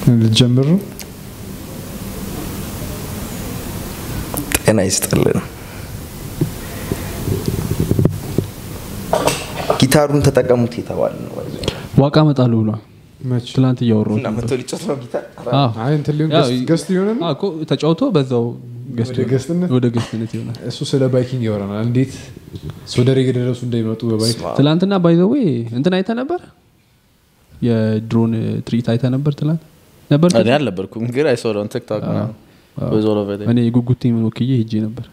ልትጀምር ነው ጤና ይስጥልን ጊታሩን ተጠቀሙት የተባለ ነው ዋቃ መጣሉ ብሏል መች ትላንት እያወራሁ እና መቶ ሊጮት ነው ጊታር አዎ። አይ እንትን ሊሆን ያው ገስት- ገስት ሊሆን ነው አዎ እኮ ተጫውቶ በዛው ገስት ወደ ይሆናል። ገስትነት? ወደ ገስትነት ይሆናል እሱ ስለ ባይኪንግ ያወራናል እንዴት ሶደሬ የደረሱ እንደሚመጡ በባይክ ትላንትና ባይዘዌ እንትን አይተ ነበር የድሮን ትርኢት አይተ ነበር ትላንት ነበር እኔ አልነበርኩም ግን አይሶለውን ቲክቶክ እኔ ጉጉቴ ምን ወክዬ ሄጄ ነበር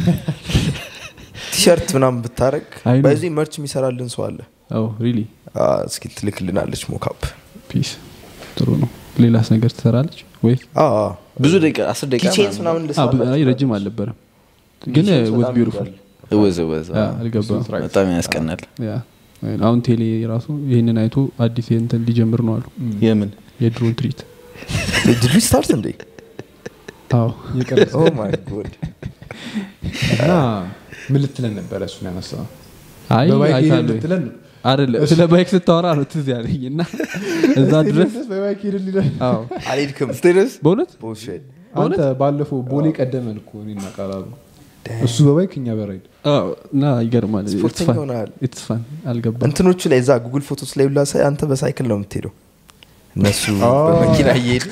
ቲሸርት ምናምን ብታረግ አይ ነው። በዚህ መርች የሚሰራልን ሰው አለ አዎ ሪሊ አ፣ እስኪ ትልክልናለች ሞካፕ ፒስ ጥሩ ነው ሌላስ ነገር ትሰራለች ወይ ብዙ ደቂቃ አስር ደቂቃ ኪቼንስ ምናምን አ፣ ብ- አይ ረጅም አልነበረም ግን ወዝ ቢዩቲፉል እወዝ እወዝ አልገባም በጣም ያስቀናል ያ አሁን ቴሌ ራሱ ይህንን አይቶ አዲስ እንትን ሊጀምር ነው አሉ የምን የድሮን ትርኢት ድሉ ስታርት እንዴ አዎ እየቀረጸ ኦ ማይ ጎድ እና ምን ልትለን ነበረ እሱን ያነሳ አይ በባይክ ሄደን አይታለሁ ልትለን ነው አይደለም ስለ ባይክ ስታወራ ነው ትዝ ያለኝ እና እዛ ድረስ በባይክ ሄደን ሊለን አዎ አልሄድክም በእውነት ቡልሽት አንተ ባለፈው ቦሌ ቀደመን እኮ እኔና ቃላሉ እሱ በባይክ እኛ በራይድ አዎ፣ እና ይገርማል ስፖርተኛ ሆነሃል። ኢትስ ፋን አልገባም እንትኖቹ ላይ እዛ ጉግል ፎቶስ ላይ ሁላ ሳይ አንተ በሳይክል ነው የምትሄደው እነሱ አ። በመኪና እየሄዱ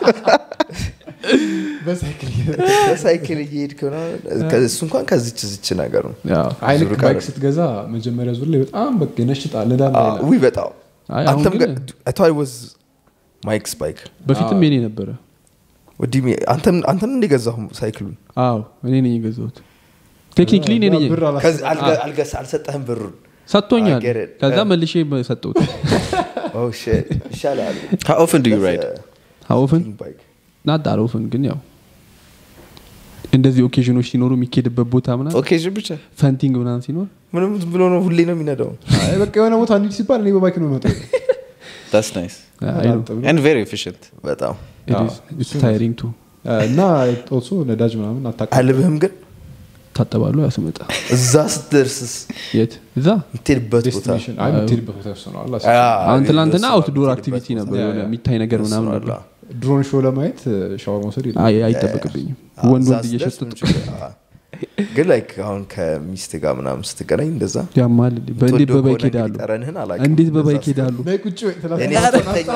በሳይክል በሳይክል እየሄድክ ምናምን፣ እሱ እንኳን ከዚች ዝች ነገር ነው ያው፣ አይልክ ዙር ባይክ ቀረ። ስትገዛ መጀመሪያ ዙር ላይ በጣም በቃ ይነሽጣል ንዳ አ፣ ውይ በጣም አይ፣ አሁን አንተም ግን ጋር ወዝ ማይክስ ባይክ በፊትም የኔ ነበረ ወዲህ አንተም አንተም እንደገዛሁ ሳይክሉን አዎ እኔ ነኝ የገዛሁት ቴክኒክሊ እኔ ነኝ ብር አላስ- ከዚ- አልገ- አልገስ አልሰጠህም ብሩን ሰጥቶኛል I get it. ከዛ Yeah. መልሼ ሰጠሁት Oh shit. ይሻላል How often do you ride? ሀውፍን ባይክ ናት አልወፍን ግን ያው እንደዚህ ኦኬዥኖች ሲኖሩ የሚኬድበት ቦታ ምናምን ኦኬዥን ብቻ ፈንቲንግ ምናምን ሲኖር ምንም ዝም ብሎ ነው ሁሌ ነው የሚነዳው አይ በቃ የሆነ ቦታ እንሂድ ሲባል እኔ በባይክ ነው መጣው that's nice አይ ነው and very efficient በጣም ታይሪንግ ቱ እና ኦልሶ ነዳጅ ምናምን አታውቅም አልብህም ግን ታጠባሉ ያስመጣ እዛ ስትደርስስ የት እዛ የምትሄድበት ቦታ ዴስቲኔሽን አይ የምትሄድበት ቦታ ወስነዋል አስ- አሁን ትላንትና እሱ አውትዶር የምትሄድበት አክቲቪቲ ቦታ። ነበር ያ፣ የሆነ ያ። የሚታይ ነገር ምናምን እሱ ነበር አላ። ድሮን ሾው ለማየት ሻወር መውሰድ የለም አይ አይጠበቅብኝም አዎ፣ ወንድ እዛ ወንድ ስትደርስ እየሸጠጡ ምን ችግር- አዎ። ግን ላይክ አሁን ከሚስት ጋር ምናምን ስትገናኝ እንደዛ ያማል እንዴ? በእንዴት የምትወደው በባይክ ከሆነ ሄዳሉ እንግዲህ ጠረንህን አላውቅም። እንዴት እንደዛ በባይክ ስትል- ሄዳሉ ላይ ቁጭ በይ ትላለች። እኔ ሶስተኛ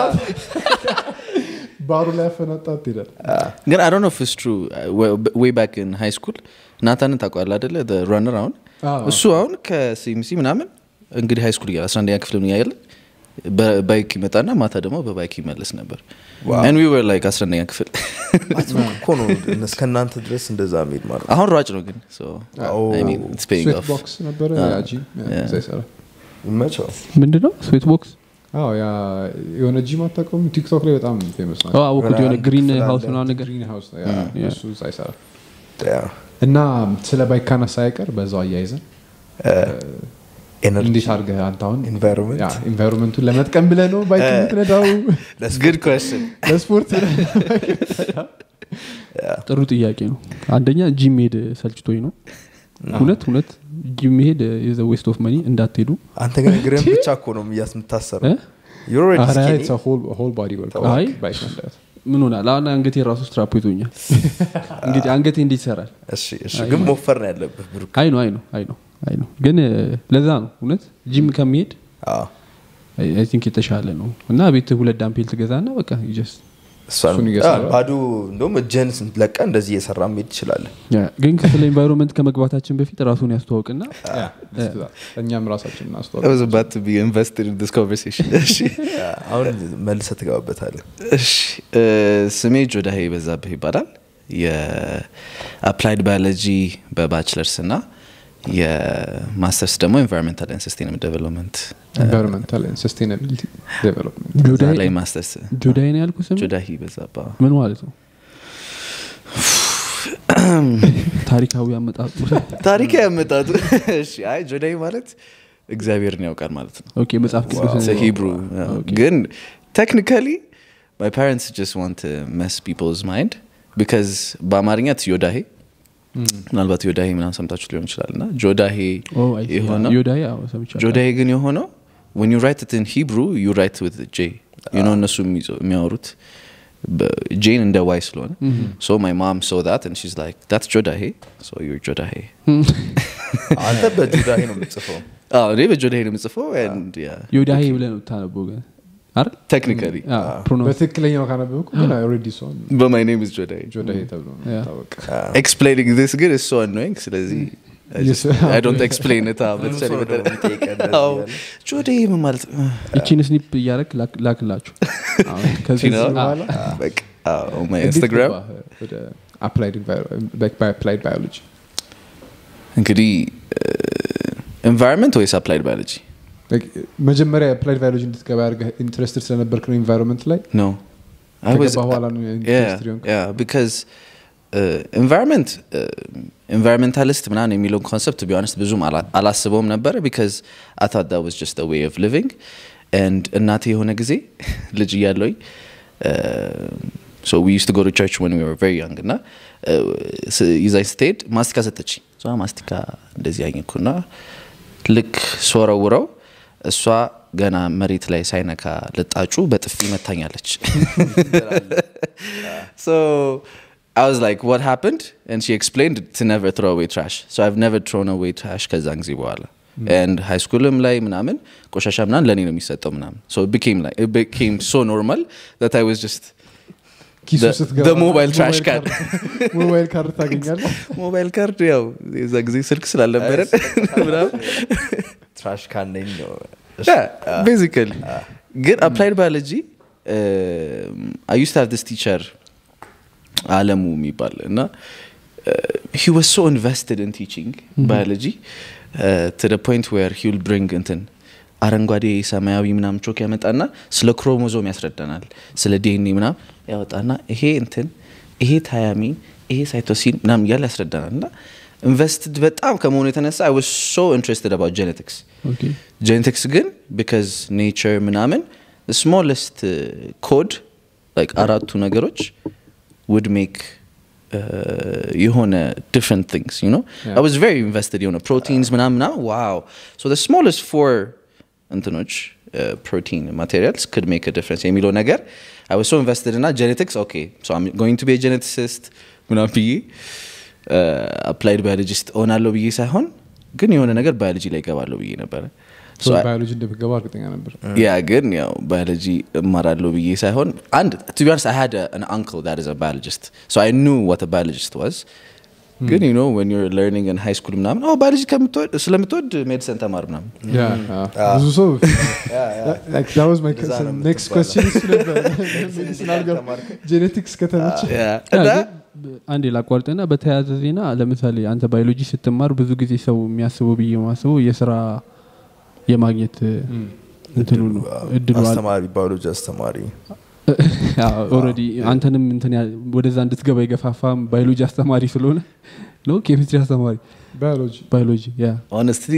ባሩ ላይ ያፈናጣት ትሄዳል ግን አይ ዶንት ኖ if it's true way back in high school ናታንን ታውቀዋለህ አይደለ the runner አሁን አዎ። እሱ አሁን ከሲምሲ ምናምን እንግዲህ ሃይ ስኩል እያለ 11ኛ ክፍል ምን እያለ በባይክ ይመጣና ማታ ደግሞ በባይክ ይመለስ ነበር and we were like 11ኛ ክፍል አትሞክ እኮ ነው እስከእናንተ ድረስ እንደዛ መሄድ ማለት ነው። አሁን ሯጭ ነው ግን so Oh. I mean it's paying ስዌት off ቦክስ ነበረ ያ ጂም ያ፣ እዛ ይሰራል ይመቸው ምንድነው ስዌት ቦክስ አዎ ያ የሆነ ጂም አታውቀውም ቲክቶክ ላይ በጣም ፌመስ ናቸው አወኩት የሆነ አንድ ግሪን ክፍል አለ። ሀውስ ምናምን ነገር ግሪን ሃውስ ነው ያ፣ ያ። እሱ እዛ ይሰራል ያ፣ እና ስለ ባይክ ካነሳ አይቀር በዛው አያይዘን ኤነርጂ እንዴት አድርገህ አንተ አሁን ኢንቫይሮንመንት ያ ኢንቫይሮንመንቱን ለመጥቀም ብለህ ነው ባይክ የምትነዳው good question ለስፖርት ብለህ ነው ባይክ ጥሩ ጥያቄ ነው አንደኛ ጂም መሄድ ሰልችቶኝ ነው እውነት እውነት ጂም መሄድ የዘ ዌስት ኦፍ መኒ እንዳትሄዱ አንተ ግን እግርህን ብቻ እኮ ነው እያስ የምታሰረው እ? You're already ኧረ skinny. it's a whole- a whole body workout አይ። ባይክ መንዳት ምን ሆናል አሁን አንገቴ ራሱ ስትራፖ ይዞኛል እንግዲህ አንገቴ እንዴት ይሰራል እሺ እሺ ግን ሞፈር ነው ያለብህ ብሩክ አይ ነው አይ ነው አይ ነው አይ ነው ግን እ፣ ለዛ ነው እውነት ጂም ከሚሄድ አዎ። አይ ቲንክ የተሻለ ነው እና ቤት ሁለት ዳምፔል ትገዛና በቃ ጀስት እሷን እሱን እየሰራ- አዎ፣ ባዶ እንደውም እጅህን ለቀ እንደዚህ እየሰራ መሄድ ትችላለህ ግን ስለ ኢንቫይሮንመንት ከመግባታችን በፊት ራሱን ያስተዋውቅና ያ፣ እኛም ራሳችን I እናስተዋል was about to be invested in this conversation እሺ ያ፣ አሁን መልሰ ትገባበታለህ እሺ እ፣ ስሜ ጆዳሄ በዛብህ ይባላል የአፕላይድ ባዮሎጂ በባችለርስ እና የማስተርስ ደግሞ ኤንቫይሮንሜንታል ኤንድ ሰስቴናብል ዴቨሎፕመንት ኢንቫይሮንመንታል ሰስቴናቢሊቲ ዴቨሎፕመንት እዛ ጆዳይ ላይ ማስተርስ ጆዳይ ነው ያልኩ ስም ጆዳሂ በዛባ ምን ማለት ነው ታሪካዊ አመጣጡ ታሪክ ያመጣጡ እሺ አይ ጆዳሂ ማለት እግዚአብሔርን ያውቃል ማለት ነው ኦኬ መጽሐፍ ቅዱስ ሂብሩ ግን ቴክኒካሊ ማይ ፓረንትስ ጀስት ዋንት መስ ፒፕልስ ማይንድ ቢካዝ በአማርኛ ት ዮዳሄ ምናልባት ዮዳሄ ምናምን ሰምታችሁ ሊሆን ይችላል እና ጆዳሄ የሆነው ዮዳይ አዎ ሰምቻለሁ ጆዳሄ ግን የሆነው when you write it in Hebrew you write with J you know እነሱ የሚጽ- የሚያወሩት ጄን እንደ ዋይ ስለሆነ ሶ ማይ ማም ሶ ዳት ን ሺዝ ላይክ ዳትስ ጆዳሄ ሶ ዩር ጆዳሄ አንተ በጁዳሄ ነው የምጽፈው አዎ እኔ በጆዳሄ ነው የምጽፈው and yeah ዮዳሄ ብለህ ነው የምታነበው ግን አይደል technically ፕሮናንስ በትክክለኛው ካነበብኩ ግን ኦልሬዲ ሰውን but my name is ጆዳሄ ጆዳሄ ተብሎ ነው Yeah. ታወቀ explaining this ግን is so annoying ስለዚህ I, just, Yes. I don't explain it አዎ፣ ብዙ በተቻለ ሰው መጠን- ደግሞ የሚጠይቀን እንደዚህ አዎ፣ ያለ። ጆዳሄ ምን ማለት ነው? እቺን ስኒፕ እያደረግ ላክላችሁ አሁን ከዚህ You know? በኋላ በቃ አዎ፣ my እንዴት Instagram ገባህ ወደ applied enviro- like by applied biology እንግዲህ ኤንቫይሮንመንት ወይስ አፕላይድ ባዮሎጂ Like, መጀመሪያ applied biology እንድትገባ ያደርገህ ኢንትረስትድ ስለነበርክ ነው ኢንቫይሮንመንት ላይ No. I was ከገባህ በኋላ ነው yeah, ኢንትረስትድ የሆንከው? yeah, because ኤንቫይሮንመንት ኤንቫይሮንሜንታሊስት ምናምን የሚለውን ኮንሰፕት ቢሆንስት ብዙም አላ- አላስበውም ነበረ ቢካዝ አይ ታት ዳት ዋዝ ጀስት ዌይ ኦፍ ሊቪንግ ኤንድ እናቴ የሆነ ጊዜ ልጅ እያለሁኝ ሶ ዊ ዩስ ቱ ጎ ቱ ቸርች ወን ዊ ወር ቨሪ ያንግ እና ስ- ይዛኝ ስትሄድ ማስቲካ ሰጠችኝ እሷ ማስቲካ እንደዚህ ያኘኩና ልክ ስወረውረው እሷ ገና መሬት ላይ ሳይነካ ልጣጩ በጥፊ መታኛለች so I was like, what happened? And she explained to never throw away trash. So I've never thrown away trash ከዛን ጊዜ በኋላ and high schoolም ላይ ምናምን ቆሻሻ ምናምን ለእኔ ነው የሚሰጠው ምናምን so it became like it became so normal that I was just ኪሱ The- ስትገባ the mobile trash mobile card. card- mobile card ታገኛለህ ሞባይል ካርድ ያው የዛ ጊዜ ስልክ ስላልነበረን ምናምን ትራሽ ካነኝ ነው ቤዚካሊ ግን አፕላይድ ባዮሎጂ አይ ዩስ ሃቭ ዲስ ቲቸር አለሙ የሚባል እና ሂ ዋዝ ሶ ኢንቨስትድ ኢን ቲቺንግ ባዮሎጂ ቱ ደ ፖይንት ዌር ሂ ዊል ብሪንግ እንትን አረንጓዴ ሰማያዊ ምናምን ቾክ ያመጣና ስለ ክሮሞዞም ያስረዳናል ስለ ዲኤንኤ ምናምን ያወጣና ይሄ እንትን ይሄ ታያሚን ይሄ ሳይቶሲን ምናምን እያለ ያስረዳናል እና ኢንቨስትድ በጣም ከመሆኑ የተነሳ አይ ዋዝ ሶ ኢንትረስትድ አባውት ጀኔቲክስ ኦኬ ጀኔቲክስ ግን ቢካዝ ኔቸር ምናምን ስሞለስት ኮድ አራቱ ነገሮች ውድ ሜክ የሆነ ዲፍረንት ቲንግስ ዩ ኖ Yeah. አይ ዋዝ ቨሪ ኢንቨስትድ የሆነ ፕሮቲንስ ምናምን ምናምን ዋው ሶ ስሞለስት ፎር እንትኖች ፕሮቲን ማቴሪያልስ ክድ ሜክ ዲፍረንስ የሚለው ነገር አይ ዋዝ ሶ ኢንቨስትድ እና ጀኔቲክስ ኦኬ ሶ አም ጎይንግ ቱ ቢ ጀኔቲሲስት ምናምን ብዬ አፕላይድ ባዮሎጂስት እሆናለሁ ብዬ ሳይሆን ግን የሆነ ነገር ባዮሎጂ ላይ ይገባለሁ ብዬ ነበረ So I- ባዮሎጂ እንደምገባ እርግጠኛ ነበር ያ ግን ያው ባዮሎጂ እማራለሁ ብዬ ሳይሆን አንድ ቱ ቢያንስ አይ ሃድ አን አንክል ዳት ኢዝ አ ባዮሎጂስት ሶ አይ ኑ ዋት ባዮሎጂስት ዋዝ ግን ዩ ኖ ወን ዩር ለርኒንግ ን ሃይ ስኩል ምናምን ኦ ባዮሎጂ ከምትወድ ስለምትወድ ሜዲሰን ተማር ምናምን ያ ብዙ ሰው like that was my እንደዛ ነው next የምትባለው። question እሱ ነበር ሜዲሲን አልገባ ጄኔቲክስ ከተመቸ እና አንዴ ላቋርጥና በተያያዘ ዜና ለምሳሌ አንተ ባዮሎጂ ስትማር ብዙ ጊዜ ሰው የሚያስበው ብዬ ማስበው የስራ የማግኘት እንትኑ ነው እድሉ አለ አስተማሪ ባዮሎጂ አስተማሪ ኦልሬዲ አንተንም እንትን ያ- ወደዛ እንድትገባ የገፋፋም ባዮሎጂ አስተማሪ ስለሆነ ነው ኬሚስትሪ አስተማሪ ባዮሎጂ ባዮሎጂ ያ ሆነስትሊ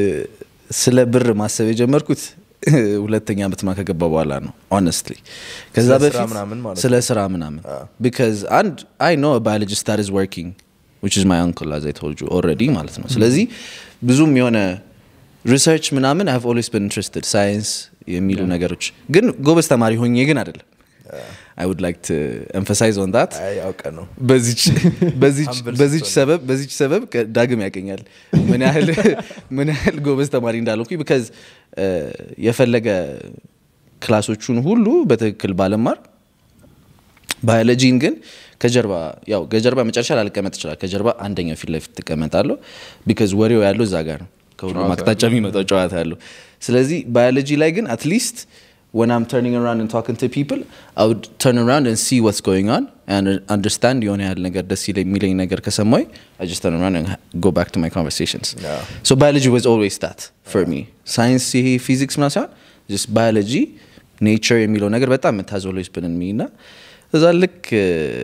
ስለ ብር ማሰብ የጀመርኩት ሁለተኛ ዓመት ማ ከገባ በኋላ ነው ሆነስትሊ ከዛ ስለ ስራ በፊት ምናምን ማለት ስለ ስራ ምናምን ቢካዝ አንድ አይ ኖ ባዮሎጂስት that is working which is my uncle as I told you already ማለት ነው ስለዚህ ብዙም የሆነ ሪሰርች ምናምን አይቭ ኦልዌስ ብን ኢንትረስትድ ሳይንስ የሚሉ ነገሮች ግን ጎበዝ ተማሪ ሆኜ ግን አይደለም አይ ውድ ላይክ ቱ ኤምፋሳይዝ ኦን ዳት አይ አውቀ ነው በዚች በዚች Humble በዚች ስትሆን። ሰበብ በዚች ሰበብ ከ- ዳግም ያገኛል ምን ያህል ምን ያህል ጎበዝ ተማሪ እንዳልኩኝ ቢካዝ የፈለገ ክላሶቹን ሁሉ በትክክል ባለማር ባዮሎጂን ግን ከጀርባ ያው ከጀርባ መጨረሻ ላልቀመጥ ይችላል ከጀርባ አንደኛው ፊት ለፊት ትቀመጣለሁ ቢካዝ ወሬው ያለው እዛ ጋር ነው ከሁሉም ጨዋታ አቅጣጫ የሚመጣው ጨዋታ ያለው ስለዚህ ባዮሎጂ ላይ ግን አትሊስት when I'm turning around and talking to people, I would turn around and see what's going on and understand የሆነ ያህል ነገር ደስ ይለኝ የሚለኝ ነገር ከሰማኝ I just turn around and ha- go back to my conversations. Yeah. So biology was always that for me. ሳይንስ ይሄ ፊዚክስ ምናምን ሳይሆን just biology nature የሚለው ነገር በጣም it has always been in me እና እዛ ልክ እ፣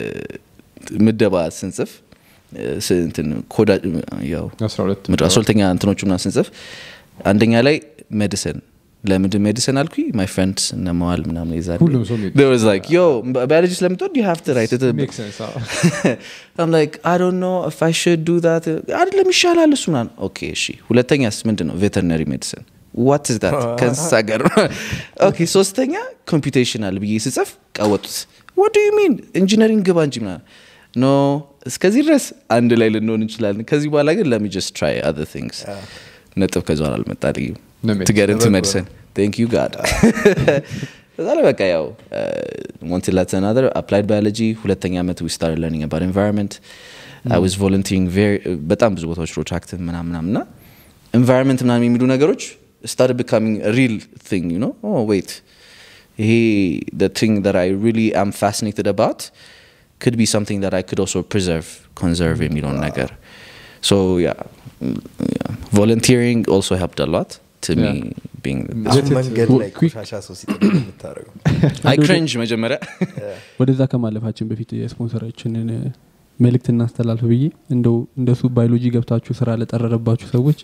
ምደባ ስንጽፍ እ፣ ስ- እንትን ኮዳ ያው 12 ምድር አስራሁለተኛ እንትኖቹ ምናምን ስንጽፍ አንደኛ ላይ ሜዲሲን ለምንድን ሜዲሲን አልኩኝ ማይ ፍሬንድስ እነ መዋል ምናምን ይዛል ሁሉም ሰው medicine። ላይክ ዮ ባዮሎጂ ስለምትወድ ዩ ሃቭ ቱ ራይት Makes sense, አዎ። I'm like, I don't know if I should do that. አይደለም ይሻላል እሱ ምናምን። ኦኬ እሺ። ሁለተኛስ ምንድን ነው? ቬተርነሪ ሜዲሲን ዋት ኢዝ ዳት? ከእንስሳ ጋር ነው። ኦኬ ሶስተኛ ኮምፒቴሽናል ብዬ ስጽፍ ቀወጡት። ወደ ሚን ኢንጂነሪንግ ግባ እንጂ ምናምን ኖ እስከዚህ ድረስ አንድ ላይ ልንሆን እንችላለን ከዚህ በኋላ ግን ለሚ ጀስት ትራይ አዘር ቲንግስ ነጥብ ከዛ በኋላ አልመጣልኝም ነው ሜዲሲን። ትገርንት ለበጎ ሜዲሲን ቴንክ ዩ ጋድ እዛ ላይ በቃ ያው ዋንት ላት ናር አፕላይድ ባዮሎጂ ሁለተኛ ዓመት ዊ ስታር ለርኒንግ አባት ኤንቫይሮንመንት አይ ዋዝ ቮለንቲሪንግ በጣም ብዙ ቦታዎች ሮቻክት ምናምን ምናምን እና ኤንቫይሮንመንት ምናምን የሚሉ ነገሮች ስታር ቢካሚንግ ሪል ቲንግ ዩ ኖ ዌይት ይሄ the thing that I really am fascinated about could be something that I could also preserve, conserve የሚለውን ነገር so yeah, mm, yeah. volunteering also helped a lot to me being አሁን የት- መንገድ ላይ quick- ቆሻሻ ሰው ሲጥል የምታደርገው I cringe መጀመሪያ ወደዛ ከማለፋችን በፊት የስፖንሰራችንን መልእክት እናስተላልፍ ብዬ እንደው እንደሱ ባዮሎጂ ገብታችሁ ስራ ለጠረረባችሁ ሰዎች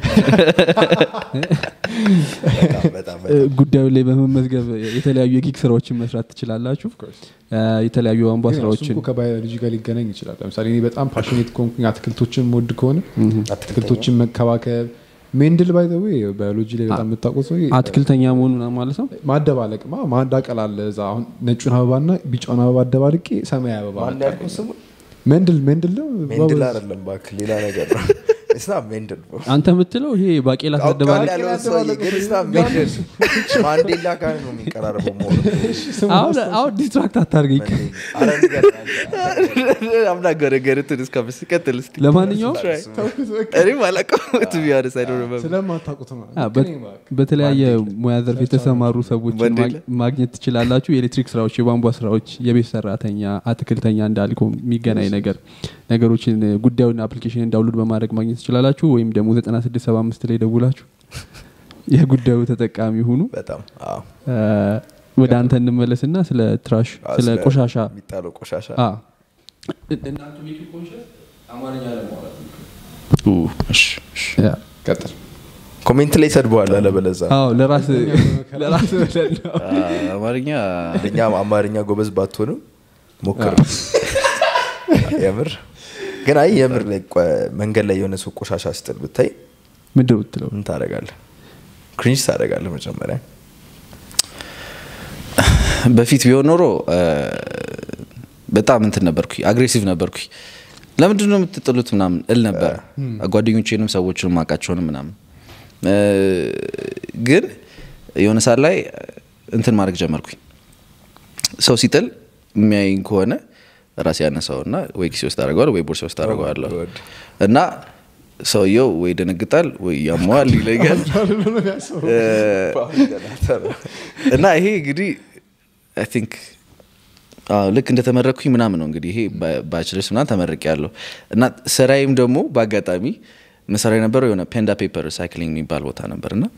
በጣም በጣም እ፣ በጣም ጉዳዩ ላይ በመመዝገብ የተለያዩ የጊግ ስራዎችን መስራት ትችላላችሁ እ፣ የተለያዩ የቧንቧ ግን እሱ ስራዎችን እኮ ከባዮሎጂ ጋር ሊገናኝ ይችላል ለምሳሌ እኔ በጣም ፓሽኔት ከሆንኩኝ አትክልቶችን ወድ ከሆነ አትክልቶችን መከባከብ ሜንድል ባይ ዘ ዌይ ባዮሎጂ ላይ በጣም የምታውቁት ሰው አትክልተኛ መሆኑ ምናምን ማለት ነው ማደባለቅ ማ ማዳቀል አለ እዛ አሁን ነጩን አበባና ቢጫውን አበባ አደባልቄ ሰማያዊ አበባ ማን መጣ። ያልከው ስሙ ሜንድል ሜንድል ነው ሜንድል አይደለም እባክህ ሌላ ነገር ነው ስና ሜንድል bro። አንተ የምትለው ይሄ ባቄላ አውቃለሁ ተደባለቅ ያለውን ሰውዬ ግን ስና ሜንድል ማንዴላ ጋር ነው የሚቀራረበው መሆኑ አሁን አሁን ዲስትራክት አታርገኝ አረ ንገረኝ አንተ። I'm not gonna get into this conversation ቀጥል እስቲ ለማንኛውም Try. እኔም አላውቀውም to be honest I don't remember ስለማታውቁት ነው አ፣ በት- በተለያየ ሙያ ዘርፍ የተሰማሩ ሰዎችን ማንዴላ። ማግ- ማግኘት ትችላላችሁ የኤሌክትሪክ ስራዎች የቧንቧ ስራዎች የቤት ሰራተኛ አትክልተኛ እንዳልከው የሚገናኝ ነገር ነገሮችን እ፣ ጉዳዩን አፕሊኬሽን ዳውንሎድ በማድረግ ማግኘት ትችላላችሁ ወይም ደግሞ 9675 ላይ ደውላችሁ የጉዳዩ ተጠቃሚ ሁኑ በጣም አዎ። እ፣ ወደ አንተ እንመለስና ስለ ትራሽ አዎ፣ ስለ ቆሻሻ የሚጣለው ቆሻሻ አ፣ እናንተ make you conscious አማርኛ ለማውራት ነው። Ooh, እሺ፣ እሺ። ያ። ቀጥል ኮሜንት ላይ ሰድበዋል አለበለዛ አዎ ለራስ ለራስ ብለን ነው አ፣ አማርኛ እኛ አማርኛ ጎበዝ ባትሆንም ሞክር የምር ግን አይ የምር ላይ ቆ- መንገድ ላይ የሆነ ሰው ቆሻሻ ስጥል ብታይ ምንድን ነው የምትለው ምን ታደርጋለህ ክሪንጅ ታደርጋለህ መጀመሪያ በፊት ቢሆን ኖሮ እ፣ በጣም እንትን ነበርኩ አግሬሲቭ ነበርኩ ለምንድን ነው የምትጥሉት ምናምን እል ነበር ጓደኞቼንም ሰዎችንም አውቃቸውንም ምናምን እ፣ ግን የሆነ ሰዓት ላይ እንትን ማድረግ ጀመርኩኝ ሰው ሲጥል የሚያይኝ ከሆነ ራሴ ያነሳውና ወይ ኪሴ ውስጥ አደርገዋል ወይ ቦርሳ ውስጥ አደርገዋለሁ God. እና ሰውየው ወይ ደነግጣል ወይ ያመዋል ይለኛል እ፣ እና ይሄ እንግዲህ አይ ቲንክ ልክ እንደተመረቅኩኝ ምናምን ነው እንግዲህ ይሄ ባችለርስ ምናምን ተመረቅ ያለው እና ስራዬም ደግሞ በአጋጣሚ መሰራ የነበረው የሆነ ፔንዳ ፔፐር ሪሳይክሊንግ የሚባል ቦታ ነበር እና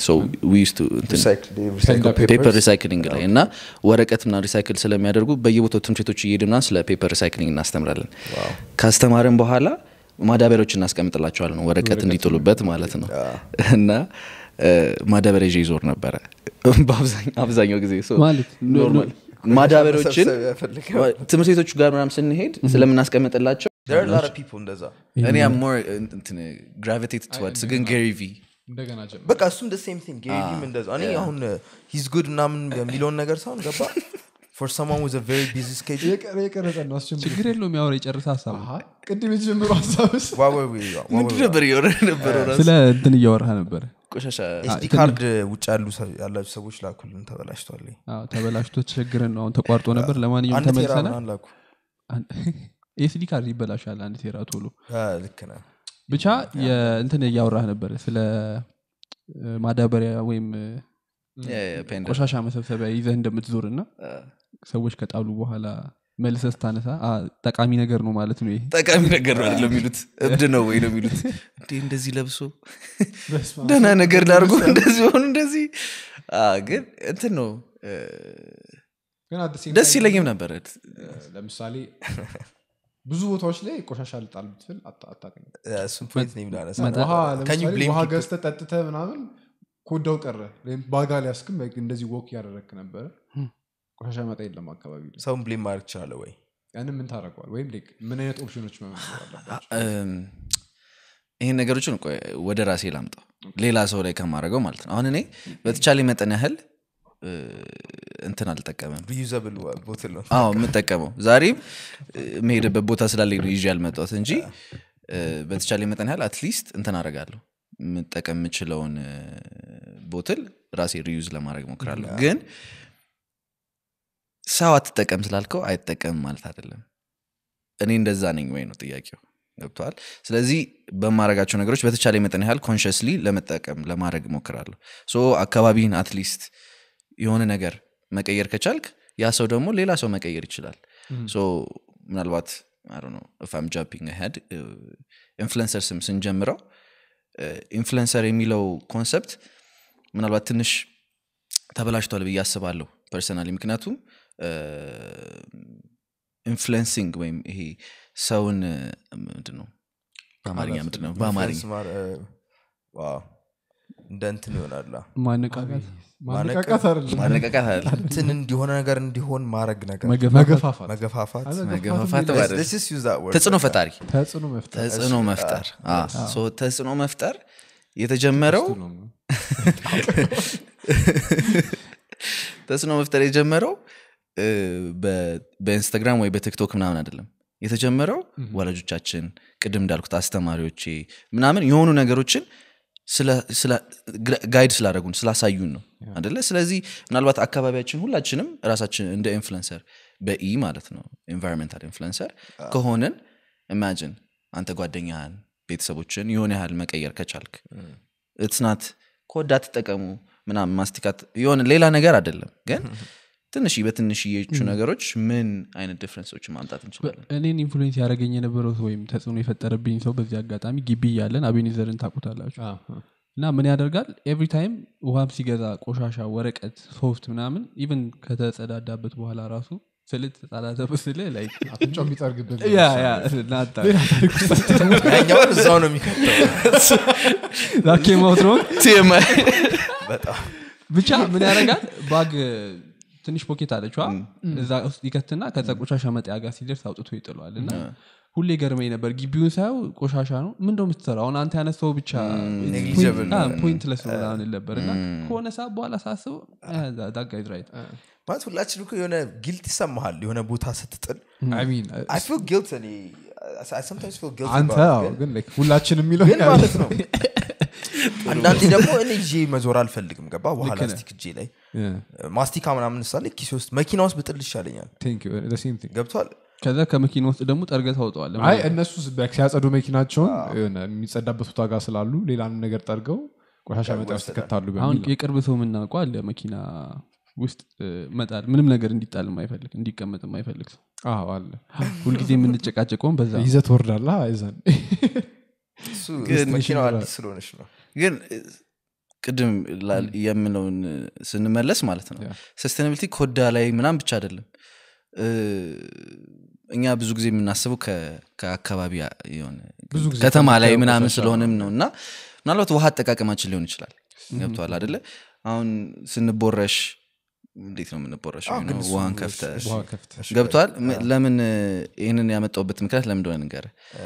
ፔፐር ሪሳይክሊንግ ላይ እና ወረቀት ምናምን ሪሳይክል ስለሚያደርጉ በየቦታው ትምህርት ቤቶች እየሄድን ምናምን ስለ ፔፐር ሪሳይክሊንግ እናስተምራለን ካስተማርን በኋላ ማዳበሪያዎች እናስቀምጥላቸዋለን ወረቀት እንዲጥሉበት ማለት ነው እና እ፣ ማዳበሪያ ይዤ ይዞር ነበረ በአብዛኛው- አብዛኛው ጊዜ so ማለት ኖርማል ማዳበሪያዎችን መሰብሰብ ያፈልጋል። ትምህርት ቤቶች ጋር ምናምን ስንሄድ ስለምናስቀምጥላቸው እንደዛ እኔ ሞር ግራቪቴት ትዋርድስ ግን ጌሪ ቪ እንደገና ጀምር በቃ እሱም ደ ሴም ቲንግ ጌሪቪም እንደዛ እኔ አሁን ሂዝ ጉድ ምናምን የሚለውን ነገር ሳይሆን ገባ ፎር ሰማን ወዝ ቨሪ ቢዚ ስኬጁል የቀረ የቀረጸ ነው አስጀምር ችግር የለውም ያወራ የጨርስ ሀሳብ ነው። አሃ፣ ቅድም የተጀመሩ ሀሳብስ ምንድን ነበር እየሆነ ነበረው ራሱ? ስለ እንትን እያወራ ነበረ ቆሻሻ ኤስዲ ካርድ ውጭ ያሉ ሰ- ያላችሁ ሰዎች ላኩልን ተበላሽቷል አዎ፣ ተበላሽቶ ተቸግረን ነው አሁን ተቋርጦ ነበር ለማንኛውም አንድ ቴራ ተመልሰናል ምናምን ላኩ ኤስዲ ካርድ ይበላሻል አንድ ቴራ ቶሎ አ፣ ልክ ነህ ብቻ የእንትን እያወራህ ነበር ስለ እ፣ ማዳበሪያ ወይም እ፣ ፔንዳ ቆሻሻ መሰብሰቢያ ይዘህ እንደምትዞር እና ሰዎች ከጣሉ በኋላ መልሰህ ስታነሳ አ፣ ጠቃሚ ነገር ነው ማለት ነው ይሄ ጠቃሚ ነገር ነው አይደለም የሚሉት እብድ ነው ወይ ነው የሚሉት እንዴ እንደዚህ ለብሶ ደህና ነገር ላርጎ እንደዚህ ሆኑ እንደዚህ አ፣ ግን እንትን ነው እ፣ ግን at the same ደስ time ይለኝም ነበረ ለምሳሌ ብዙ ቦታዎች ላይ ቆሻሻ ልጣል ብትል አታ- አታገኝም። እሱም ፖይንት ነው የሚላነሳ ውሃ Can you ለምሳሌ blame ውሃ people? ገዝተህ ጠጥተህ ምናምን ኮዳው ቀረ ወይም ባጋ ሊያስክም እንደዚህ ወክ እያደረግክ ነበረ ቆሻሻ መጣ የለም አካባቢ ላይ ሰውን ብሌም ማድረግ ትችላለ ወይ ያንን ምን ታደረገዋል ወይም like ምን አይነት ኦፕሽኖች መመር አለባቸው እም፣ ይህን ነገሮችን ቆይ ወደ ራሴ ላምጣው ሌላ ሰው ላይ ከማድረገው ማለት ነው አሁን እኔ በተቻለ መጠን ያህል እ፣ እንትን አልጠቀምም ሪዩዘብል ቦትል ነው አዎ የምጠቀመው ዛሬም እ፣ የምሄድበት ቦታ ስላለኝ ነው ይዤ ያልመጣሁት እንጂ እ፣ በተቻለ መጠን ያህል አትሊስት እንትን አደርጋለሁ የምጠቀም የምችለውን እ፣ ቦትል ራሴ ሪዩዝ ለማድረግ ሞክራለሁ ግን ሰው አትጠቀም ስላልከው አይጠቀምም ማለት አይደለም እኔ እንደዛ ነኝ ወይ ነው ጥያቄው ገብተዋል ስለዚህ በማድረጋቸው ነገሮች በተቻለ መጠን ያህል ኮንሽስሊ ለመጠቀም ለማድረግ ሞክራለሁ ሶ አካባቢን አትሊስት የሆነ ነገር መቀየር ከቻልክ ያ ሰው ደግሞ ሌላ ሰው መቀየር ይችላል ሶ ምናልባት ነው ፋም ጃምፒንግ ሄድ ኢንፍሉንሰር ስም ስንጀምረው ኢንፍሉንሰር የሚለው ኮንሰፕት ምናልባት ትንሽ ተበላሽቷል ብዬ አስባለሁ ፐርሰናሊ ምክንያቱም ኢንፍሉንሲንግ ወይም ይሄ ሰውን ምንድን ነው በአማርኛ ምንድን ነው በአማርኛ ኢንፍሉዌንስ ማር- እ፣ ዋው እንደ እንትን ይሆናል ማነቃቃት ማነቃቃት አይደለም ማነቃቃት አለ እንትን እንዲሆነ ነገር እንዲሆን ማድረግ ነገር መገፋፋት መገፋፋት መገፋፋት Let's- ማለት let's just use that word. ተጽዕኖ ፈጣሪ ተጽዕኖ መፍጠር ተጽዕኖ መፍጠር አ፣ ሶ ተጽዕኖ መፍጠር የተጀመረው ነው። ተጽዕኖ መፍጠር የጀመረው እ፣ በ- በኢንስታግራም ወይ በቲክቶክ ምናምን አይደለም የተጀመረው ወላጆቻችን ቅድም እንዳልኩት አስተማሪዎቼ ምናምን የሆኑ ነገሮችን ስለ- ስለ- ግራ- ጋይድ ስላደረጉን ስላሳዩን ነው አደለ ስለዚህ ምናልባት አካባቢያችን ሁላችንም ራሳችን እንደ ኢንፍሉንሰር በኢ ማለት ነው ኤንቫይሮንሜንታል ኢንፍሉንሰር ከሆንን ኢማጂን አንተ ጓደኛህን ቤተሰቦችን የሆነ ያህል መቀየር ከቻልክ እትስናት ኮዳ ትጠቀሙ ምናምን ማስቲካት የሆነ ሌላ ነገር አይደለም ግን ትንሽ በትንሽዬቹ ነገሮች ምን አይነት ዲፍረንሶችን ማምጣት እንችላለን እኔን ኢንፍሉዌንስ ያደረገኝ የነበረው ሰው ወይም ተጽዕኖ የፈጠረብኝ ሰው በዚህ አጋጣሚ ግቢ እያለን አቤኔዘርን ታቁታላችሁ እና ምን ያደርጋል ኤቭሪ ታይም ውሃም ሲገዛ ቆሻሻ ወረቀት ሶፍት ምናምን ኢቨን ከተጸዳዳበት በኋላ ራሱ ስል ተጻዳተ ስል ላይ አፍንጫው የሚጠርግበት ያ ያ ናታ ያኛውን እዛው ነው የሚከተው ኬማውት ነው በጣም ብቻ ምን ያደርጋል ባግ ትንሽ ፖኬት አለችዋ እዛ ውስጥ ይከትና ከዛ ቆሻሻ መጣያ ጋር ሲደርስ አውጥቶ ይጥለዋል እና ሁሌ ገርመኝ ነበር ግቢውን ሳየው ቆሻሻ ነው ምን እንደው የምትሰራው አሁን አንተ ያነሳው ብቻ Negligible ነው። ፖይንትለስ ነው ምናምን ነበር እና ከሆነ ሰዓት በኋላ ሳስበው ዳጋይዝ ራይት ማለት ሁላችን እኮ የሆነ ጊልት ይሰማሃል የሆነ ቦታ ስትጥል I mean, I feel guilt እኔ I sometimes feel guilty አንተ about it, አዎ፣ ግን- ግን like ሁላችን የሚለው ግን ማለት ነው አንዳንዴ ደግሞ እኔ ይዤ መዞር አልፈልግም ገባ ውሃ ላስቲክ እጄ ላይ ማስቲካ ምናምን ሳለ ኪሴ ውስጥ መኪና ውስጥ ብጥል ይሻለኛል ገብቷል ከዛ ከመኪና ውስጥ ደግሞ ጠርገህ ታውጠዋል አይ እነሱ ስ- ሲያጸዱ መኪናቸውን የሆነ የሚጸዳበት ቦታ ጋር ስላሉ ሌላን ነገር ጠርገው ቆሻሻ መጣ ውስጥ ይከታሉ አሁን በሚል ነው። የቅርብ ሰው የምናውቀው አለ መኪና ውስጥ እ፣ መጣል ምንም ነገር እንዲጣል የማይፈልግ እንዲቀመጥ የማይፈልግ ሰው አዎ አለ ሁልጊዜ የምንጨቃጨቀውን በዛ ነው። ይዘህ ትወርዳለህ ይዘን እሱ ግን መኪናው አዲስ ስለሆነች ነው ግን እ፣ ቅድም ላል- የምለውን እ፣ ስንመለስ ማለት ነው ያ። ሰስቴናቢሊቲ ኮዳ ላይ ምናም ብቻ አይደለም እ፣ እኛ ብዙ ጊዜ የምናስበው ከ- ከአካባቢ ያ- የሆነ ብዙ ጊዜ ከተማ ላይ ከምታየው ምናምን ቆሻሻ ስለሆንም ነው እና ምናልባት ውሃ አጠቃቀማችን ሊሆን ይችላል ገብተዋል አደለ አሁን ስንቦረሽ እንዴት ነው የምንቦረሸው አዎ፣ You ግን know, እሱ- ውሃን ከፍተ ውሃ ከፍተ ገብተዋል ለምን እ፣ ይህንን ያመጣውበት ምክንያት ለምን እንደሆነ ንገር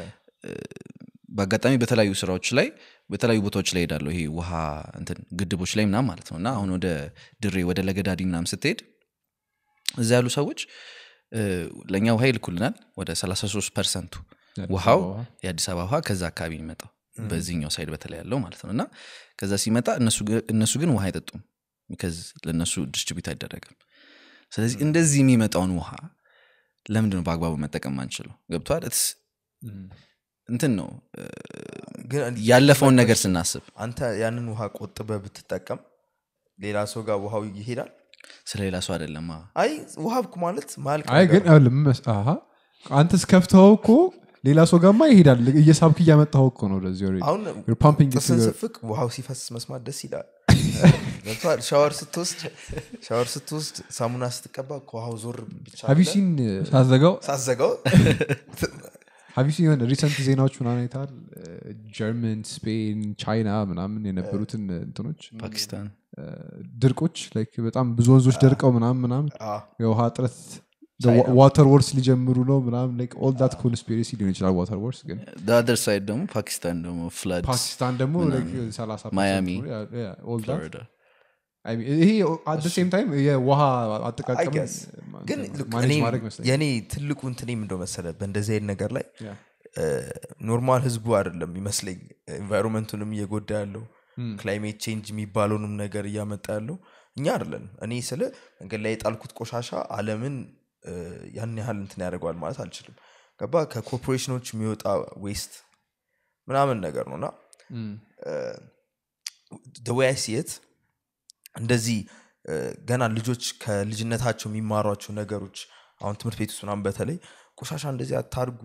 በአጋጣሚ በተለያዩ ስራዎች ላይ በተለያዩ ቦታዎች ላይ ሄዳለሁ ይሄ ውሃ እንትን ግድቦች ላይ ምናም ማለት ነው እና አሁን ወደ ድሬ ወደ ለገዳዲ ምናም ስትሄድ እዛ ያሉ ሰዎች እ፣ ለእኛ ውሃ ይልኩልናል ወደ 33 ፐርሰንቱ ውሃው ውሃ። የአዲስ አበባ ውሃ ከዛ አካባቢ የሚመጣው በዚህኛው ሳይድ በተለይ ያለው ማለት ነው እና ከዛ ሲመጣ እነሱ ግ- እነሱ ግን ውሃ አይጠጡም ከዚ ለእነሱ ዲስትሪቢዩት አይደረግም ስለዚህ እንደዚህ የሚመጣውን ውሃ ለምንድን ነው በአግባቡ መጠቀም አንችለው ገብቷል It's- እንትን ነው እ፣ ግን ያለፈውን ነገር ስናስብ አንተ ያንን ውሃ ቆጥበ ብትጠቀም ሌላ ሰው ጋር ውሃው ይሄዳል ስለ ሌላ ሰው አይደለም አይ ውሃ እኮ ማለት ማልቅ አይ ነገር ግን ይኸውልህ ምን መስ- አሃ፣ አንተስ ከፍተኸው እኮ ሌላ ሰው ጋርማ ይሄዳል እየሳብክ እያመጣኸው እኮ ነው ወደዚህ already. አሁን You're pumping it to ጥርስን your- ስፍቅ ውሃው ሲፈስ መስማት ደስ ይላል ገብቶሃል? ሻወር ስትወስድ ሻወር ስትወስድ ሳሙና ስትቀባ ከውሃው ዞር ብቻ Have you ብለህ seen, ሳዘጋው ሳዘጋው have you seen የሆነ ሪሰንት ዜናዎች ምናምን አይተሃል ጀርመን ስፔን ቻይና ምናምን የነበሩትን እንትኖች ፓኪስታን ድርቆች like በጣም ብዙ ወንዞች ደርቀው ምናምን ምናምን አ፣ የውሃ እጥረት ቻይና። ዋተር ወርስ ሊጀምሩ ነው ምናምን ኦል ዳት ኮንስፒሬሲ ሊሆን ይችላል ዋተር ወርስ ግን አደር ሳይድ ደግሞ ፓኪስታን ደግሞ ፍላድ ፓኪስታን ደግሞ like 30 ማያሚ፣ percent ነው። Yeah, yeah, all that. ፍሎሪዳ ይሄ አት ሴም ታይም የውሃ አጠቃቀም guess. ግን look, ማኔጅ እኔ- ማድረግ መስለኝ የእኔ ትልቁ እንትኔም እንደው መሰለ በእንደዚህ አይነት ነገር ላይ ኖርማል ህዝቡ አይደለም ይመስለኝ ኤንቫይሮንመንቱንም እየጎዳ ያለው ክላይሜት ቼንጅ የሚባለውንም ነገር እያመጣ ያለው እኛ አይደለን እኔ ስለ መንገድ ላይ የጣልኩት ቆሻሻ አለምን እ፣ ያን ያህል እንትን ያደርገዋል ማለት አልችልም ገባ ከኮርፖሬሽኖች የሚወጣ ዌስት ምናምን ነገር ነው እና ደወይ ሲየት እንደዚህ እ፣ ገና ልጆች ከልጅነታቸው የሚማሯቸው ነገሮች አሁን ትምህርት ቤት ውስጥ ምናምን በተለይ ቆሻሻ እንደዚህ አታርጉ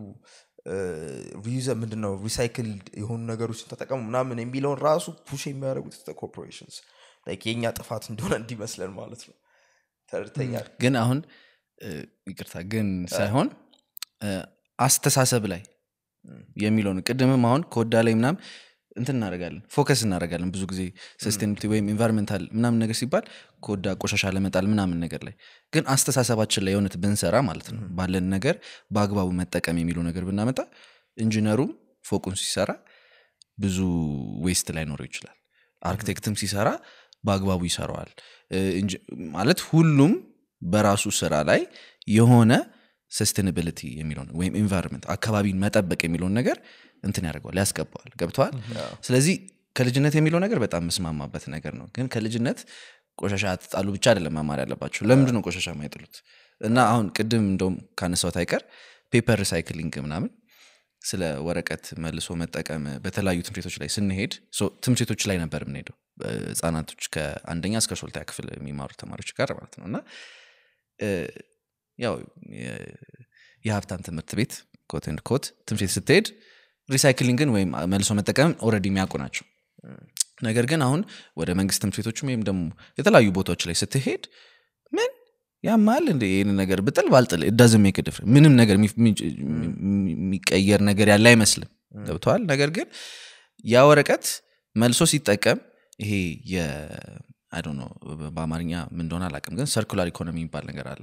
ሪዩዘ ምንድነው ሪሳይክል የሆኑ ነገሮችን ተጠቀሙ ምናምን የሚለውን ራሱ ፑሽ የሚያደርጉት ኮርፖሬሽንስ የእኛ ጥፋት እንደሆነ እንዲመስለን ማለት ነው ተርተኛል ግን አሁን እ፣ ይቅርታ ግን ሳይሆን እ፣ አስተሳሰብ ላይ የሚለውን ቅድምም አሁን ከወዳ ላይ ምናም እንትን እናደርጋለን ፎከስ እናደርጋለን ብዙ ጊዜ ሰስቴኒቲ ወይም ኢንቫይሮንሜንታል ምናምን ነገር ሲባል ከወዳ ቆሻሻ ለመጣል ምናምን ነገር ላይ ግን አስተሳሰባችን ላይ የእውነት ብንሰራ ማለት ነው ባለን ነገር በአግባቡ መጠቀም የሚለው ነገር ብናመጣ ኢንጂነሩም ፎቁን ሲሰራ ብዙ ዌስት ላይኖረው ይችላል አርክቴክትም ሲሰራ በአግባቡ ይሰራዋል እ፣ እንጂ- ማለት ሁሉም በራሱ ስራ ላይ የሆነ ሰስቴናቢሊቲ የሚለውን ወይም ኢንቫይሮንመንት አካባቢን መጠበቅ የሚለውን ነገር እንትን ያደርገዋል ያስገባዋል ገብተዋል ስለዚህ ከልጅነት የሚለው ነገር በጣም ምስማማበት ነገር ነው ግን ከልጅነት ቆሻሻ አትጣሉ ብቻ አይደለም መማር ያለባቸው ለምንድን ነው ቆሻሻ ማይጥሉት እና አሁን ቅድም እንደውም ካነሳሁት አይቀር ፔፐር ሪሳይክሊንግ ምናምን ስለ ወረቀት መልሶ መጠቀም በተለያዩ ትምህርት ቤቶች ላይ ስንሄድ ሶ ትምህርት ቤቶች ላይ ነበር የምንሄደው ህጻናቶች ከአንደኛ እስከ ሾልታ ክፍል የሚማሩ ተማሪዎች ጋር ማለት ነው እና እ፣ ያው የ- የሀብታም ትምህርት ቤት ኮት ኤንድ ኮት ትምህርት ቤት ስትሄድ ሪሳይክሊንግን ወይም መልሶ መጠቀም ኦልሬዲ የሚያውቁ ናቸው ነገር ግን አሁን ወደ መንግስት ትምህርት ቤቶችም ወይም ደግሞ የተለያዩ ቦታዎች ላይ ስትሄድ ምን ያማል እንደ ይህን ነገር ብጥል ባልጥል እዳዝ ሜክድፍ ምንም ነገር የሚ- የሚ- የሚቀየር ነገር ያለ አይመስልም ገብተዋል ነገር ግን ያ ወረቀት መልሶ ሲጠቀም ይሄ የ አይ ዶንት ኖ በአማርኛ ምን እንደሆነ አላውቅም ግን ሰርኩላር ኢኮኖሚ የሚባል ነገር አለ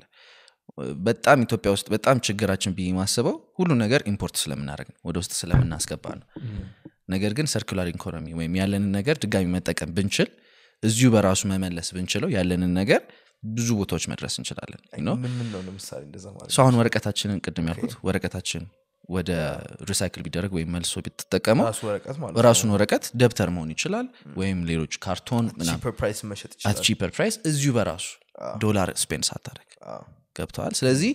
በጣም ኢትዮጵያ ውስጥ በጣም ችግራችን ብዬ ማስበው ሁሉ ነገር ኢምፖርት ስለምናደርግ ነው ወደ ውስጥ ስለምናስገባ ነው ነገር ግን ሰርኩላር ኢኮኖሚ ወይም ያለንን ነገር ድጋሚ መጠቀም ብንችል እዚሁ በራሱ መመለስ ብንችለው ያለንን ነገር ብዙ ቦታዎች መድረስ እንችላለን you know? ምን ምን ነው ለምሳሌ እንደዛ ማለት ሰው አሁን ወረቀታችንን ቅድም ያልኩት ወረቀታችን ወደ ሪሳይክል ቢደረግ ወይም መልሶ ብትጠቀመው ራሱ ወረቀት ማለት ራሱን ወረቀት ደብተር መሆን ይችላል ወይም ሌሎች ካርቶን ምናምን ቺፐር ፕራይስ መሸጥ አት ይችላል ቺፐር ፕራይስ እዚሁ በራሱ ዶላር ስፔንድ ሳታደረግ አዎ። ገብተዋል ስለዚህ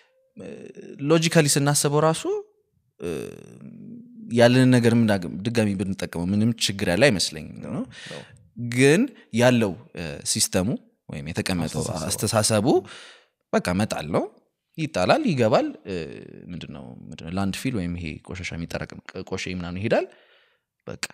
ሎጂካሊ ስናስበው ራሱ እ፣ ያለንን ነገር ምን ዳግም- ድጋሚ ብንጠቀመው ምንም ችግር ያለ አይመስለኝም ነው ግን ያለው እ፣ ሲስተሙ ወይም የተቀመጠው አስተሳሰቡ በቃ መጣል ነው ይጣላል ይገባል እ፣ ምንድነው ምንድነው ላንድ ፊል ወይም ይሄ ቆሻሻ የሚጠረቅም ቆሼ ምናምን ይሄዳል በቃ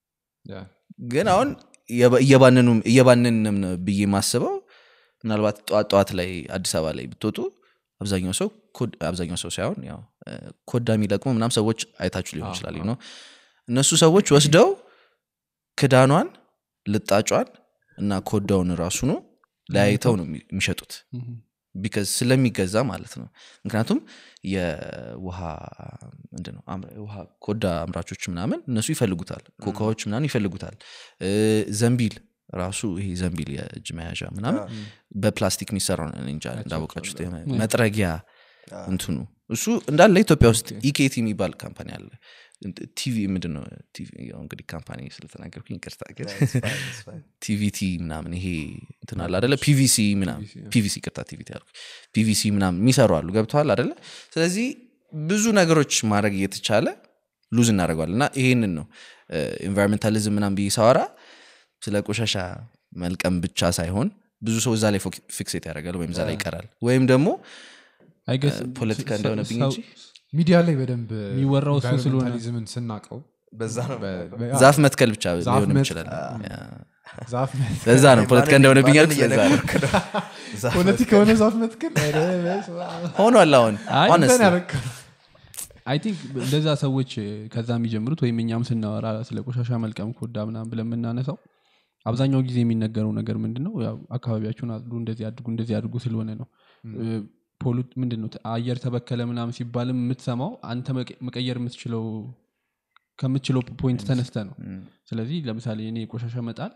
ግን አሁን እየባ- እየባነኑም እየባነንም ነው ብዬ ማስበው ምናልባት ጠዋት ጠዋት ላይ አዲስ አበባ ላይ ብትወጡ አብዛኛው ሰው ኮድ- አብዛኛው ሰው ሳይሆን ያው እ፣ ኮዳ የሚለቅሙ ምናም ሰዎች አይታችሁ ሊሆን ይችላል ነው እነሱ ሰዎች ወስደው ክዳኗን ልጣጯን እና ኮዳውን ራሱ ነው ለያይተው ነው የሚ- የሚሸጡት ቢካዝ ስለሚገዛ ማለት ነው ምክንያቱም የውሃ ምንድን ነው አምራ- ውሃ ኮዳ አምራቾች ምናምን እነሱ ይፈልጉታል ኮካዎች ምናምን ይፈልጉታል እ፣ ዘንቢል ራሱ ይሄ ዘንቢል የእጅ መያዣ ምናምን በፕላስቲክ የሚሰራው ነው። እኔ እንጃ እንዳወቃችሁት የሆነ መጥረጊያ እንትኑ እሱ እንዳለ ኢትዮጵያ ውስጥ ኢኬቲ የሚባል ካምፓኒ አለ እንት- ቲቪ ምንድን ነው ቲቪ ያው እንግዲህ ካምፓኒ ስለተናገርኩኝ ይቅርታ ግን ቲቪቲ ምናምን ይሄ እንትን አለ አደለ ፒቪሲ ምናምን ፒቪሲ ቅርታ ቲቪቲ አልኩ ፒቪሲ ምናምን የሚሰሩ አሉ ገብተዋል አደለ ስለዚህ ብዙ ነገሮች ማድረግ እየተቻለ ሉዝ እናደርገዋል እና ይሄንን ነው ኢንቫይሮንሜንታሊዝም ምናምን ብዬ ሳወራ ስለ ቆሻሻ መልቀም ብቻ ሳይሆን ብዙ ሰው እዛ ላይ ፎክ- ፊክሴት ያደርጋል ወይም እዛ ላይ ይቀራል ወይም ደግሞ I guess ፖለቲካ ሰው- እንደሆነብኝ ሰው- እንጂ ሚዲያ ላይ በደንብ የሚወራው እሱ ስለሆነ። ኢንቫይሮንመንታሊዝምን ስናቀው በዛ ነው ዛፍ መትከል ብቻ ዛፍ ሊሆንም መት- ይችላል ያ። ዛፍ ለዛ ነው ፖለቲካ እንደሆነብኝ ማንን ያልኩት ለዛ ነው። እየነገርክ ነው? ዛፍ ፖለቲካ የሆነ ዛፍ መትከል ኧረ በስመ አብ። ሆኗል አሁን አይ፣ honestly። እንትን ያደረግከው። አይ ቲንክ እንደዛ ሰዎች ከዛ የሚጀምሩት ወይም እኛም ስናወራ ስለ ቆሻሻ መልቀም ኮዳ ምናምን ብለን የምናነሳው አብዛኛው ጊዜ የሚነገረው ነገር ምንድን ነው ያው አካባቢያችሁን አጽዱ እንደዚህ አድርጉ እንደዚህ አድርጉ ስለሆነ ነው እ፣ ፖሉ- ምንድን ነው አየር ተበከለ ምናምን ሲባልም የምትሰማው አንተ መቀ- መቀየር የምትችለው ከምትችለው ፖይንት ተነስተ ነው ስለዚህ ለምሳሌ እኔ ቆሻሻ መጣል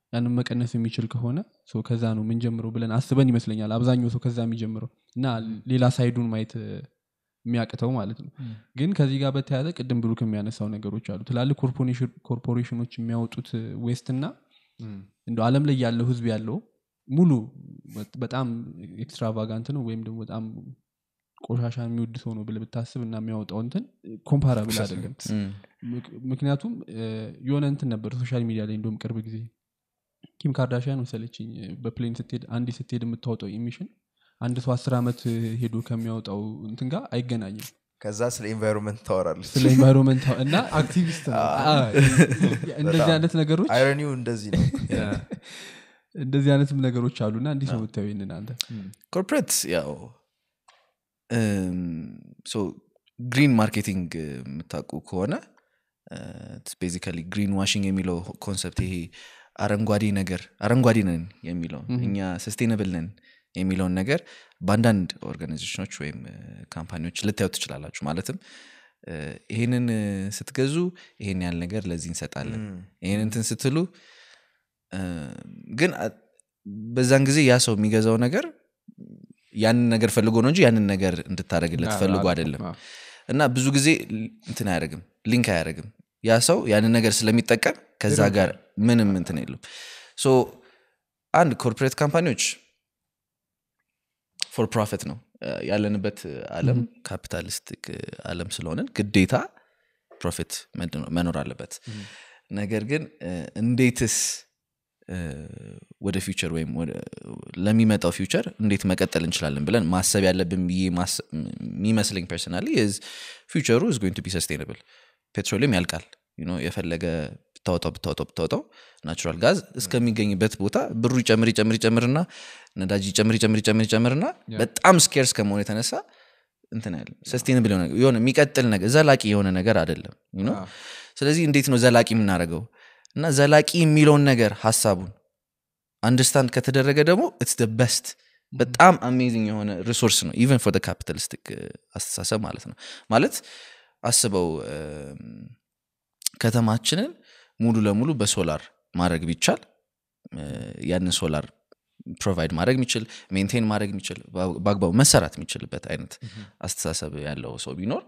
ያንን መቀነስ የሚችል ከሆነ ሶ ከዛ ነው ምንጀምረው ብለን አስበን ይመስለኛል አብዛኛው ሰው ከዛ የሚጀምረው እና ሌላ ሳይዱን ማየት እ፣ የሚያቅተው ማለት ነው ግን ከዚህ ጋር በተያያዘ ቅድም ብሩክ የሚያነሳው ነገሮች አሉ ትላልቅ ኮርፖሬሽን- ኮርፖሬሽኖች የሚያወጡት ዌስት እና እንደ አለም ላይ ያለው ህዝብ ያለው ሙሉ በ- በጣም ኤክስትራቫጋንት ነው ወይም ደግሞ በጣም ቆሻሻ የሚወድ ሰው ነው ብለህ ብታስብ እና የሚያወጣው እንትን ኮምፓራብል አይደለም ምክ- ምክንያቱም እ፣ የሆነ እንትን ነበር ሶሻል ሚዲያ ላይ እንደውም ቅርብ ጊዜ ኪም ካርዳሽያን መሰለችኝ በፕሌን ስትሄድ አንድ ስትሄድ የምታወጣው ኢሚሽን አንድ ሰው አስር ዓመት ሄዶ ከሚያወጣው እንትን ጋር አይገናኝም ከዛ ስለ ኤንቫይሮንመንት ታወራለች ስለ ኤንቫይሮንመንት እና አክቲቪስት ነው አ- እንደዚህ አይነት ነገሮች አይረኒው እንደዚህ ነው እንደዚህ አይነትም ነገሮች አሉና እንዲህ ነው የምታየው ይህንን አንተ ኮርፖሬት ያው ግሪን ማርኬቲንግ የምታውቁ ከሆነ ቤዚካሊ ግሪን ዋሽንግ የሚለው ኮንሰፕት ይሄ አረንጓዴ ነገር አረንጓዴ ነን የሚለው እኛ ሰስቴነብል ነን የሚለውን ነገር በአንዳንድ ኦርጋናይዜሽኖች ወይም እ፣ ካምፓኒዎች ልታዩት ትችላላችሁ ማለትም እ፣ ይሄንን እ፣ ስትገዙ ይሄን ያህል ነገር ለዚህ እንሰጣለን ይሄን እንትን ስትሉ እ፣ ግን አ- በዛን ጊዜ ያ ሰው የሚገዛው ነገር ያንን ነገር ፈልጎ ነው እንጂ ያንን ነገር እንድታደረግለት ፈልጎ አይደለም እና ብዙ ጊዜ ል- እንትን አያደርግም ሊንክ አያደርግም ያ ሰው ያንን ነገር ስለሚጠቀም ከዛ ጋር ምንም እንትን የለም ሶ አንድ ኮርፖሬት ካምፓኒዎች ፎር ፕሮፊት ነው እ፣ ያለንበት አለም ካፒታሊስቲክ አለም ስለሆነን ግዴታ ፕሮፊት መኖር አለበት ነገር ግን እ፣ እንዴትስ እ፣ ወደ ፊውቸር ወይም ወደ- ለሚመጣው ፊውቸር እንዴት መቀጠል እንችላለን ብለን ማሰብ ያለብን ብዬ ማስ- የሚመስለኝ ፐርሰናሊ ፊውቸሩ is going to be sustainable ፔትሮሊየም ያልቃል you know፣ የፈለገ ብታወጣው ብታወጣው ብታወጣው ናቹራል ጋዝ እስከሚገኝበት ቦታ ብሩ ይጨምር ይጨምር ይጨምርና ነዳጅ ይጨምር ይጨምር ይጨምር ይጨምርና በጣም ስኬርስ ከመሆኑ የተነሳ እንትን ያለ ሰስቴንብል የሆነ የሆነ የሚቀጥል ነገር ዘላቂ የሆነ ነገር አይደለም you know? ስለዚህ እንዴት ነው ዘላቂ የምናደርገው እና ዘላቂ የሚለውን ነገር ሀሳቡን አንደርስታንድ ከተደረገ ደግሞ ኢትስ ደ በስት በጣም አሜዚንግ የሆነ ሪሶርስ ነው ኢቨን ፎር ካፒታሊስቲክ አስተሳሰብ ማለት ነው ማለት አስበው እም፣ ከተማችንን ሙሉ ለሙሉ በሶላር ማድረግ ቢቻል እ፣ ያንን ሶላር ፕሮቫይድ ማድረግ የሚችል ሜንቴን ማድረግ የሚችል በ- በአግባቡ መሰራት የሚችልበት አይነት አስተሳሰብ ያለው ሰው ቢኖር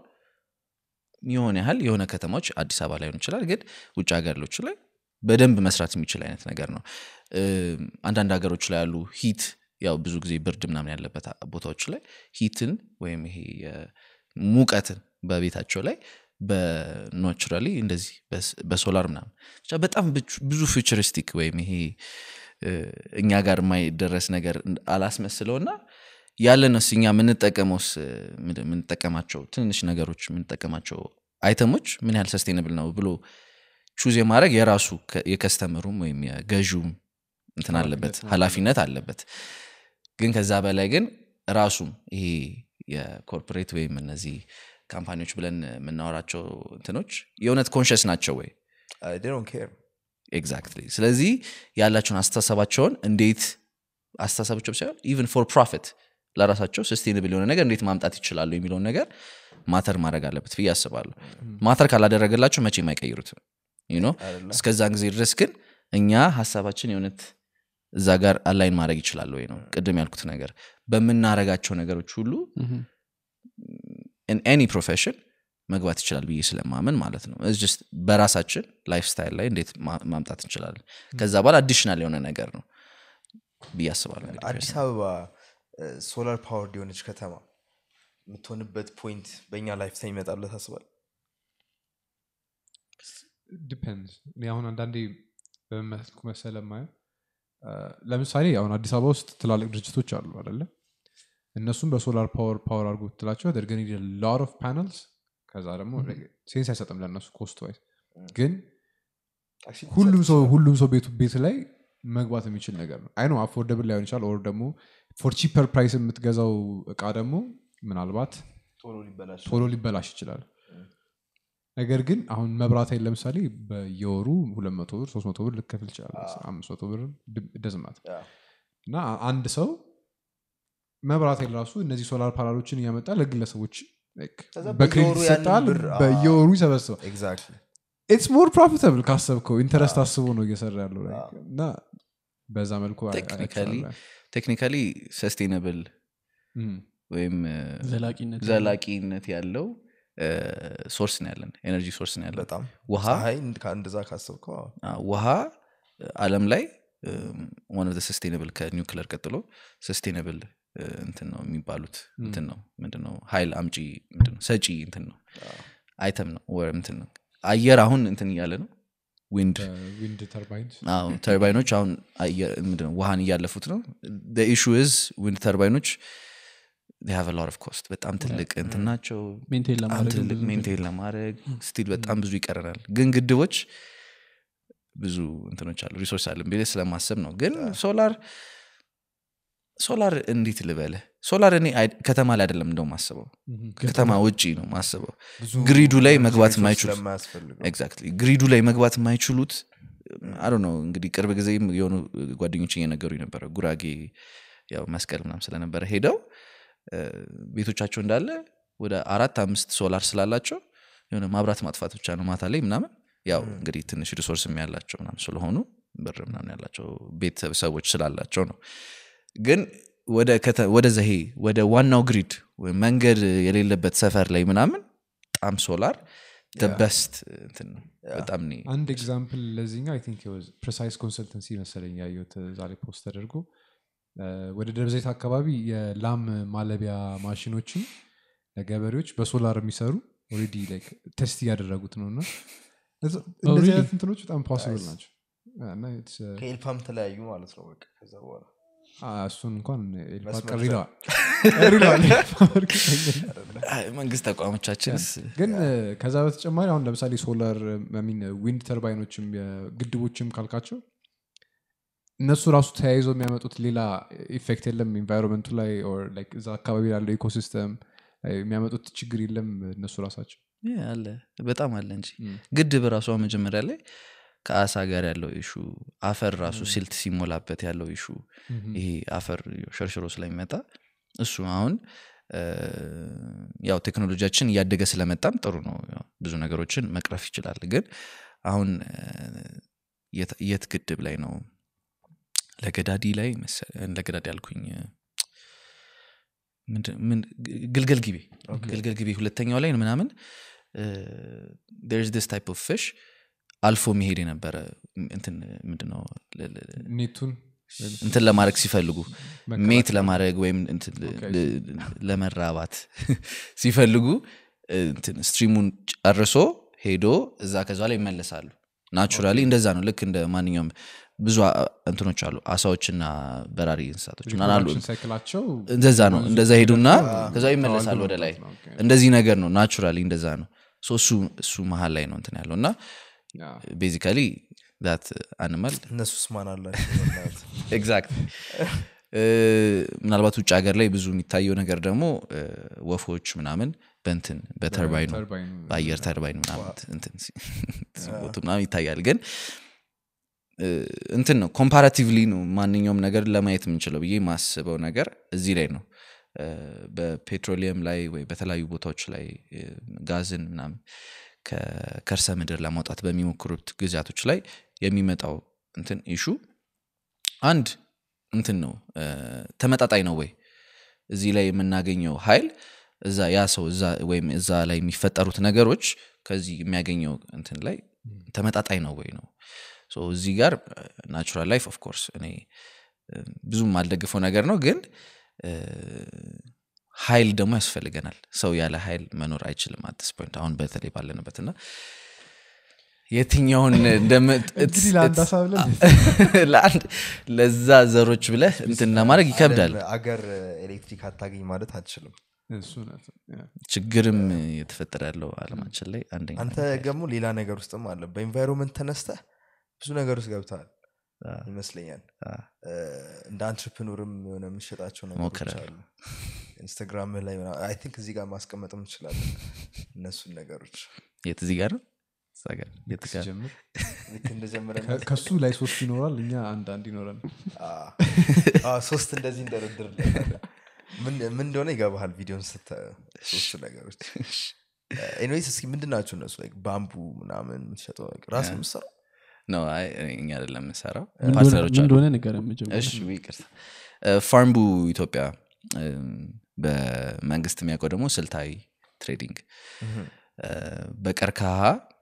የሆነ ያህል የሆነ ከተማዎች አዲስ አበባ ላይሆን ይችላል ግን ውጭ ሀገሮች ላይ በደንብ መስራት የሚችል አይነት ነገር ነው እም፣ አንዳንድ ሀገሮች ላይ ያሉ ሂት ያው ብዙ ጊዜ ብርድ ምናምን ያለበት ቦታዎች ላይ ሂትን ወይም ይሄ የ- ሙቀትን በቤታቸው ላይ በናቹራሊ እንደዚህ በስ- በሶላር ምናምን ብቻ በጣም ብቹ- ብዙ ፊውቸሪስቲክ ወይም ይሄ እ፣ እኛ ጋር የማይደረስ ነገር እንድ- አላስመስለውና ያለንስ እኛ የምንጠቀመውስ እ፣ ምንድን- የምንጠቀማቸው ትንንሽ ነገሮች የምንጠቀማቸው አይተሞች ምን ያህል ሰስቴነብል ነው ብሎ ቹዝ የማድረግ የራሱ ከ- የከስተመሩም ወይም የገዥውም እንትን አለበት ኃላፊነት አለበት ግን ከዛ በላይ ግን ራሱም ይሄ የኮርፖሬት ወይም እነዚህ ካምፓኒዎች ብለን የምናወራቸው እንትኖች የእውነት ኮንሽስ ናቸው ወይ ኬር ኤግዛክትሊ ስለዚህ ያላቸውን አስተሳሰባቸውን እንዴት አስተሳሰባቸው ሳይሆን ኢቨን ፎር ፕሮፊት ለራሳቸው ስስቴንብል የሆነ ነገር እንዴት ማምጣት ይችላሉ የሚለውን ነገር ማተር ማድረግ አለበት ብዬ አስባለሁ ማተር ካላደረገላቸው መቼም አይቀይሩትም you know? እስከዛን ጊዜ ድረስ ግን እኛ ሀሳባችን የእውነት እዛ ጋር አላይን ማድረግ ይችላል ወይ ነው ቅድም ያልኩት ነገር በምናረጋቸው ነገሮች ሁሉ ኤኒ ፕሮፌሽን መግባት ይችላል ብዬ ስለማመን ማለት ነው It's just በራሳችን ላይፍ ስታይል ላይ እንዴት ማ- ማምጣት እንችላለን ከዛ በኋላ አዲሽናል የሆነ ነገር ነው ብዬ አስባለሁ እንግዲህ አዲስ አበባ ሶላር ፓወር የሆነች ከተማ የምትሆንበት ፖይንት በእኛ ላይፍ ታይም ይመጣል ብለህ ታስባለህ ዲፔንድ እኔ አሁን አንዳንዴ በመልኩ መሰለ ማየው ለምሳሌ አሁን አዲስ አበባ ውስጥ ትላልቅ ድርጅቶች አሉ አደለ እነሱም በሶላር ፓወር ፓወር አድርጎ ትላቸው ደርገን ሎት ኦፍ ፓነልስ ከዛ ደግሞ ሴንስ አይሰጥም ለእነሱ ኮስት ዋይዝ ግን ሁሉም ሰው ሁሉም ሰው ቤቱ ቤት ላይ መግባት የሚችል ነገር ነው አይ ነው አፎርደብል ላይሆን ይችላል ኦር ደግሞ ፎር ቺፐር ፕራይስ የምትገዛው እቃ ደግሞ ምናልባት ቶሎ ሊበላሽ ቶሎ ሊበላሽ ይችላል ነገር ግን አሁን መብራት ኃይል ለምሳሌ በየወሩ ሁለት መቶ ብር ሶስት መቶ ብር ልከፍል ይችላል አምስት መቶ ብር ደዝማት እና አንድ ሰው መብራት ኃይል ራሱ እነዚህ ሶላር ፓናሎችን እያመጣ ለግለሰቦች like ከዛ በክሬዲት በየወሩ ያንን ይሰጣል ብር፣ አዎ። በየወሩ ይሰበስባል ኤግዛክትሊ ኢትስ ሞር ፕሮፊታብል ካሰብከው ኢንተረስት አስቦ ነው እየሰራ ያለው like። እና በዛ መልኩ አይ- ቴክኒካሊ አይቼዋለሁ። ቴክኒካሊ ሰስቴነብል እም፣ ወይም እ፣ ዘላቂነት ዘላቂነት ያለው ሶርስ ነው ያለን ኤነርጂ ሶርስ ነው ያለን በጣም ውሃ ፀሐይ እንደዛ ካሰብከው አዎ። አ፣ ውሃ አለም ላይ ዋን ኦፍ ሰስቴነብል ከኒውክለር ቀጥሎ ሰስቴነብል እንትን ነው የሚባሉት እንትን ነው ምንድነው ሀይል አምጪ ምንድነው ሰጪ እንትን ነው አይተም ነው ወር እንትን ነው አየር አሁን እንትን እያለ ነው ዊንድ ዊንድ ተርባይንስ አዎ ተርባይኖች አሁን አየር- ምንድነው ውሃን እያለፉት ነው ኢሹ ዝ ዊንድ ተርባይኖች ሃቭ ሎት ኦፍ ኮስት በጣም ትልቅ እንትን ናቸው ሜንቴን በጣም ለማድረግ ትልቅ ብዙ ሜንቴን ለማድረግ ስቲል በጣም ብዙ ይቀረናል ግን ግድቦች ብዙ እንትኖች አሉ ሪሶርስ አለን ብዬ ስለማሰብ ነው ግን ሶላር ሶላር እንዴት ልበለ ሶላር እኔ አይ- ከተማ ላይ አይደለም እንደው ማስበው ከተማ ውጪ ነው ማስበው ብዙ ግሪዱ ላይ ብዙ መግባት ሪሶርስ የማይችሉት ስለማያስፈልገው ኤግዛክትሊ ግሪዱ ላይ መግባት የማይችሉት አዶ ነው እንግዲህ ቅርብ ጊዜም የሆኑ ጓደኞች እየነገሩ ነበረ ጉራጌ ያው መስቀል ምናም ስለነበረ ሄደው እ፣ ቤቶቻቸው እንዳለ ወደ አራት አምስት ሶላር ስላላቸው የሆነ ማብራት ማጥፋት ብቻ ነው ማታ ላይ ምናምን ያው እንግዲህ ትንሽ ሪሶርስም ያላቸው ምናምን ስለሆኑ ብር ምናምን ያላቸው ቤተሰቦች ስላላቸው ነው ግን ወደ ከተ- ወደዛ ይሄ ወደ ዋናው ግሪድ ወይም መንገድ የሌለበት ሰፈር ላይ ምናምን በጣም ሶላር በስት እንትን ነው በጣም እኔ አንድ ኤግዛምፕል ለዚህኛው አይ ቲንክ ፕሬሳይስ ኮንሰልተንሲ መሰለኝ ያየሁት ዛሬ ፖስት ተደርጎ እ፣ ወደ ደብረዘይት አካባቢ የላም ማለቢያ ማሽኖችን ለገበሬዎች በሶላር የሚሰሩ ኦልሬዲ ላይክ ቴስት እያደረጉት ነው እና እዛ- እንደዚህ really? አይነት እንትኖች በጣም ፖስብል ናቸው እና it's, uh, ከኤልፓም ተለያዩ ማለት ነው በቃ ከዛ በኋላ አ፣ እሱን እንኳን ኤልፓ መስመር ቀሪ ይለዋል ቀሪ ይለዋል እርግጠኛ ነኝ። አይ፣ መንግስት ተቋሞቻችንስ ግን እ፣ ከዛ በተጨማሪ አሁን ለምሳሌ ሶላር ሚን ዊንድ ተርባይኖችም የግድቦችም ካልካቸው እነሱ ራሱ ተያይዘው የሚያመጡት ሌላ ኢፌክት የለም ኢንቫይሮንመንቱ ላይ or like እዛ አካባቢ ያለው ኢኮሲስተም የሚያመጡት ችግር የለም እነሱ ራሳቸው ያ፣ አለ በጣም አለ እንጂ ም። ግድብ ራሷ መጀመሪያ ላይ ከአሳ ጋር ያለው ኢሹ አፈር ራሱ ሲልት ሲሞላበት ያለው ኢሹ ይሄ አፈር ሸርሽሮ ስለሚመጣ እሱ አሁን እ፣ ያው ቴክኖሎጂያችን እያደገ ስለመጣም ጥሩ ነው ያው ብዙ ነገሮችን መቅረፍ ይችላል ግን አሁን እ፣ የት- የት ግድብ ላይ ነው ለገዳዲ ላይ መሰ- ለገዳዲ ያልኩኝ እ፣ ምንድን- ምን ግልገል ጊቤ ግልገል ጊቤ ሁለተኛው ላይ ምናምን ስ ታይፕ ኦፍ ፊሽ አልፎ መሄድ የነበረ እንትን ምንድነው ለ- ለ- ኔቱን እንትን ለማድረግ ሲፈልጉ መከላከል። ሜት ለማድረግ ወይም እንትን ል- ኦኬ፣ ል- ለመራባት ሲፈልጉ እንትን ስትሪሙን ጨርሶ ሄዶ እዛ ከዛ ላይ ይመለሳሉ ናቹራሊ እንደዛ ነው ልክ እንደ ማንኛውም ብዙ አ- እንትኖች አሉ አሳዎችና በራሪ እንስሳቶች ምናምን አሉ ሪፕሮዳክሽን ሳይክላቸው እንደዛ ነው እንደዛ ሄዱና ከዛ ይመለሳሉ ወደ ላይ ነው። ኦኬ። እንደዚህ ነገር ነው ናቹራሊ እንደዛ ነው ሶ እሱ እሱ መሀል ላይ ነው እንትን ያለው እና ያ። ቤዚካሊ ዛት አኒማል እነሱስ ማን አላቸው በእናትህ? ኤግዛክት ምናልባት ውጭ ሀገር ላይ ብዙ የሚታየው ነገር ደግሞ እ፣ ወፎች ምናምን በንትን በተርባይኑ ተርባይኑ በአየር ተርባይን ምናምን እንትን ሲ- ሲሞቱ ምናምን ይታያል ግን እ፣ እንትን ነው ኮምፓራቲቭሊ ነው ማንኛውም ነገር ለማየት የምንችለው ብዬ የማስበው ነገር እዚህ ላይ ነው እ፣ በፔትሮሊየም ላይ ወይ በተለያዩ ቦታዎች ላይ እ፣ ጋዝን ምናምን ከከርሰ ምድር ለማውጣት በሚሞክሩት ጊዜያቶች ላይ የሚመጣው እንትን ኢሹ አንድ እንትን ነው እ፣ ተመጣጣኝ ነው ወይ እዚህ ላይ የምናገኘው ሀይል እዛ ያ ሰው እዛ ወይም እዛ ላይ የሚፈጠሩት ነገሮች ከዚህ የሚያገኘው እንትን ላይ ተመጣጣኝ ነው ወይ ነው ሶ እዚህ ጋር ናቹራል ላይፍ ኦፍኮርስ እኔ እ፣ ብዙም አልደግፈው ነገር ነው ግን እ፣ ሀይል ደግሞ ያስፈልገናል ሰው ያለ ሀይል መኖር አይችልም አትስ ፖይንት አሁን በተለይ ባለንበት እና የትኛውን እንደምት- እንግዲህ ለአንድ ሀሳብ ብለን ለአንድ ለዛ ዘሮች ብለህ እንትን ለማድረግ ይከብዳል ዓለም አገር ኤሌክትሪክ አታገኝ ማለት አትችልም እሱ እውነት ነው። ያ። ችግርም የተፈጠረ ያለው አለማችን ላይ አንደኛ አንተ ደግሞ ሌላ ነገር ውስጥም አለ በኢንቫይሮንመንት ተነስተህ ብዙ ነገር ውስጥ ገብተሃል ይመስለኛል አ። እ፣ እንደ አንትርፕኖርም የሆነ የምትሸጣቸው ነገሮች ሞክራለሁ። አሉ ኢንስታግራም ላይ አይ ቲንክ እዚህ ጋር ማስቀመጥ እንችላለን እነሱን ነገሮች የት እዚህ ጋር ነው እዛ ጋር የት ጋር ሲጀምር ልክ እንደጀመረን ከ- ከሱ ላይ ሶስት ይኖራል እኛ አንድ አንድ ይኖረን ሶስት እንደዚህ እንደረድር ምን ምን እንደሆነ ይገባሃል ቪዲዮን ስተ ሶስቱ ነገሮች ኤኒዌይስ እስኪ ምንድን ናቸው እነሱ like ባምቡ ምናምን የምትሸጠው ነገር ራስ የምትሰራው ነው አይ እኛ አይደለም የምንሰራው ምን እንደሆነ- ፓርትነሮች ምን አሉ እንደሆነ ንገረን መጀመሪያ። እሺ ይቅርታ ፋርምቡ ኢትዮጵያ እም፣ በመንግስት የሚያውቀው ደግሞ ስልታዊ ትሬዲንግ እ፣ በቀርከሃ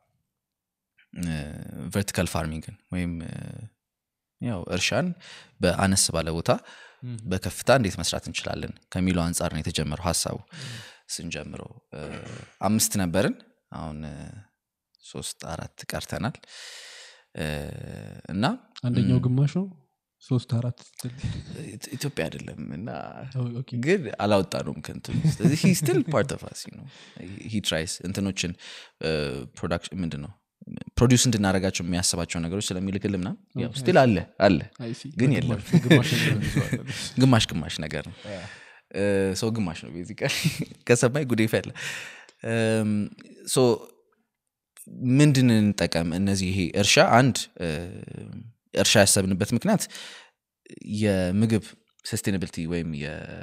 ቨርቲካል ፋርሚንግን ወይም እ፣ ያው እርሻን በአነስ ባለ ቦታ በከፍታ እንዴት መስራት እንችላለን ከሚለው አንጻር ነው የተጀመረው ሀሳቡ ስንጀምረው እ፣ አምስት ነበርን አሁን እ፣ ሶስት አራት ቀርተናል እ፣ እና አንደኛው ግማሽ ነው ሶስት አራት ስትል ኢት- ኢትዮጵያ አይደለም እና ኦ፣ ኦኬ። ግን አላወጣኑም ከንትን ስለዚህ ሂ ስቲል ፓርት ኦፍ አስ ነው ሂ ትራይስ እንትኖችን ፕሮዳክሽን ምንድን ነው ፕሮዲውስ እንድናደረጋቸው የሚያስባቸው ነገሮች ስለሚልክል ምናም ስቲል አለ አለ አይ ሲ። ግን የለም ግማሽ ነገር ይዘዋል። ግማሽ ግማሽ ነገር ነው እ፣ ሰው ግማሽ ነው ቤዚካሊ ከሰማይ ጉዴ ፈለ ሶ ምንድን እንጠቀም እነዚህ ይሄ እርሻ አንድ እ፣ እርሻ ያሰብንበት ምክንያት የምግብ ሰስቴናብሊቲ ወይም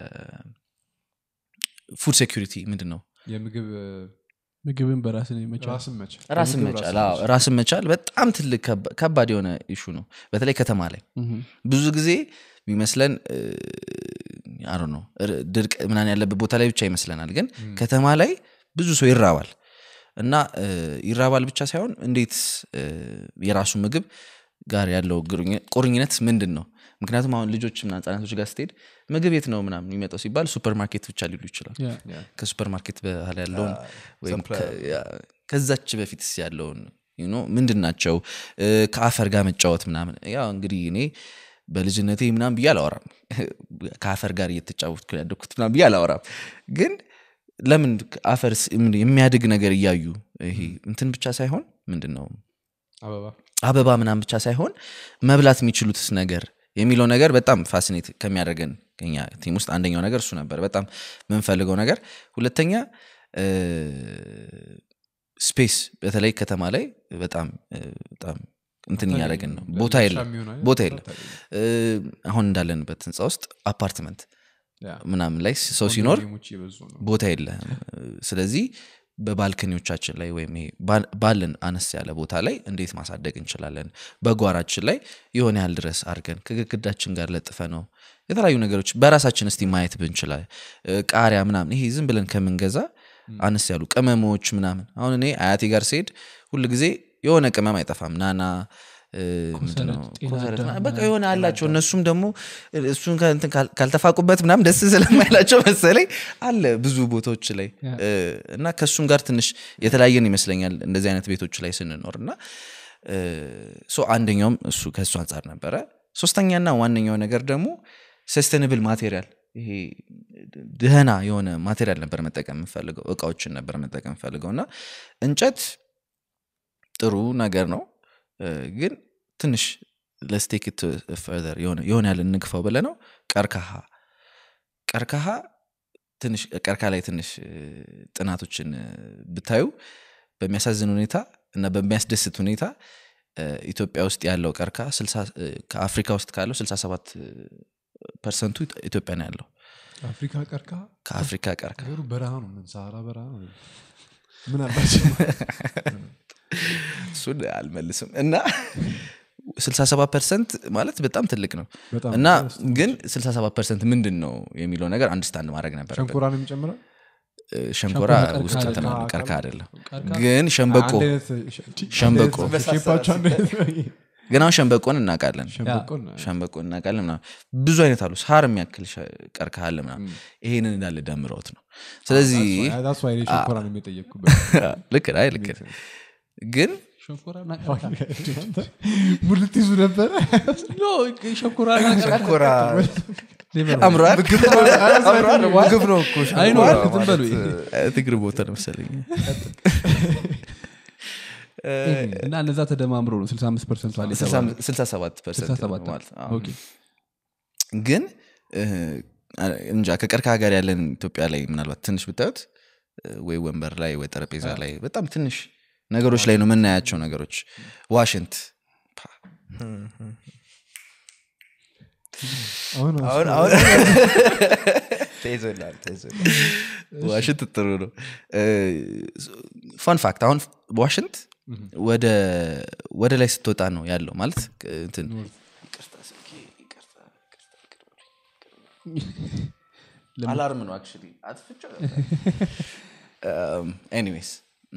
የፉድ ሴኪሪቲ ምንድን ነው የምግብ ምግብን በራስን የመቻል ራስን መቻል ራስን የምግብ መቻል አዎ፣ ራስን መቻል በጣም ትልቅ ከባ- ከባድ የሆነ ኢሹ ነው በተለይ ከተማ ላይ ምሁም። ብዙ ጊዜ የሚመስለን አሮ ነው ድርቅ ምናን ያለበት ቦታ ላይ ብቻ ይመስለናል ግን ከተማ ላይ ብዙ ሰው ይራባል እና እ፣ ይራባል ብቻ ሳይሆን እንዴት እ፣ የራሱ ምግብ ጋር ያለው ግሩኝ- ቁርኝነት ምንድን ነው ምክንያቱም አሁን ልጆች ምና ህጻናቶች ጋር ስትሄድ ምግብ የት ነው ምናምን የሚመጣው ሲባል ሱፐር ማርኬት ብቻ ሊሉ ይችላል ያ። ከሱፐር ማርኬት በኋላ ያለውን ወይም ከ- ያ- ከዛች በፊትስ ያለውን you know ምንድን ናቸው እ፣ ከአፈር ጋር መጫወት ምናምን ያው እንግዲህ እኔ በልጅነቴ ምናምን ብዬ አላወራም ከአፈር ጋር እየተጫወትኩ ያደግኩት ምናምን ብዬ አላወራም ግን ለምን አፈር ስ- ምን- የሚያድግ ነገር እያዩ ይሄ እንትን ብቻ ሳይሆን ምንድን ነው አበባ አበባ ምናምን ብቻ ሳይሆን መብላት የሚችሉትስ ነገር የሚለው ነገር በጣም ፋሲኔት ከሚያደርገን ከኛ ቲም ውስጥ አንደኛው ነገር እሱ ነበር በጣም የምንፈልገው ነገር ሁለተኛ ስፔስ በተለይ ከተማ ላይ በጣም እ፣ በጣም እንትን እያደረግን ነው ቦታ ለእርሻ የለም የሚሆን አይነት ቦታ ቦታ የለም አታገኝም። እ፣ አሁን እንዳለንበት ህንፃ ውስጥ አፓርትመንት ያ። ምናምን ላይ ሰው ሲኖር ኮንዶሚኒየሞች እየበዙ ነው ቦታ የለህም ስለዚህ በባልከኒዎቻችን ላይ ወይም ይሄ ባል- ባለን አነስ ያለ ቦታ ላይ እንዴት ማሳደግ እንችላለን በጓራችን ላይ የሆነ ያህል ድረስ አድርገን ከግድግዳችን ጋር ለጥፈ ነው የተለያዩ ነገሮች በራሳችን እስቲ ማየት ብንችላል እ፣ ቃሪያ ምናምን ይሄ ዝም ብለን ከምንገዛ አነስ ያሉ ቅመሞች ምናምን አሁን እኔ አያቴ ጋር ስሄድ ሁል ጊዜ የሆነ ቅመም አይጠፋም ናና እ፣ ምንድን ነው? ጤና ኮሰረት አዳም ምናምን በቃ የሆነ አላቸው እነሱም ደግሞ እሱን ከእንትን ካል- ካልተፋቁበት ምናምን ደስ ስለማይላቸው መሰለኝ አለ ብዙ ቦታዎች ላይ እ፣ እና ከእሱም ጋር ትንሽ የተለያየን ይመስለኛል እንደዚህ አይነት ቤቶች ላይ ስንኖር እና እ፣ ሶ አንደኛውም እሱ ከእሱ አንጻር ነበረ ሶስተኛና ዋነኛው ነገር ደግሞ ሰስተንብል ማቴሪያል ይሄ ድህና የሆነ ማቴሪያል ነበር መጠቀም የምፈልገው እቃዎችን ነበር መጠቀም የምፈልገው እና እንጨት ጥሩ ነገር ነው እ፣ ግን ትንሽ ለስቴክ ፈርዘር የሆነ ያህል እንግፋው ብለ ነው ቀርከሃ ቀርከሃ ትንሽ ቀርካ ላይ ትንሽ እ፣ ጥናቶችን እ፣ ብታዩ በሚያሳዝን ሁኔታ እና በሚያስደስት ሁኔታ እ፣ ኢትዮጵያ ውስጥ ያለው ቀርካ ስልሳ- እ፣ ከአፍሪካ ውስጥ ካለው 67 ፐርሰንቱ ኢትዮጵያ ነው ያለው አፍሪካ ቀርካ ከአፍሪካ ቀርካ ነገሩ በረሃ ነው ምን ሰሃራ በረሃ ነው ምን አላቸው እሱን አልመልስም እና 67 ፐርሰንት ማለት በጣም ትልቅ ነው በጣም እና ግን 67 ፐርሰንት ምንድን ነው የሚለው ነገር አንድስታንድ ማድረግ ነበር ሸንኮራ ነው የሚጨምረው ሸንኮራ ሸንኮራ ውስጥ ቀርካ እንትን አለ፣ አይደለም። ቀርካ አይደለም ቀርካ- ግን ሸንበቆ አንድ አይነት ሸ- ሸንበቆ። አንድ አይነት ሼፓቸው አንድ አይነት ነው። ግን አሁን ሸንበቆን እናውቃለን ሸንበቆን ሸንበቆ እናውቃለን ምናምን ብዙ አይነት አሉ ሳር የሚያክል ሸ- ቀርከሃ አለ ምናምን ይሄንን እንዳለ ደምረውት ነው ስለዚህ that's why እኔ ሸንኮራ ነው የሚጠየቅኩበት ልክ ነህ፣ አይ ልክ ነህ። ግን ሸንኮራና ቀርካ ሙልት ይዙ ነበረ ኖ፣ ሸንኮራና ቀርካ ሸንኮራ አምሯል ምግብ ነው እኮ አይ ኖ፣ ሸንኮራ ዝም በሉ። ማለት፣ ትግር ቦታ ነው መሰለኝ እና እነዛ ተደማምሮ ነው 65 ፐርሰንት አለ የተባለው። 67 ፐርሰንት 67 ማለት አዎ። ኦኬ። ግን እ፣ እንጃ ከቀርከሃ ጋር ያለን ኢትዮጵያ ላይ ምናልባት ትንሽ ብታዩት እ፣ ወይ ወንበር ላይ ወይ ጠረጴዛ ላይ በጣም ትንሽ ነገሮች ላይ ነው የምናያቸው ነገሮች ዋሽንት ፓ፣ አሁን አሁን አሁን ተይዞላል ተይዞላል ዋሽንት ጥሩ ነው ፋን ፋክት አሁን ዋሽንት ወደ ወደ ላይ ስትወጣ ነው ያለው ማለት እንትን አላርም ነው አክቹዋሊ አጥፍቼው ኤኒዌይስ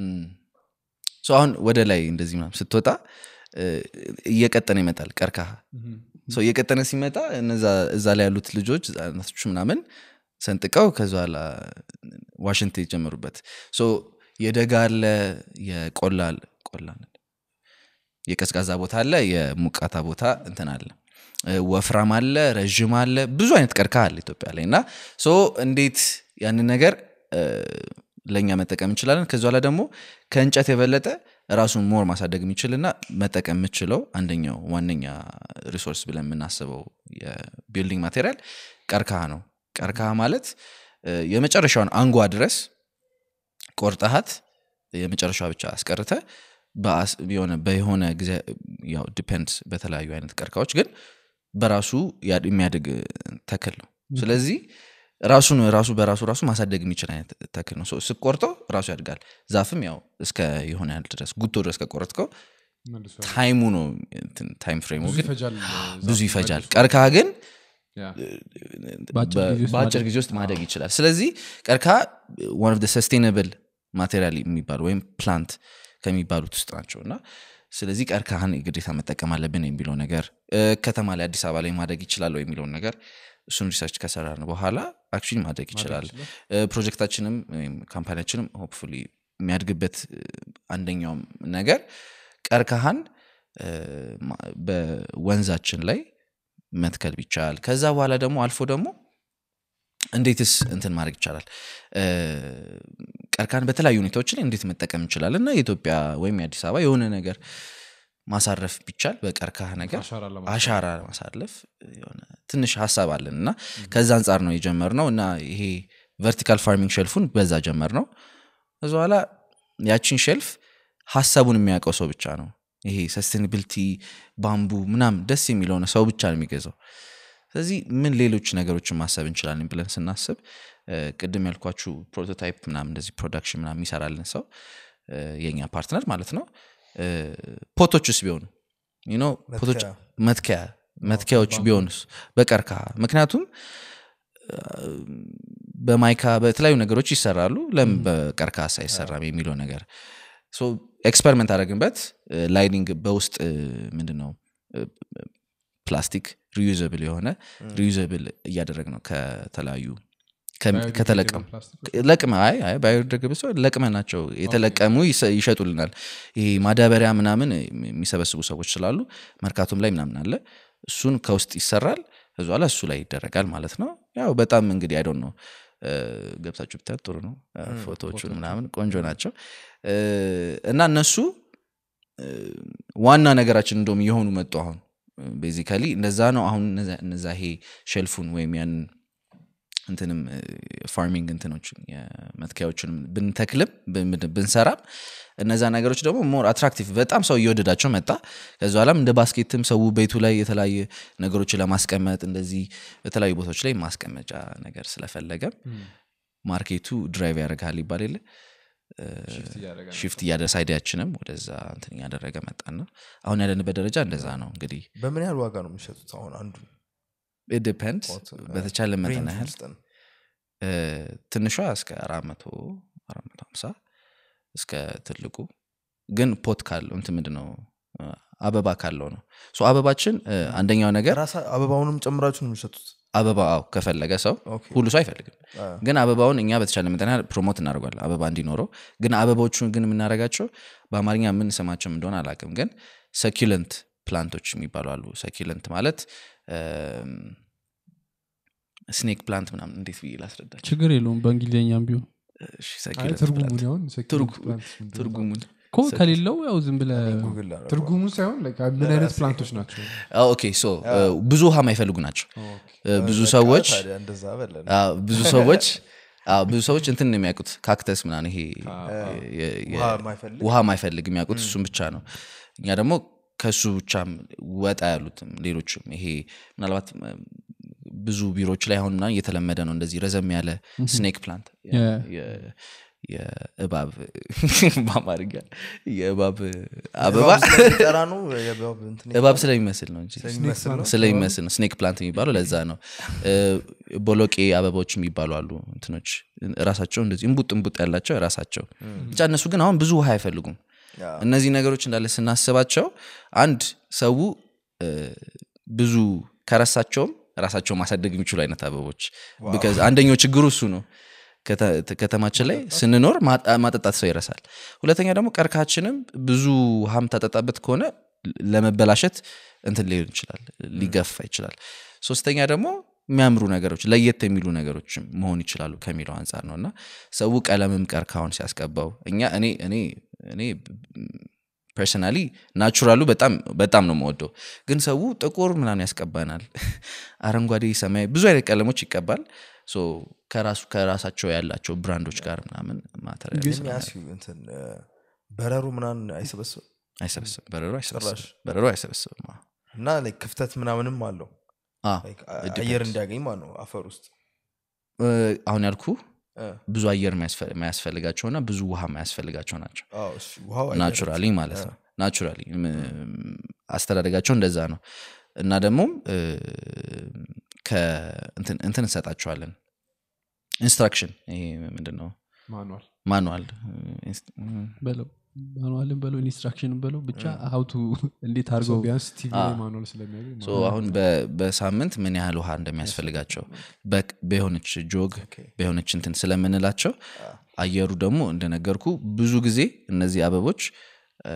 ሶ አሁን ወደ ላይ እንደዚህ ምናምን ስትወጣ እ፣ እየቀጠነ ይመጣል ቀርካሃ ሶ እየቀጠነ ሲመጣ እነዛ እዛ ላይ ያሉት ልጆች ህጻናቶቹ ምናምን ሰንጥቀው ከዚ ኋላ ዋሽንት የጀመሩበት ሶ የደጋ አለ የቆላ ቆላ የቀዝቃዛ ቦታ አለ የሙቃታ ቦታ እንትን አለ እ፣ ወፍራም አለ ረዥም አለ ብዙ አይነት ቀርከሃ አለ ኢትዮጵያ ላይ እና ሶ እንዴት ያንን ነገር እ፣ ለእኛ መጠቀም እንችላለን ከዚ ኋላ ደግሞ ከእንጨት የበለጠ ራሱን ሞር ማሳደግ የሚችልና መጠቀም የምችለው አንደኛው ዋነኛ ሪሶርስ ብለን የምናስበው የቢልዲንግ ማቴሪያል ቀርከሃ ነው ቀርከሃ ማለት እ፣ የመጨረሻውን አንጓ ድረስ ቆርጠሃት የመጨረሻ ብቻ አስቀርተ በአስ- የሆነ በሆነ ጊዜ ያው ዲፔንድስ በተለያዩ አይነት ቀርካዎች ግን በራሱ ያ- የሚያድግ ተክል ነው ስለዚህ ራሱን ራሱ በራሱ ራሱ ማሳደግ የሚችል አይነት ተክል ነው ሶ ስቆርጠው ራሱ ያድጋል ዛፍም ያው እስከ የሆነ ያህል ድረስ ጉቶ ድረስ ከቆረጥከው መልሶ ታይሙ ነው እንትን ታይም ፍሬሙ ብዙ ግን ይፈጃል ብዙ ይፈጃል ቀርከሃ ግን ያ። በአጭር ጊዜ ውስጥ በአጭር ማደግ- ጊዜ ውስጥ ማደግ ይችላል ስለዚህ ቀርከሃ ዋን ኦፍ ሰስቴናብል ማቴሪያል የሚባሉ ወይም ፕላንት ከሚባሉት ውስጥ ናቸው እና ስለዚህ ቀርከሃን ግዴታ መጠቀም አለብን የሚለው ነገር እ፣ ከተማ ላይ አዲስ አበባ ላይ ማደግ ይችላል ወይ የሚለውን ነገር እሱን ሪሰርች ከሰራን በኋላ አክቹዋሊ ማደግ ይችላል እ፣ ፕሮጀክታችንም ወይም ካምፓኒያችንም ሆፕፉሊ የሚያድግበት እ፣ አንደኛውም ነገር ቀርከሃን እ፣ ማ- በወንዛችን ላይ መትከል ቢቻል ከዛ በኋላ ደግሞ አልፎ ደግሞ እንዴትስ እንትን ማድረግ ይቻላል እ፣ ቀርከሃን በተለያዩ ሁኔታዎች ላይ እንዴት መጠቀም እንችላለን እና የኢትዮጵያ ወይም የአዲስ አበባ የሆነ ነገር ማሳረፍ ቢቻል በቀርከሃ ነገር አሻራ ለማሳረፍ። አሻራ ማሳለፍ የሆነ ትንሽ ሀሳብ አለን እና ከዛ አንጻር ነው የጀመርነው እና ይሄ ቨርቲካል ፋርሚንግ ሼልፉን በዛ ጀመር ነው ከዚ በኋላ ያችን ሼልፍ ሀሳቡን የሚያውቀው ሰው ብቻ ነው ይሄ ሰስቴናቢሊቲ ባምቡ ምናምን ደስ የሚለሆነ ሰው ብቻ ነው የሚገዛው ስለዚህ ምን ሌሎች ነገሮችን ማሰብ እንችላለን ብለን ስናስብ እ፣ ቅድም ያልኳችሁ ፕሮቶታይፕ ምናምን እንደዚህ ፕሮዳክሽን ምናምን የሚሰራልን ሰው እ፣ የኛ ፓርትነር ማለት ነው እ፣ ፖቶችስ ቢሆኑ you know፣ ፖቶች መትከያ። መትከያ መትከያዎች ቢሆኑስ በቀርከሃ ምክንያቱም እ፣ በማይካ በተለያዩ ነገሮች ይሰራሉ ለምን በቀርከሃ አይሰራም የሚለው ነገር ኤክስፐሪመንት አደረግንበት ላይኒንግ በውስጥ እ፣ ምንድን ነው እ፣ ፕላስቲክ ሪዩዘብል የሆነ ሪዩዘብል እያደረግ ነው ከተለያዩ ከሚ- ከተለቀሙ ፕላስቲኮች ለቅመ አይ አይ ባዮዲግሬደብል ሰው ለቅመ ናቸው የተለቀሙ ይሰ- ይሸጡልናል ይሄ ማዳበሪያ ምናምን የሚሰበስቡ ሰዎች ስላሉ መርካቶም ላይ ምናምን አለ እሱን ከውስጥ ይሰራል ከዚ በኋላ እሱ ላይ ይደረጋል ማለት ነው ያው በጣም እንግዲህ አይዶን ነው ገብታችሁ ብታዩት ጥሩ ነው እ፣ ፎቶዎቹን ምናምን ቆንጆ ናቸው እ፣ እና እነሱ እ፣ ዋና ነገራችን እንደውም እየሆኑ መጡ አሁን ቤዚካሊ እንደዛ ነው አሁን እነዛ- እነዛ ይሄ ሼልፉን ወይም ያንን እንትንም ፋርሚንግ እንትኖችን የመትከያዎችንም ብንተክልም ብን- ብንሰራም እነዛ ነገሮች ደግሞ ሞር አትራክቲቭ በጣም ሰው እየወደዳቸው መጣ ከዚ በኋላም እንደ ባስኬትም ሰው ቤቱ ላይ የተለያየ ነገሮችን ለማስቀመጥ እንደዚህ በተለያዩ ቦታዎች ላይ ማስቀመጫ ነገር ስለፈለገ ማርኬቱ ድራይቭ ያደርግሃል ይባል የለ ሽፍት እያደረገ ነው። ሽፍት እያደረስ አይዲያችንም ወደዛ እንትን እያደረገ መጣና አሁን ያለንበት ደረጃ እንደዛ ነው እንግዲህ በምን ያህል ዋጋ ነው የሚሸጡት አሁን አንዱ ዲፔንድ በተቻለ መጠን ሬንጅ ያህል ውስጥ ነው? እ፣ ትንሿ እስከ አራት መቶ አራት መቶ ሀምሳ እስከ ትልቁ ግን ፖት ካለው እንትን ምንድን ነው እ፣ አበባ ካለው ነው ሶ አበባችን እ፣ አንደኛው ነገር ራሳ አበባውንም ጨምራችሁ ነው የሚሸጡት አበባ አዎ ከፈለገ ሰው ኦኬ። ሁሉ ሰው አይፈልግም አ፣ ግን አበባውን እኛ በተቻለ መጠን ያህል ፕሮሞት እናደርጓለን አበባ እንዲኖረው ግን አበባዎቹን ግን የምናደርጋቸው በአማርኛ ምን ስማቸው እንደሆነ አላውቅም ግን ሰኪለንት ፕላንቶች የሚባሉ አሉ ሰኪለንት ማለት ስኔክ ፕላንት ምናምን እንዴት ብዬ ላስረዳቸው ችግር የለውም በእንግሊዝኛም ቢሆን እሺ፣ አይ succulent ትርጉሙን plant። ያሁን ትርጉ- succulent plants ምንድን ነው? ትርጉሙን ኮ ከሌለው ያው ዝም ብለ ጉግል ላደርገው። ትርጉሙን ሳይሆን like ምን አይነት ፕላንቶች ናቸው አዎ፣ ኦኬ ሶ ብዙ ውሃ የማይፈልጉ ናቸው እ፣ ብዙ በቃ ሰዎች ታዲያ እንደዛ በለን አዎ፣ ብዙ ሰዎች አዎ፣ ብዙ ሰዎች እንትን ነው የሚያውቁት ካክተስ ምናምን ይሄ የ- የ- ውሃ የማይፈልግ ውሃ የማይፈልግ የሚያውቁት እሱም ብቻ ነው እኛ ደግሞ ከሱ ብቻም ወጣ ያሉትም ሌሎችም ይሄ ምናልባት እ፣ ብዙ ቢሮዎች ላይ አሁን ምናምን እየተለመደ ነው እንደዚህ ረዘም ያለ ስኔክ ፕላንት Yeah. የእባብ በአማርኛ የእባብ አበባ እባብ ስለሚጠራ ነው የእባብ እንትን እባብ ስለሚመስል ነው እንጂ ስለሚመስል ነው ስለሚመስል ነው ስኔክ ፕላንት የሚባለው ለዛ ነው እ፣ ቦሎቄ አበባዎች የሚባሉ አሉ እንትኖች ራሳቸው እንደዚህ እንቡጥ እንቡጥ ያላቸው ራሳቸው ብቻ እነሱ ግን አሁን ብዙ ውሃ አይፈልጉም ያ። እነዚህ ነገሮች እንዳለ ስናስባቸው አንድ ሰው እ፣ ብዙ ከረሳቸውም ራሳቸው ማሳደግ የሚችሉ አይነት አበቦች ቢካዝ አንደኛው ችግሩ እሱ ነው ከተ- ከተማችን ላይ ስንኖር ማጣ- ማጠጣት ሰው ይረሳል ሁለተኛ ደግሞ ቀርካችንም ብዙ ውሃም ታጠጣበት ከሆነ ለመበላሸት እንትን ሊሆን ይችላል ሊገፋ ይችላል ሶስተኛ ደግሞ የሚያምሩ ነገሮች ለየት የሚሉ ነገሮች መሆን ይችላሉ ከሚለው አንጻር ነው እና ሰው ቀለምም ቀርካውን ሲያስቀባው እኛ እኔ እኔ እኔ ፐርሰናሊ ናቹራሉ በጣም በጣም ነው የምወደው ግን ሰው ጥቁር ምናምን ያስቀባናል አረንጓዴ ሰማያዊ ብዙ አይነት ቀለሞች ይቀባል ሶ ከራሱ ከራሳቸው ያላቸው ብራንዶች ጋር ምናምን ማተር የሚያስዩ እንትን እ፣ በረሩ ምናምን አይሰበስብም አይሰበስብም በረሮ አይሰበስብም ጭራሽ? በረሮ አይሰበስብም አዎ። እና like ክፍተት ምናምንም አለው አዎ፣ Like it አየር depends። እንዲያገኝ ማለት ነው አፈር ውስጥ እ፣ አሁን ያልኩ እ፣ ብዙ አየር የማያስፈ- የማያስፈልጋቸውና ብዙ ውሃ የማያስፈልጋቸው ናቸው አዎ፣ እሺ፣ ውሃው አየር ናቹራሊ ማለት ነው ናቹራሊ አስተዳደጋቸው እንደዛ ነው እና ደግሞም እ፣ ከ- እንትን እንትን እንሰጣቸዋለን ኢንስትራክሽን ይሄ ምንድን ነው ማኑዋል ማኑዋል በለው ማኑዋልን በለው ኢንስትራክሽንን በለው ብቻ ሀውቱ እንዴት አድርገው ቢያንስ ቲቪ ላይ ማኑዋል ስለሚያገኝ ሶ አሁን በ- በሳምንት ምን ያህል ውሃ እንደሚያስፈልጋቸው በ- በሆነች ጆግ በሆነች እንትን ስለምንላቸው አየሩ ደግሞ እንደነገርኩ ብዙ ጊዜ እነዚህ አበቦች እ፣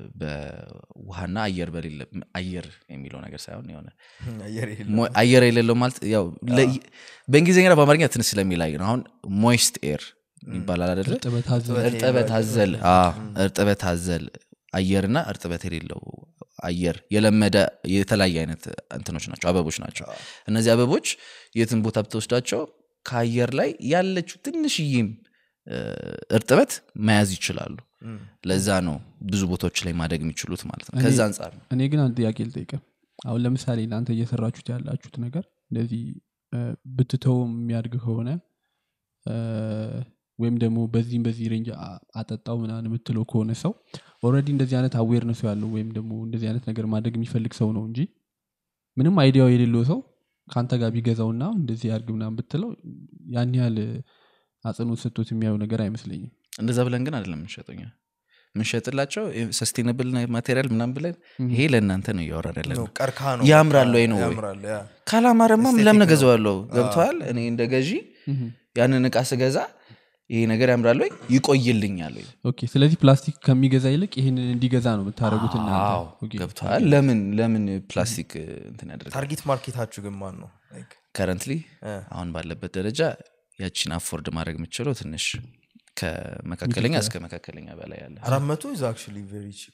በውሃና አየር በሌለ አየር የሚለው ነገር ሳይሆን የሆነ አየር የለም። ሞ- አየር የሌለው ማለት ያው ለ- በእንግሊዝኛና በአማርኛ ትንሽ ስለሚላይ ነው አሁን ሞይስት ኤር ይባላል አደለ እርጥበት አዘል እርጥበት አዘል አዎ፣ እርጥበት አዘል አየርና እርጥበት የሌለው አየር የለመደ የተለያየ አይነት እንትኖች ናቸው አበቦች ናቸው እነዚህ አበቦች የትን ቦታ ብትወስዳቸው ከአየር ላይ ያለችው ትንሽዬም እ፣ እርጥበት መያዝ ይችላሉ ለዛ ነው ብዙ ቦታዎች ላይ ማደግ የሚችሉት ማለት ነው ከዛ አንጻር ነው እኔ ግን አንድ ጥያቄ ልጠይቀ አሁን ለምሳሌ እናንተ እየሰራችሁት ያላችሁት ነገር እንደዚህ እ፣ ብትተውም የሚያድግ ከሆነ እ፣ ወይም ደግሞ በዚህም በዚህ ሬንጅ አ- አጠጣው ምናምን የምትለው ከሆነ ሰው ኦልሬዲ እንደዚህ አይነት አዌርነሱ ያለው ወይም ደግሞ እንደዚህ አይነት ነገር ማድረግ የሚፈልግ ሰው ነው እንጂ ምንም አይዲያው የሌለው ሰው ከአንተ ጋር ቢገዛውና እንደዚህ ያርግ ምናምን ብትለው ያን ያህል አጽንኦት ሰጥቶት የሚያየው ነገር አይመስለኝም እንደዛ ብለን ግን አይደለም የምንሸጠኛ የምንሸጥላቸው ሰስቴናብል ማቴሪያል ምናምን ብለን ይሄ ለእናንተ ነው እያወራን ያለ ነው፣ ነው ቀርከሃ ነው ያምራል ወይ ነው ወይ? ያምራል ያ ካላማረማ Aesthetic ለምን ነው። እገዛዋለሁ ገብተዋል እኔ እንደ ገዢ ያንን እቃ ስገዛ ይሄ ነገር ያምራል ወይ ይቆይልኛል ወይ ኦኬ ስለዚህ ፕላስቲክ ከሚገዛ ይልቅ ይህንን እንዲገዛ ነው የምታደረጉት አዎ እናንተ ገብተዋል ለምን ለምን ፕላስቲክ እንትን ያደርጋል ታርጌት ማርኬታችሁ ግን ማን ነው Like, ከረንትሊ እ፣ አሁን ባለበት ደረጃ ያቺን አፎርድ ማድረግ የምችለው ትንሽ ከመካከለኛ እስከ መካከለኛ በላይ ያለ አራት መቶ is actually very cheap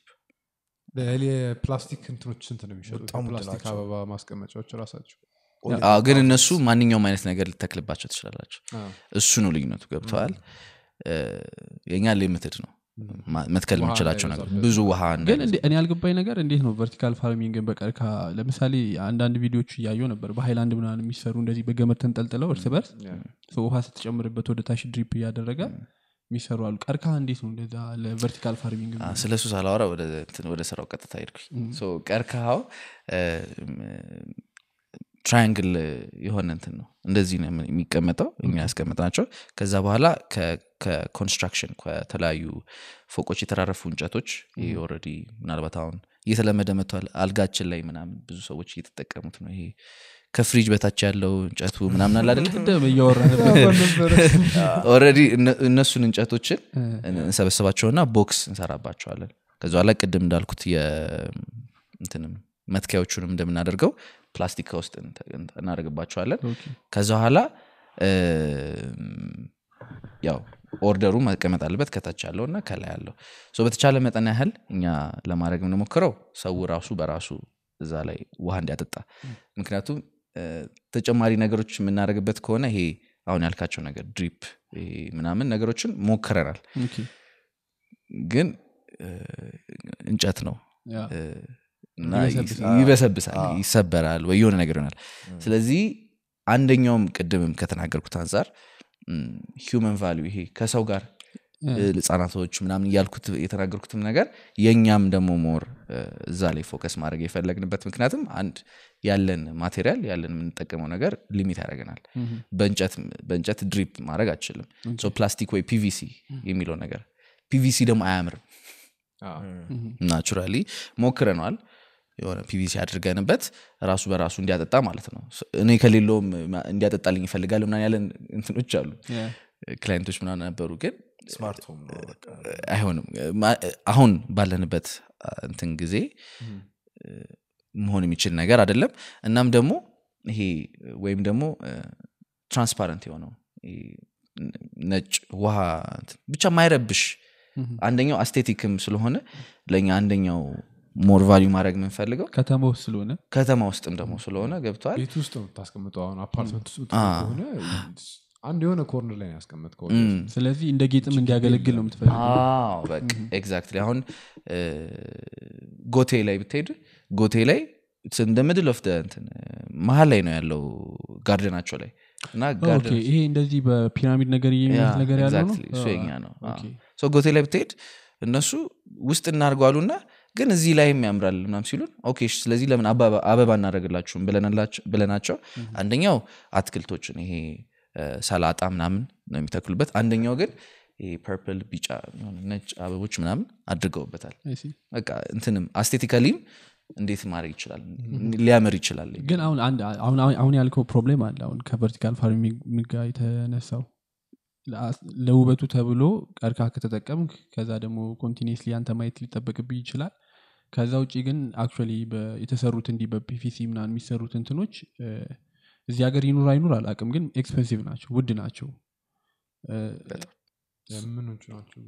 የፕላስቲክ እንትኖች ስንት ነው የሚሸጡት በጣም ውድ ፕላስቲክ ናቸው። አበባ ማስቀመጫዎች ራሳቸው አዎ፣ ግን እነሱ ማንኛውም አይነት ነገር ልተክልባቸው ትችላላቸው አዎ። እሱ ነው ልዩነቱ ገብተዋል የእኛ ሊሚትድ ነው ማ- መትከል ውሃ የምንችላቸው ነገር እንዳይበዛበት። ብዙ ውሃ ግን እንዳይበዛ- እንዴ- እኔ ያልገባኝ ነገር እንዴት ነው ቨርቲካል ፋርሚንግን በቀርካ ለምሳሌ አንዳንድ ቪዲዮዎች እያየው ነበር በሃይላንድ ምናምን የሚሰሩ እንደዚህ በገመድ ተንጠልጥለው እርስ በርስ ሰው ውሃ ስትጨምርበት ወደ ታች ድሪፕ እያደረገ የሚሰሩ አሉ ቀርካ እንዴት ነው እንደዛ ለቨርቲካል ፋርሚንግ አ፣ ስለ እሱ ሳላወራ ወደ እንትን ወደ ስራው ቀጥታ ሄድኩኝ ሶ ቀርከሃው ትራያንግል የሆነ እንትን ነው እንደዚህ ነው የሚቀመጠው እኛ ያስቀመጥ ናቸው ከዛ በኋላ ከ- ከኮንስትራክሽን ከተለያዩ ፎቆች የተራረፉ እንጨቶች ይሄ ኦልሬዲ ምናልባት አሁን እየተለመደ መጥቷል አልጋችን ላይ ምናምን ብዙ ሰዎች እየተጠቀሙት ነው ይሄ ከፍሪጅ በታች ያለው እንጨቱ ምናምን አለ አይደለ ቅድም እያወራ ነበር ኦልሬዲ እነሱን እንጨቶችን እንሰበስባቸውና ቦክስ እንሰራባቸዋለን ከዚ በኋላ ቅድም እንዳልኩት የእንትንም መትኪያዎቹንም እንደምናደርገው ፕላስቲክ ውስጥ እናደርግባቸዋለን ከዛ በኋላ ያው ኦርደሩ መቀመጥ አለበት ከታች ያለው እና ከላይ ያለው ሶ በተቻለ መጠን ያህል እኛ ለማድረግ የምንሞክረው ሰው ራሱ በራሱ እዛ ላይ ውሃ እንዲያጠጣ ምክንያቱም እ፣ ተጨማሪ ነገሮች የምናደርግበት ከሆነ ይሄ አሁን ያልካቸው ነገር ድሪፕ ይሄ ምናምን ነገሮችን ሞክረናል ኦኬ። ግን እ፣ እንጨት ነው ያ። እ፣ እና ይበሰብሳል። ይበሰብሳል ይሰበራል ወይ የሆነ ነገር ይሆናል ስለዚህ አንደኛውም ቅድምም ከተናገርኩት አንጻር ሂውመን ቫሊዩ ይሄ ከሰው ጋር ህጻናቶች ምናምን እያልኩት የተናገርኩትም ነገር የእኛም ደግሞ ሞር እዛ ላይ ፎከስ ማድረግ የፈለግንበት ምክንያትም አንድ ያለን ማቴሪያል ያለን የምንጠቀመው ነገር ሊሚት ያደርገናል በእንጨት ድሪፕ ማድረግ አችልም ፕላስቲክ ወይ ፒቪሲ የሚለው ነገር ፒቪሲ ደግሞ አያምርም ናቹራሊ ሞክረነዋል የሆነ ፒቪሲ አድርገንበት ራሱ በራሱ እንዲያጠጣ ማለት ነው እኔ ከሌለውም እንዲያጠጣልኝ ይፈልጋል ምናን ያለን እንትኖች አሉ ክላይንቶች ምናምን ነበሩ ግን ስማርት ሆም ነው በቃ አይሆንም ማ- አሁን ባለንበት እንትን ጊዜ መሆን የሚችል ነገር አይደለም እናም ደግሞ ይሄ ወይም ደግሞ ትራንስፓረንት የሆነው ይሄ ነጭ ውሃ እንትን ብቻ ማይረብሽ አንደኛው አስቴቲክም ስለሆነ ለእኛ አንደኛው ሞር ቫሊዩ ማድረግ የምንፈልገው ከተማ ውስጥ ስለሆነ ከተማ ውስጥም ደግሞ ስለሆነ ገብተዋል ቤት ውስጥ ነው የምታስቀምጠው አሁን አፓርትመንት ውስጥ አ። ከሆነ አንድ የሆነ ኮርነር ላይ ነው ያስቀመጥከው ስለዚህ እንደ ጌጥም እንዲያገለግል ነው የምትፈልገው አዎ በቃ ኤግዛክትሊ አሁን እ፣ ጎቴ ላይ ብትሄድ ጎቴ ላይ እንደ ምድል ኦፍ እንትን መሀል ላይ ነው ያለው ጋርደናቸው ላይ እና ኦኬ፣ ጋርደን ይሄ እንደዚህ በፒራሚድ ነገር የሚመስል ነገር ያለው ነው ኤግዛክትሊ እሱ አ፣ የኛ ነው ኦኬ። ሶ ጎቴ ላይ ብትሄድ እነሱ ውስጥ እናድርገዋሉና ግን እዚህ ላይም ያምራል ምናም ሲሉን ኦኬ እሺ፣ ስለዚህ ለምን አበባ አበባ እናደረግላችሁም ብለናቸው አንደኛው አትክልቶችን ይሄ እ፣ ሰላጣ ምናምን ነው የሚተክሉበት አንደኛው ግን ይሄ ፐርፕል ቢጫ የሆነ ነጭ አበቦች ምናምን አድርገውበታል I see። በቃ እንትንም አስቴቲካሊም እንዴት ማድረግ ይችላል ሊያምር ይችላል ግን አሁን አንድ አሁን አሁን ያልከው ፕሮብሌም አለ አሁን ከቨርቲካል ፋርሚንግ ጋር የተነሳው ለአስ- ለውበቱ ተብሎ ቀርካ ከተጠቀምክ ከዛ ደግሞ ኮንቲኒስሊ አንተ ማየት ሊጠበቅብህ ይችላል ከዛ ውጭ ግን አክቹዋሊ የተሰሩት እንዲህ በፒቪሲ ምናምን የሚሰሩት እንትኖች እ፣ እዚህ ሀገር ይኑር አይኑር አላቅም ግን ኤክስፔንሲቭ ናቸው ውድ ናቸው እ፣ ምኖቹ ናቸው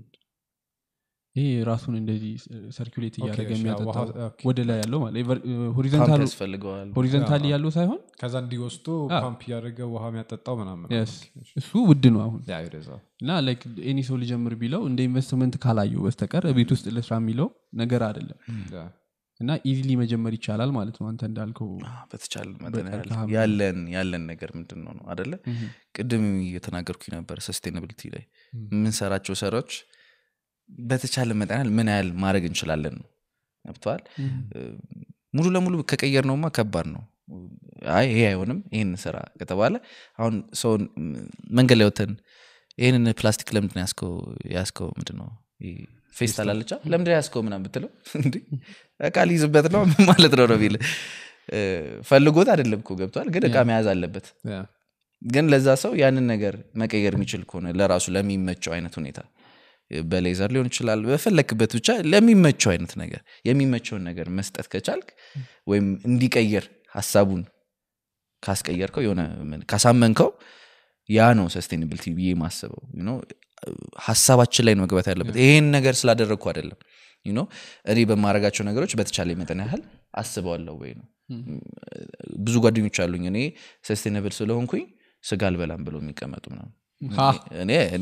ይሄ ራሱን እንደዚህ ሰርኪሌት እያደረገ እሺ፣ የሚያጠጣው ውሃ- ኦኬ። ወደ ላይ ያለው ማለት ፓምፕ ሆሪዘንታል ያስፈልገዋል ሆሪዘንታሊ አዎ። ያለው ሳይሆን ከዛ እንዲወስዶ አ። ፓምፕ እያደረገ ውሃ የሚያጠጣው ምናምን Yes. ኦኬ፣ እሺ። እሱ ውድ ነው አሁን ያ ወደዛ እና ላይክ ኤኒ ሰው ሊጀምር ቢለው እንደ ኢንቨስትመንት ካላየው በስተቀር ቤት ውስጥ ልስራ የሚለው ነገር አይደለም ያ። እና ኢዚሊ መጀመር ይቻላል ማለት ነው አንተ እንዳልከው አዎ፣ በተቻለ መጠን ያህል በቀርከሃ ያለን ያለን ነገር ምንድን ነው ነው አደለ ቅድም እየተናገርኩኝ ነበር ሰስቴናብሊቲ ላይ የምንሰራቸው ሰራዎች በተቻለ መጠን ያህል ምን ያህል ማድረግ እንችላለን ነው ገብተዋል ሙሉ ለሙሉ ከቀየር ነውማ ከባድ ነው አይ ይሄ አይሆንም ይህን ስራ ከተባለ አሁን ሰውን ም፣ መንገድ ላይ ወተን ይህንን ፕላስቲክ ለምንድን ያስከው ያስከው ምንድን ነው ይሄ ፌስታል አለቻ ለምንድን ያስከው ምናምን ብትለው እንዲ እቃ ሊይዝበት ነው ማለት ነው ነው ቢል ፈልጎት አይደለም እኮ ገብቷል ግን እቃ መያዝ አለበት ያ። ግን ለዛ ሰው ያንን ነገር መቀየር የሚችል ከሆነ ለራሱ ለሚመቸው አይነት ሁኔታ በሌዘር ሊሆን ይችላል በፈለክበት ብቻ ለሚመቸው አይነት ነገር የሚመቸውን ነገር መስጠት ከቻልክ ወይም እንዲቀይር ሀሳቡን ካስቀየርከው የሆነ ምን- ካሳመንከው ያ ነው ሰስቴናብሊቲ ብዬ ማስበው you know፣ ሀሳባችን ላይ ነው መግባት ያለበት ይሄን ነገር ስላደረግኩ አይደለም you know፣ እኔ በማድረጋቸው ነገሮች በተቻለ መጠን ያህል አስበዋለሁ ወይ ነው ብዙ ጓደኞች አሉኝ እኔ ሰስቴናብል ስለሆንኩኝ ስጋ አልበላም ብለው የሚቀመጡ ምናምን ሀ። እኔ እኔ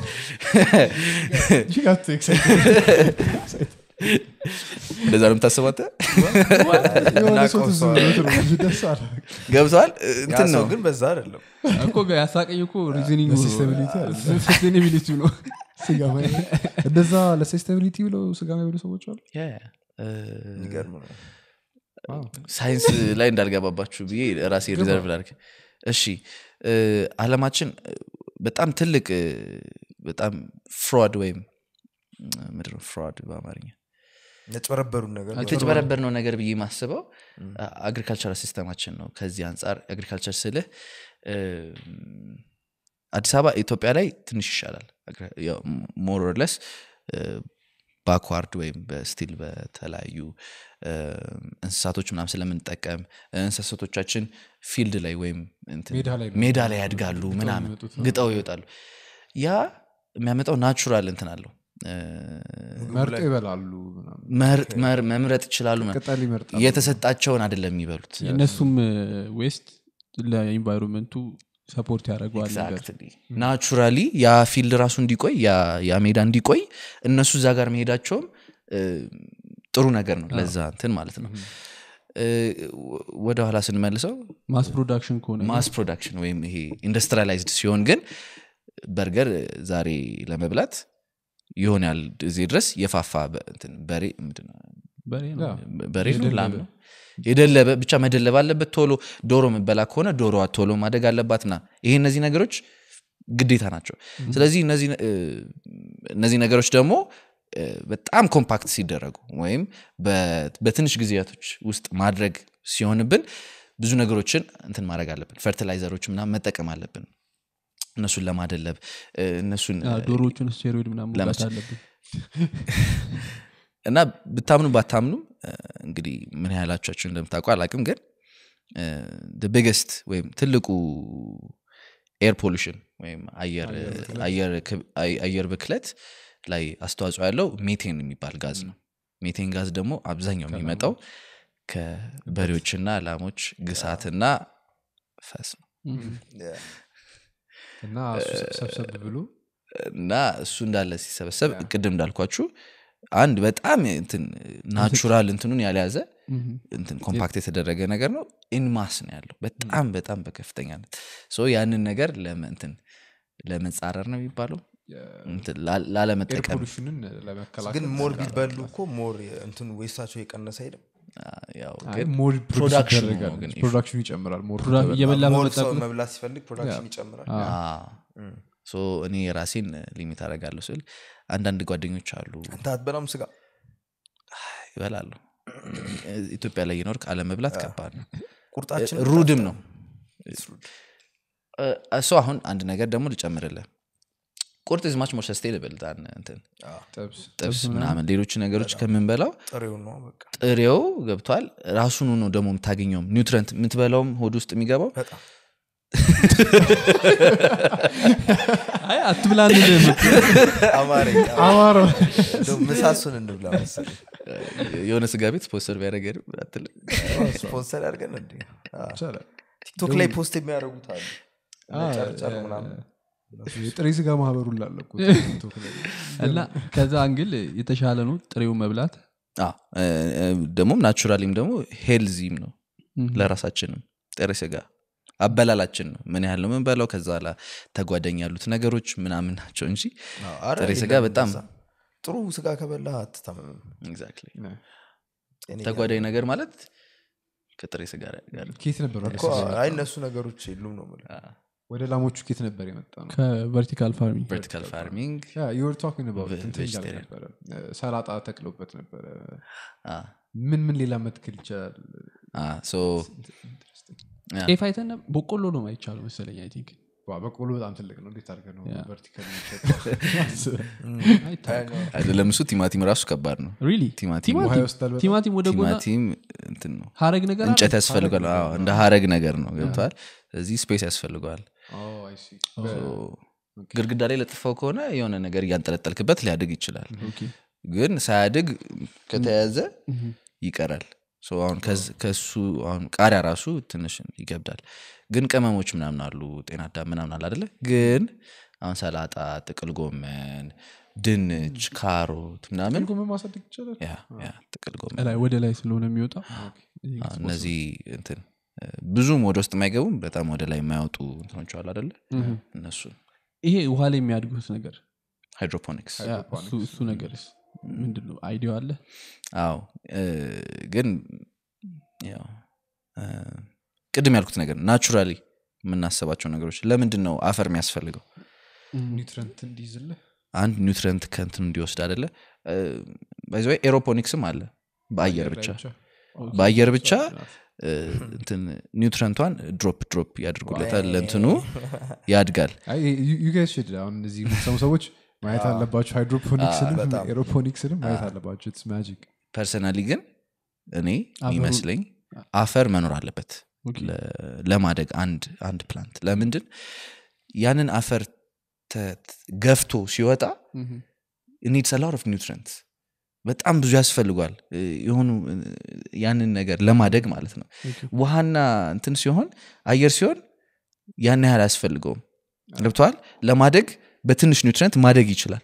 You got too excited. እንደዛ ነው የምታስባተ የሆነ ሰው ትዝ ሰው ብሎት ነው እንጂ ደስ አለ። ገብተዋል ያ እንትን ሰው ነው ግን በዛ አይደለም እኮ ያሳቀኝ እኮ ሪዝኒንግ ለsustainability አይደለም። ሰስቴናቢሊቲ ነው ስጋ ማይ- እንደዛ ለሰስቴናቢሊቲ ብለው ስጋ ማይበሉ ሰዎች አሉ ያ፣ እ፣ የሚገርም ነው ሳይንስ ላይ እንዳልገባባችሁ ብዬ ራሴ ሪዘርቭ ላድርግ እሺ እ፣ አለማችን እ፣ በጣም ትልቅ እ፣ በጣም ፍሮድ ወይም ምድር ፍሮድ በአማርኛ ያጭበረበሩን ነገር የተጭበረበር ነው ነገር ብዬ ማስበው አግሪካልቸር ሲስተማችን ነው ከዚህ አንጻር አግሪካልቸር ስልህ እ፣ አዲስ አበባ ኢትዮጵያ ላይ ትንሽ ይሻላል ሞሮለስ ባክዋርድ ወይም በስቲል በተለያዩ እ፣ እንስሳቶች ምናም ስለምንጠቀም እንስሳቶቻችን ፊልድ ላይ ወይም እንትን ሜዳ ላይ ነው ሜዳ ላይ ያድጋሉ ምናምን የሚመጡት። ግጠው ይወጣሉ ያ የሚያመጣው ናቹራል እንትን አለው እ፣ መርጦ ይበላሉ ምናምን። መርጥ- መር- መምረጥ ይችላሉ ምናምን። ቅጠል ይመርጣሉ የተሰጣቸውን አይደለም የሚበሉት የእነሱም ዌስት ለኢንቫይሮንመንቱ ሰፖርት ያደርገዋል ነገር ኤግዛክትሊ ናቹራሊ ያ ፊልድ ራሱ እንዲቆይ ያ- ያ ሜዳ እንዲቆይ እነሱ እዛ ጋር መሄዳቸውም እ፣ ጥሩ ነገር ነው ለዛ እንትን ማለት ነው እ፣ ወ- ወደ ኋላ ስንመልሰው ማስ ፕሮዳክሽን ከሆነ ማስ ፕሮዳክሽን ወይም ይሄ ኢንዱስትሪላይዝድ ሲሆን ግን በርገር ዛሬ ለመብላት የሆነ ያህል እዚህ ድረስ የፋፋ በ- እንትን በሬ ምንድን ነው? በሬ ነው ያ። በሬ ነው ላም ነው የደለበ ብቻ መደለብ አለበት ቶሎ ዶሮ መበላ ከሆነ ዶሮዋ ቶሎ ማደግ አለባት ና ይሄ እነዚህ ነገሮች ግዴታ ናቸው ስለዚህ እነዚህ እ፣ እነዚህ ነገሮች ደግሞ እ፣ በጣም ኮምፓክት ሲደረጉ ወይም በ- በትንሽ ጊዜያቶች ውስጥ ማድረግ ሲሆንብን ብዙ ነገሮችን እንትን ማድረግ አለብን ፈርቲላይዘሮች ምናምን መጠቀም አለብን እነሱን ለማደለብ እ፣ እነሱን አ፣ ዶሮዎቹን ስቴሮይድ ምናምን መውጋት ለመች- አለብን እና ብታምኑ ባታምኑም እ፣ እንግዲህ ምን ያህላቻችሁ እንደምታውቁ አላቅም ግን ቢገስት ወይም ትልቁ ኤር ፖሉሽን ወይም አየር አየር ክብ- አይ- አየር ብክለት ላይ አስተዋጽኦ ያለው ሜቴን የሚባል ጋዝ ነው ሜቴን ጋዝ ደግሞ አብዛኛው የሚመጣው ከበሬዎችና ላሞች ግሳትና ፈስ ነው እና እሱ ሰብሰብ ብሎ እና እሱ እንዳለ ሲሰበሰብ ቅድም እንዳልኳችሁ አንድ በጣም እንትን ናቹራል እንትኑን ያልያዘ እንትን ኮምፓክት የተደረገ ነገር ነው ኢንማስ ነው ያለው በጣም በጣም በከፍተኛነት ሶ ያንን ነገር ለመ- እንትን ለመጻረር ነው የሚባለው እንትን ላ- ኤር ላለመጠቀም ፖሉሽንን ለመከላከል ግን ሞር ቢበሉ እኮ ሞር እንትኑ ዌስታቸው የቀነሰ አይደለም አ፣ ያው አይ፣ ግን ሞር ፕሮዳክሽኑ ፕሮዳክሽን ነው ግን ፕሮዳክሽኑ ይጨምራል ሞር ፕሮዳ- ከተበላ። እየበላ ሞር በመጣ ሰው ቁጥር መብላት ሲፈልግ ፕሮዳክሽን ይጨምራል አ፣ ሶ እኔ ራሴን ሊሚት አደርጋለሁ ስል አንዳንድ ጓደኞች አሉ አንተ አትበላም ስጋ ይበላሉ ኢትዮጵያ ላይ የኖርክ አለመብላት ከባድ ነው ቁርጣችን ሩድም ነው እሱ አሁን አንድ ነገር ደግሞ ልጨምርልህ ቁርጥ ዝ ማች ሞር ሰስቴንብል እንትን ጥብስ ጥብስ ምናምን ሌሎች ነገሮች ከምንበላው ጥሬው ነው በቃ ጥሬው ገብቷል ራሱኑ ነው ደግሞ የምታገኘውም ኒውትረንት የምትበላውም ሆድ ውስጥ የሚገባው በጣም አይ አትብላ አንልም። አማረኝ አማረው እንደው ምሳሱን እንብላ መሰለኝ የሆነ ስጋ ቤት ስፖንሰር ቢያደረገ አትልም ስፖንሰር ያድርገን እንዴ አዎ። ይቻላል ቲክቶክ ላይ ፖስት የሚያደርጉት አሉ ጨርጨር ምናምን የጥሬ ስጋ ማህበሩን ላለኩ ቲክቶክ ላይ እና ከዛ አንግል የተሻለ ነው ጥሬው መብላት አዎ፣ እ፣ እ፣ ደግሞም ናቹራሊም ደግሞ ሄልዚም ነው ለራሳችንም ጥሬ ስጋ አበላላችን ነው ምን ያህል ነው ምንበላው ከዛ ላ ተጓዳኝ ያሉት ነገሮች ምናምን ናቸው እንጂ አዎ፣ ኧረ ጥሬ ስጋ የለም በጣም እንደዛ። ጥሩ ስጋ ከበላ አትታመምም ኤግዛክትሊ ጤነኛ ተጓዳኝ ነገር ማለት ከጥሬ ስጋ ጋር ኬት ነበር ወደ እኮ ስጋ የመጣው? አይ እነሱ ነገሮች የሉም ነው የምልህ። ወደ ላሞቹ ኬት ነበር የመጣ ነው ከቨርቲካል ፋርሚንግ ቨርቲካል ፋርሚንግ ዩር ቶኪንግ Ve- እንትን እያለ vegetarian. ነበረ ሰላጣ ተክሎበት ነበረ ምን ምን ሌላ መትክል ይቻላል ጤፍ አይተን ነበር? በቆሎ ነው አይቻሉ መሰለኝ አይ ቲንክ ዋ፣ በቆሎ በጣም ትልቅ ነው እንዴት አድርገህ ነው ያ። ቨርቲካል አይደለም እሱ ቲማቲም ራሱ ከባድ ነው ሪሊ ቲማቲም ውሃ ይወስዳል በጣም። ቲማቲም ወደ ጎና ቲማቲም እንትን ነው ሀረግ ነገር አለ? እንጨት ያስፈልጓል አዎ፣ እንደ ሀረግ ነገር ነው ገብተዋል እዚህ ስፔስ ያስፈልገዋል ግድግዳ ላይ ለጥፈው ከሆነ የሆነ ነገር እያንጠለጠልክበት ሊያድግ ይችላል ኦኬ። ግን ሳያድግ ከተያዘ ይቀራል ሶ አሁን ከዝ- ከሱ አሁን ቃሪያ ራሱ ትንሽ ይገብዳል ግን ቅመሞች ምናምን አሉ ጤና አዳም ምናምን አለ አደለ ግን አሁን ሰላጣ ጥቅል ጎመን ድንች ካሮት ምናምን ጎመን ማሳደግ ይቻላል ያ ያ ጥቅል ጎመን ላይ ወደ ላይ ስለሆነ የሚወጣው አዎ፣ እነዚህ እንትን እ፣ ብዙም ወደ ውስጥ የማይገቡም በጣም ወደ ላይ የማያወጡ እንትኖች አሉ አደለ እነሱ ይሄ ውሃ ላይ የሚያድጉት ነገር ሃይድሮፖኒክስ ያ፣ እሱ- እሱ ነገርስ ምንድን ነው አይዲያ አለ አዎ እ፣ ግን ያው እ፣ ቅድም ያልኩት ነገር ናቹራሊ የምናስባቸው ነገሮች ለምንድን ነው አፈር የሚያስፈልገው ኒውትረንት እንዲይዝልህ አንድ ኒውትረንት ከንትን እንዲወስድ አደለ ባይዘ ኤሮፖኒክስም አለ በአየር ብቻ በአየር ብቻ እ፣ እንትን ኒውትረንቷን ድሮፕ ድሮፕ ያድርጉለታል ለእንትኑ ያድጋል ዩጋይስ ሽድ አሁን እነዚህ የምትሰሙ ሰዎች ማየት አለባቸው ሃይድሮፖኒክስንም በጣም። ኤሮፖኒክስንም ማየት አለባቸው ስ ማጂክ ፐርሰናሊ ግን እኔ አፈሩ- የሚመስለኝ አፈር መኖር አለበት ኦኬ። ለ- ለማደግ አንድ አንድ ፕላንት ለምንድን ያንን አፈር ተ- ገፍቶ ሲወጣ ኒድስ ላር ኦፍ ኒውትረንት በጣም ብዙ ያስፈልጓል እ፣ የሆኑ እ፣ ያንን ነገር ለማደግ ማለት ነው ውሃና እንትን ሲሆን አየር ሲሆን ያን ያህል አያስፈልገውም ገብተዋል ለማደግ በትንሽ ኒውትረንት ማደግ ይችላል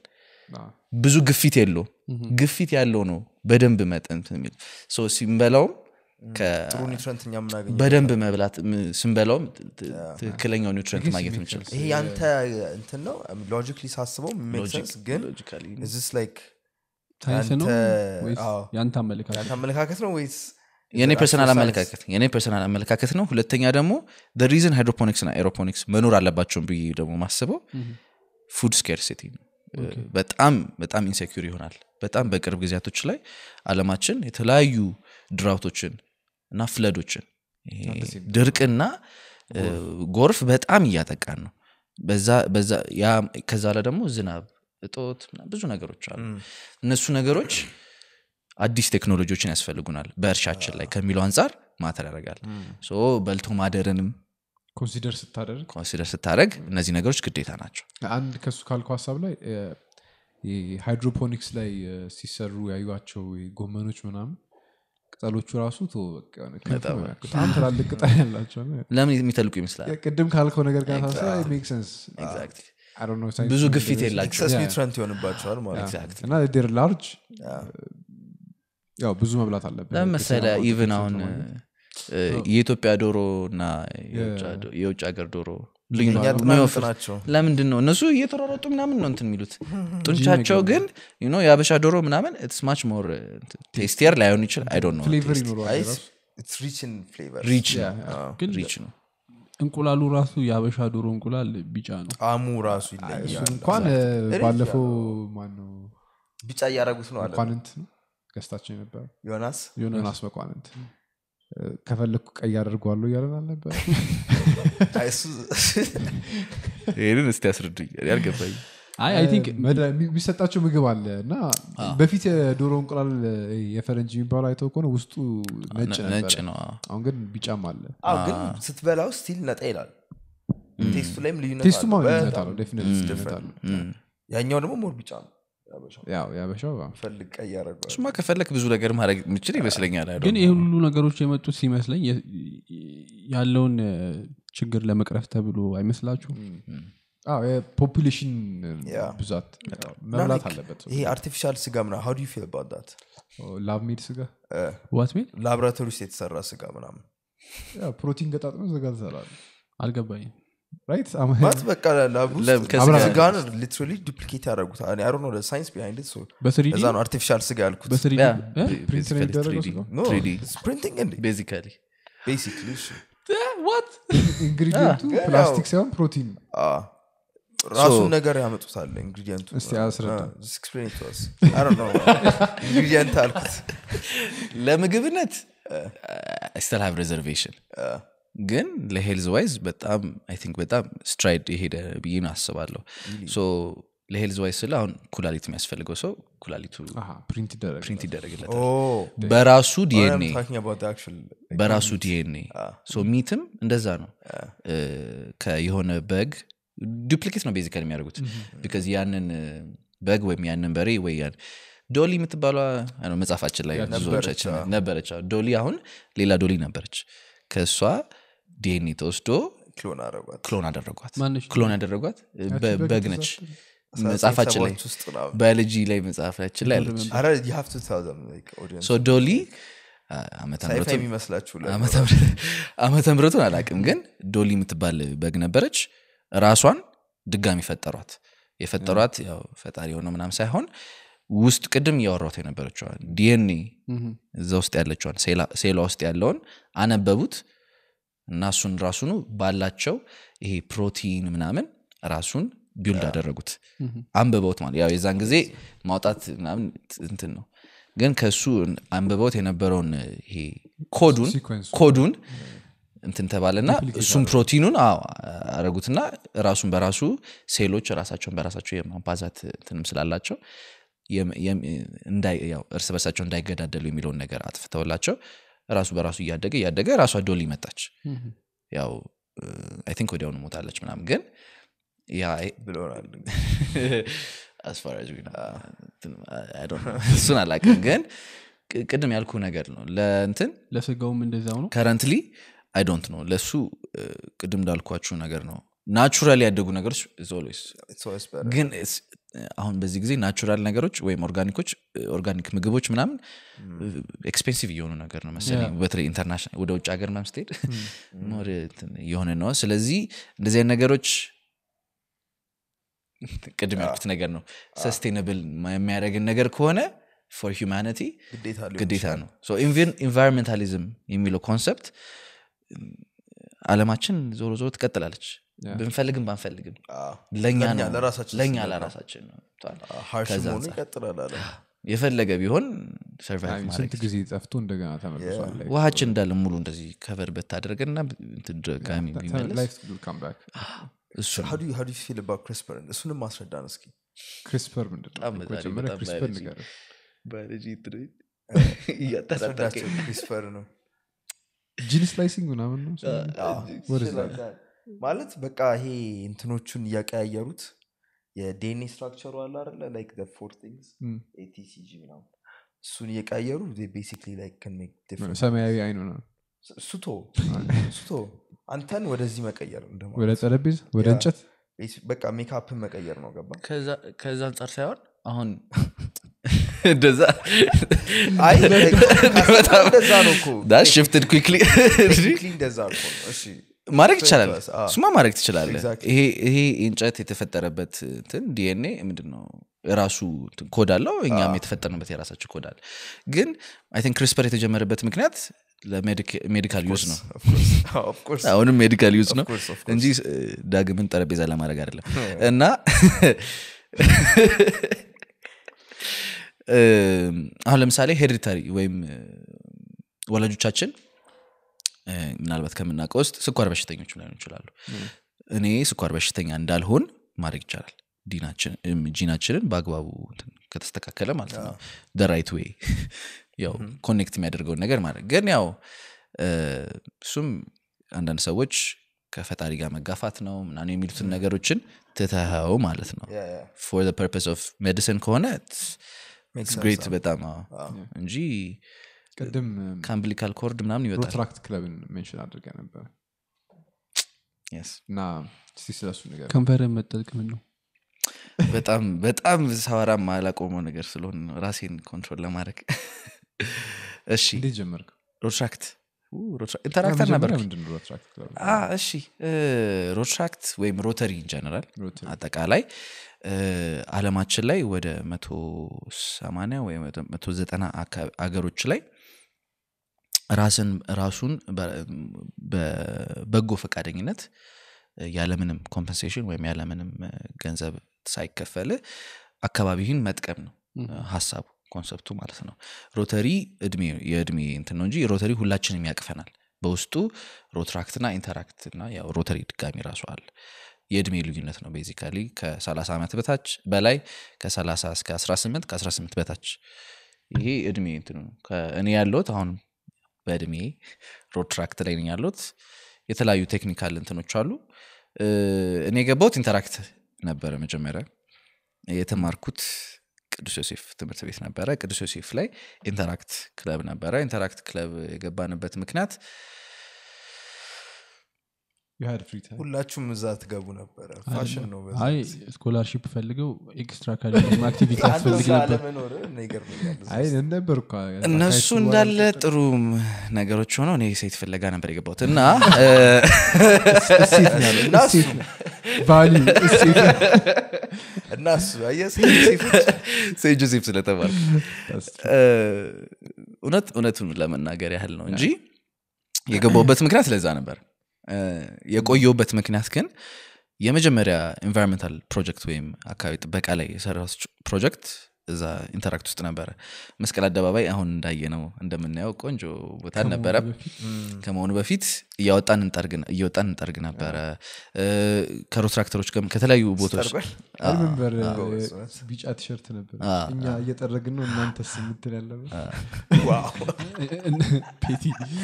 ብዙ ግፊት የለውም ግፊት ያለው ነው በደንብ መጠን እንትን የሚል ሶ ሲንበላውም ከ- ጥሩ ኒውትረንት እኛ የምናገኘው በደንብ መብላት ም- ስንበላውም ት- ት- ትክክለኛው ኒውትረንት ማግኘት ምንችል ይሄ ያንተ እንትን ነው ሎጂክሊ ሳስበው ሜክ ሴንስ ግን እዚስ ላይክ ሳይንስ ነው ያንተ- ወይስ አዎ። ያንተ አመለካከት ያንተ አመለካከት ነው ወይስ የኔ actual ፐርሰናል science? አመለካከት የኔ ፐርሰናል አመለካከት ነው ሁለተኛ ደግሞ ሪዝን ሃይድሮፖኒክስ ና ኤሮፖኒክስ መኖር አለባቸውን ብዬ ደግሞ ማስበው ፉድ ስኬርሲቲ ነው በጣም በጣም ኢንሴኪር ይሆናል በጣም በቅርብ ጊዜያቶች ላይ አለማችን የተለያዩ ድራውቶችን እና ፍለዶችን ይሄ ድርቅና እ፣ ጎርፍ በጣም እያጠቃን ነው በዛ በዛ ያ ከዛ ላይ ደግሞ ዝናብ እጦት ምናምን ብዙ ነገሮች አሉ እነሱ ነገሮች አዲስ ቴክኖሎጂዎችን ያስፈልጉናል በእርሻችን ላይ ከሚለው አንጻር ማተር ያደርጋል ሶ በልቶ ማደርንም ኮንሲደር ስታደርግ ኮንሲደር ስታደረግ እነዚህ ነገሮች ግዴታ ናቸው አንድ ከሱ ካልኩ ሀሳብ ላይ እ፣ ይሄ ሃይድሮፖኒክስ ላይ እ፣ ሲሰሩ ያዩቸው ጎመኖች ምናምን ቅጠሎቹ ራሱ ቶ በቃ የሆነ ክንፍ ነው ያልኩት። በጣም ትላልቅ ቅጠል ያላቸው ነው። ለምን የሚተልቁ ይመስላል ቅድም ካልከው ነገር ጋር ሳስበ ሜክ ሰንስ ብዙ ግፊት የላቸው ኤክሰስ ኒውትረንት ይሆንባቸዋል ማለት ነው እና ዴር ላርጅ ያው ብዙ መብላት አለብን ለምን መሰለ ኢቭን አሁን እ፣ የኢትዮጵያ ዶሮ እና የውጭ- የውጭ ሀገር ዶሮ ልዩ ነው። እኛ ጥናት የሚወፍር- ናቸው ለምንድን ነው እነሱ እየተሯሯጡ ምናምን ነው እንትን የሚሉት ጡንቻቸው ግን you know የአበሻ ዶሮ ምናምን ኢትስ ማች ሞር ቴስቲየር ላይሆን ይችላል አይ ዶንት ኖ ፍሌቨር ይኖረዋል ራሱ ኢትስ ሪች ኢን ፍሌቨር ሪች ግን ሪች ነው እንቁላሉ ራሱ የአበሻ ዶሮ እንቁላል ቢጫ ነው ጣዕሙ ራሱ እሱን ይለያል እንኳን እ፣ ባለፈው ማነው ቢጫ እያደረጉት ነው አለ መኳንንት ነው ገዝታቸው የነበረ ዮናስ ዮናስ መኳንንት እ፣ ከፈለግኩ ቀይ አደርገዋለሁ እያለን አልነበረ አይ፣ እሱ- ይህንን እስቲ ያስረዱኝ ያልገባኝ አይ አይ ቲንክ መድረ- የሚ- የሚሰጣቸው ምግብ አለ እና በፊት የዶሮ እንቁላል እ፣ የፈረንጅ የሚባለው አይተው ከሆነ ውስጡ ነጭ ነጭ ነበረ ነው አዎ። አሁን ግን ቢጫም አለ አዎ፣ ግን ስትበላው ስቲል ነጣ ይላል ቴስቱ ላይም ልዩነት ቴስቱ ማ አለው። ልዩነት በጣም አለው ዴፊኒትሊ ልዩነት different አለው እም። ያኛው ደግሞ ሞር ቢጫ ነው ያበሻው። ያው ያበሻው አዎ። ፈልግ ቀይ ያደረገዋል እሱማ ከፈለክ ብዙ ነገር ማድረግ የምችል ይመስለኛል I don't ግን know. ይህ ሁሉ ነገሮች የመጡት ሲመስለኝ የ- ያለውን እ፣ ችግር ለመቅረፍ ተብሎ አይመስላችሁም አዎ የፖፑሌሽን ያ። ብዛት ያው እና መብላት like አለበት ሰው። ይሄ አርቲፊሻል ስጋ ምና ሀው ዩ ፊል አባውት ዳት ላብ ሜድ ስጋ ዋት ሜል ላብራቶሪ ውስጥ የተሰራ ስጋ ምናምን ያው ፕሮቲን ገጣጥመ ስጋ ትሰራለ አልገባኝም ራይት ማለት በቃ ላብ ለም- ውስጥ ከስጋ- ስጋን ሊትራሊ ዱፕሊኬት ያደረጉታል አይ ዶንት ኖ ሳይንስ ቢሃይንድ ኢት ሶ በስሪዲ እዛ ነው አርቲፊሻል ስጋ ያልኩት በስሪዲ Yeah, እ? ba- ፕሪንት ነው basically የሚደረገው 3D. ስጋው? ኖ 3D. ፕሪንቲንግ እንዴ Basically. ቤሲክሊ እሱ ኢንግሪዲየንቱ ግን ፕላስቲክ ያው- ሳይሆን ፕሮቲን አዎ። ራሱን ነገር ያመጡታል ኢንግሪዲየንቱ እስቲ አስረዳ። ኢንግሪዲየንት አልኩት ለምግብነት ስተል ሃቭ ሬዘርቬሽን ግን ለሄልዝ ዋይዝ በጣም አይ ቲንክ በጣም ስትራይድ የሄደ ብዬ ነው አስባለሁ ሶ ለሄልዝ ዋይዝ ስለ አሁን ኩላሊት የሚያስፈልገው ሰው ኩላሊቱ ፕሪንት ይደረግ ፕሪንት ይደረግለታል በራሱ ዲኤንኤ በራሱ ዲኤንኤ ሶ ሚትም እንደዛ ነው እ፣ ከየሆነ በግ ዱፕሊኬት ነው ቤዚካል የሚያደርጉት ቢካዝ ያንን እ፣ በግ ወይም ያንን በሬ ወይ ያን ዶሊ የምትባሏ አይ ነው መጽሐፋችን ላይ ብዙዎቻችን አዎ። ነበረች አዎ። ዶሊ አሁን ሌላ ዶሊ ነበረች ከእሷ ዲኤንኤ ተወስዶ ክሎን አረጓት ክሎን አደረጓት ማነች? ክሎን ያደረጓት እ፣ በ- በግ በግ ነች ተዛች? መጽሐፋችን ላይ ውስጥ ነው ባዮሎጂ ላይ መጽሐፋችን ላይ አለች አረ you have to tell them, like, audience. ሶ ዶሊ አ- ዓመተ ሳይፋ ምሕረቱን- የሚመስላችሁ ለ- ዓመተ ምሕረት- ዓመተ ምሕረቱን አላቅም ግን ዶሊ የምትባል በግ ነበረች ራሷን ድጋሚ ፈጠሯት የፈጠሯት ያው ፈጣሪ የሆነ ምናም ሳይሆን ውስጥ ቅድም እያወራት የነበረችዋን ዲኤንኤ እዛ ውስጥ ያለችዋን ሴላ- ሴሏ ውስጥ ያለውን አነበቡት እና እሱን ራሱኑ ባላቸው ይሄ ፕሮቲን ምናምን ራሱን ቢውልድ አደረጉት አንብበውት ማለት ያው የዛን ጊዜ ማውጣት ምናምን እንትን ነው ግን ከእሱ አንብበውት የነበረውን ይሄ ኮዱን ሲኮንሱ ኮዱን እንትን ተባለና እሱም ፕሮቲኑን አዎ አረጉትና ራሱን በራሱ ሴሎች ራሳቸውን በራሳቸው የማባዛት እንትንም ስላላቸው የም- የም- እንዳይ- ያው እርስ በርሳቸው እንዳይገዳደሉ የሚለውን ነገር አጥፍተውላቸው ራሱ በራሱ እያደገ እያደገ ራሷ ዶሊ መጣች ያው አይ ቲንክ ወዲያውኑ ሞታለች ምናምን ግን ያ ብለውናል as far as we know. እንትን I don't know. እሱን አላቅም ግን ቅ- ቅድም ያልኩ ነገር ነው ለእንትን ለስጋውም እንደዛው ነው ከረንትሊ አይ ዶንት ነው ለእሱ እ፣ ቅድም እንዳልኳችሁ ነገር ነው ናቹራል ያደጉ ነገሮች is always It's always better. ግን it's- አሁን በዚህ ጊዜ ናቹራል ነገሮች ወይም ኦርጋኒኮች ኦርጋኒክ ምግቦች ምናምን ኤክስፔንሲቭ እየሆኑ ነገር ነው መሰለኝ በተለይ ኢንተርናሽናል ወደ ውጭ ሀገር ምናምን ስትሄድ ሞር እንትን እየሆነ ነው ስለዚህ እንደዚህ አይነት ነገሮች ቅድም ያልኩት ነገር ነው ሰስቴናብል የሚያደርግን ነገር ከሆነ ፎር ሂውማኒቲ ግዴታ ሊሆን ግዴታ ይችላል። ነው ኢንቫይሮንሜንታሊዝም የሚለው ኮንሰፕት አለማችን ዞሮ ዞሮ ትቀጥላለች ብንፈልግም ባንፈልግም አዎ። ለእኛ ለእኛ ነው ለራሳችን ለእኛ ስንል ነው። ለራሳችን ነው አዎ፣ harsh ከዛ መሆኑ አንጻር። ይቀጥላል አለ የፈለገ ቢሆን ሰርቫይቭ አይ፣ ማድረግ ስንት ጊዜ ጠፍቶ እንደገና ተመልሷል like, ውሃችን እንዳለ ሙሉ እንደዚህ ከቨር በታደረገና ድጋሚ ተ- ቢመለስ life will come back. እሱ ነው። How do you- how do you feel about CRISPR? እሱንም ማስረዳን እስኪ ክሪስፐር ምንድን ነው? በጣም በዛሬ መጀመሪያ በጣም ክሪስፐር biology- ንገረን። አስረዳቸው CRISPR ነው ጂን ስላይሲንግ ምናምን ነው አዎ። What is that? ማለት በቃ ይሄ እንትኖቹን እያቀያየሩት የዲኤንኤ ስትራክቸሩ አለ አይደለ ላይክ ፎር ቲንግስ Mm. ኤቲሲጂ ምናምን እሱን እየቀያየሩ ቤሲክሊ ላይክ can make different ሰማያዊ አይኑ ነው ሱቶ ሱቶ አንተን ወደዚህ መቀየር እንደማለት ወደ ጠረጴዛ ወደ ያ። እንጨት Basi- በቃ ሜካፕን መቀየር ነው ገባ ከዛ- ከዛ አንጻር ሳይሆን አሁን እንደዛ አይ like ካሰብከው እንደዛ ነው እኮ ሽፍትድ ኩክሊ Technically እንደዛ እኮ ነው እሺ ማድረግ ይቻላል First class, አዎ። እሱማ ማድረግ ትችላለህ Exactly. ይሄ ይሄ እንጨት የተፈጠረበት እንትን ዲኤንኤ ምንድን ነው የራሱ እንትን ኮድ አለው እኛም የተፈጠርንበት የራሳችን ኮድ አለ ግን አይ ቲንክ ክሪስፐር የተጀመረበት ምክንያት ለሜዲካል ዩዝ ነው Of course. አዎ, of course. አሁንም ሜዲካል ዩዝ ነው course, of course. እንጂ እ, ዳግምን ጠረጴዛ ለማድረግ አይደለም እና እ, አሁን ለምሳሌ ሄሪዲታሪ ወይም እ, ወላጆቻችን እ, ምናልባት ከምናውቀው ውስጥ ስኳር በሽተኞች ላይሆኑ ይችላሉ እኔ ስኳር በሽተኛ እንዳልሆን ማድረግ ይቻላል ዲናችን- እም፣ ጂናችንን በአግባቡ እንትን ከተስተካከለ ማለት ነው ራይት ዌይ ያው ኮኔክት የሚያደርገውን ነገር ማድረግ ግን ያው እ፣ እሱም አንዳንድ ሰዎች ከፈጣሪ ጋር መጋፋት ነው ምናምን የሚሉትን ነገሮችን ትተኸው ማለት ነው Yeah, yeah. ፎር ፐርፐስ ኦፍ ሜዲሲን ከሆነ Makes sense, ግሬት አዎ። በጣም አዎ። እንጂ ቅድም ከአምብሊካል ኮርድ ምናምን ይወጣል ሮትራክት ክለብን ሜንሽን አድርገ ነበር Yes. እና እስቲ ስለሱ ነገር ከንፈርን መጠልቅምን ነው በጣም በጣም ሳወራ ማላቆመው ነገር ስለሆነ ነው ራሴን ኮንትሮል ለማድረግ እሺ እንዴት ጀመርክ ሮትራክት ኢንተራክተር ነበር መጀመሪያ ምንድን ነው ሮትራክት ክለብ እሺ ሮትራክት ወይም ሮተሪ ኢንጀነራል ሮተሪ። አጠቃላይ እ፣ አለማችን ላይ ወደ መቶ ሰማንያ ወይ መቶ ዘጠና አገሮች ላይ ራስን ራሱን በ- በበጎ ፈቃደኝነት እ፣ ያለምንም ኮምፐንሴሽን ወይም ያለምንም እ፣ ገንዘብ ሳይከፈል አካባቢህን መጥቀም ነው እ፣ ሀሳቡ ኮንሰፕቱ ማለት ነው ሮተሪ እድሜ የእድሜ እንትን ነው እንጂ ሮተሪ ሁላችንም ያቅፈናል በውስጡ ሮትራክትና ኢንተራክት እና ያው ሮተሪ ድጋሚ ራሱ አለ የእድሜ ልዩነት ነው ቤዚካሊ ከ30 ዓመት በታች በላይ ከ30 እስከ 18 ከ18 በታች ይሄ እድሜ እንትኑ ነው። ከ- እኔ ያለሁት አሁን በእድሜ ሮትራክት ላይ ነኝ ያለሁት የተለያዩ ቴክኒካል እንትኖች አሉ እ፣ እኔ የገባሁት ኢንተራክት ነበረ መጀመሪያ የተማርኩት ቅዱስ ዮሴፍ ትምህርት ቤት ነበረ ቅዱስ ዮሴፍ ላይ ኢንተራክት ክለብ ነበረ ኢንተራክት ክለብ የገባንበት ምክንያት You had free time. ሁላችሁም እዛ ትገቡ ነበረ ፋሽን ነው በዛ አይ ጊዜ። ስኮላርሺፕ ፈልገው ኤክስትራ ካሪኩለም አክቲቪቲ አንተ ያስፈልግ እዛ ነበር አለመኖር እኔ ይገርመኛል እዛ አይ ውስጥ። ነበር እኮ እነሱ እንዳለ ጥሩ ነገሮች ሆነው እኔ ሴት ፍለጋ ነበር የገባሁት እና እ፣ እና እሱ ቫሊዩ እሴት እና እሱ አየህ ሴት- ሴቶች ሴት ጆሴፍ ስለተባልኩ እ፣ እውነት እውነቱን ለመናገር ያህል ነው እንጂ የገባውበት ምክንያት ለዛ ነበር እ፣ የቆየውበት ምክንያት ግን የመጀመሪያ ኤንቫይሮንሜንታል ፕሮጀክት ወይም አካባቢ ጥበቃ ላይ የሰራሁት ፕሮጀክት እዛ ኢንተራክት ውስጥ ነበረ መስቀል አደባባይ አሁን እንዳየነው እንደምናየው ቆንጆ ቦታ ነበረ ከመሆኑ በፊት እያወጣን እንጠርግ እየወጣን እንጠርግ ነበረ እ፣ ከሮትራክተሮች ጋርም ከተለያዩ ቦታዎች ጠርጓል? ሪመምበር ጎበዝ ናት። ቢጫ ቲሸርት ነበር አ፣ እኛ እየጠረግን ነው እናንተስ የምትል ያለበት ዋው ፔቲ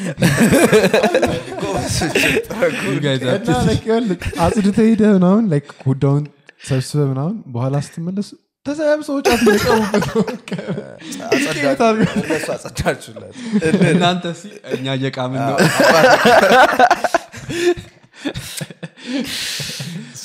ጎበዞች ጥረጉ። You guys are እና like ይኸውልህ አጽድተ ሄደ ምናምን like ጉዳዩን ሰብስበ ምናምን በኋላ ስትመለስ ተሰያብ ሰዎች አትለቀሙበት ነው አጸዳችሁ- እነሱ አጸዳችሁላት እናንተ ሲ እኛ እየቃምን ነው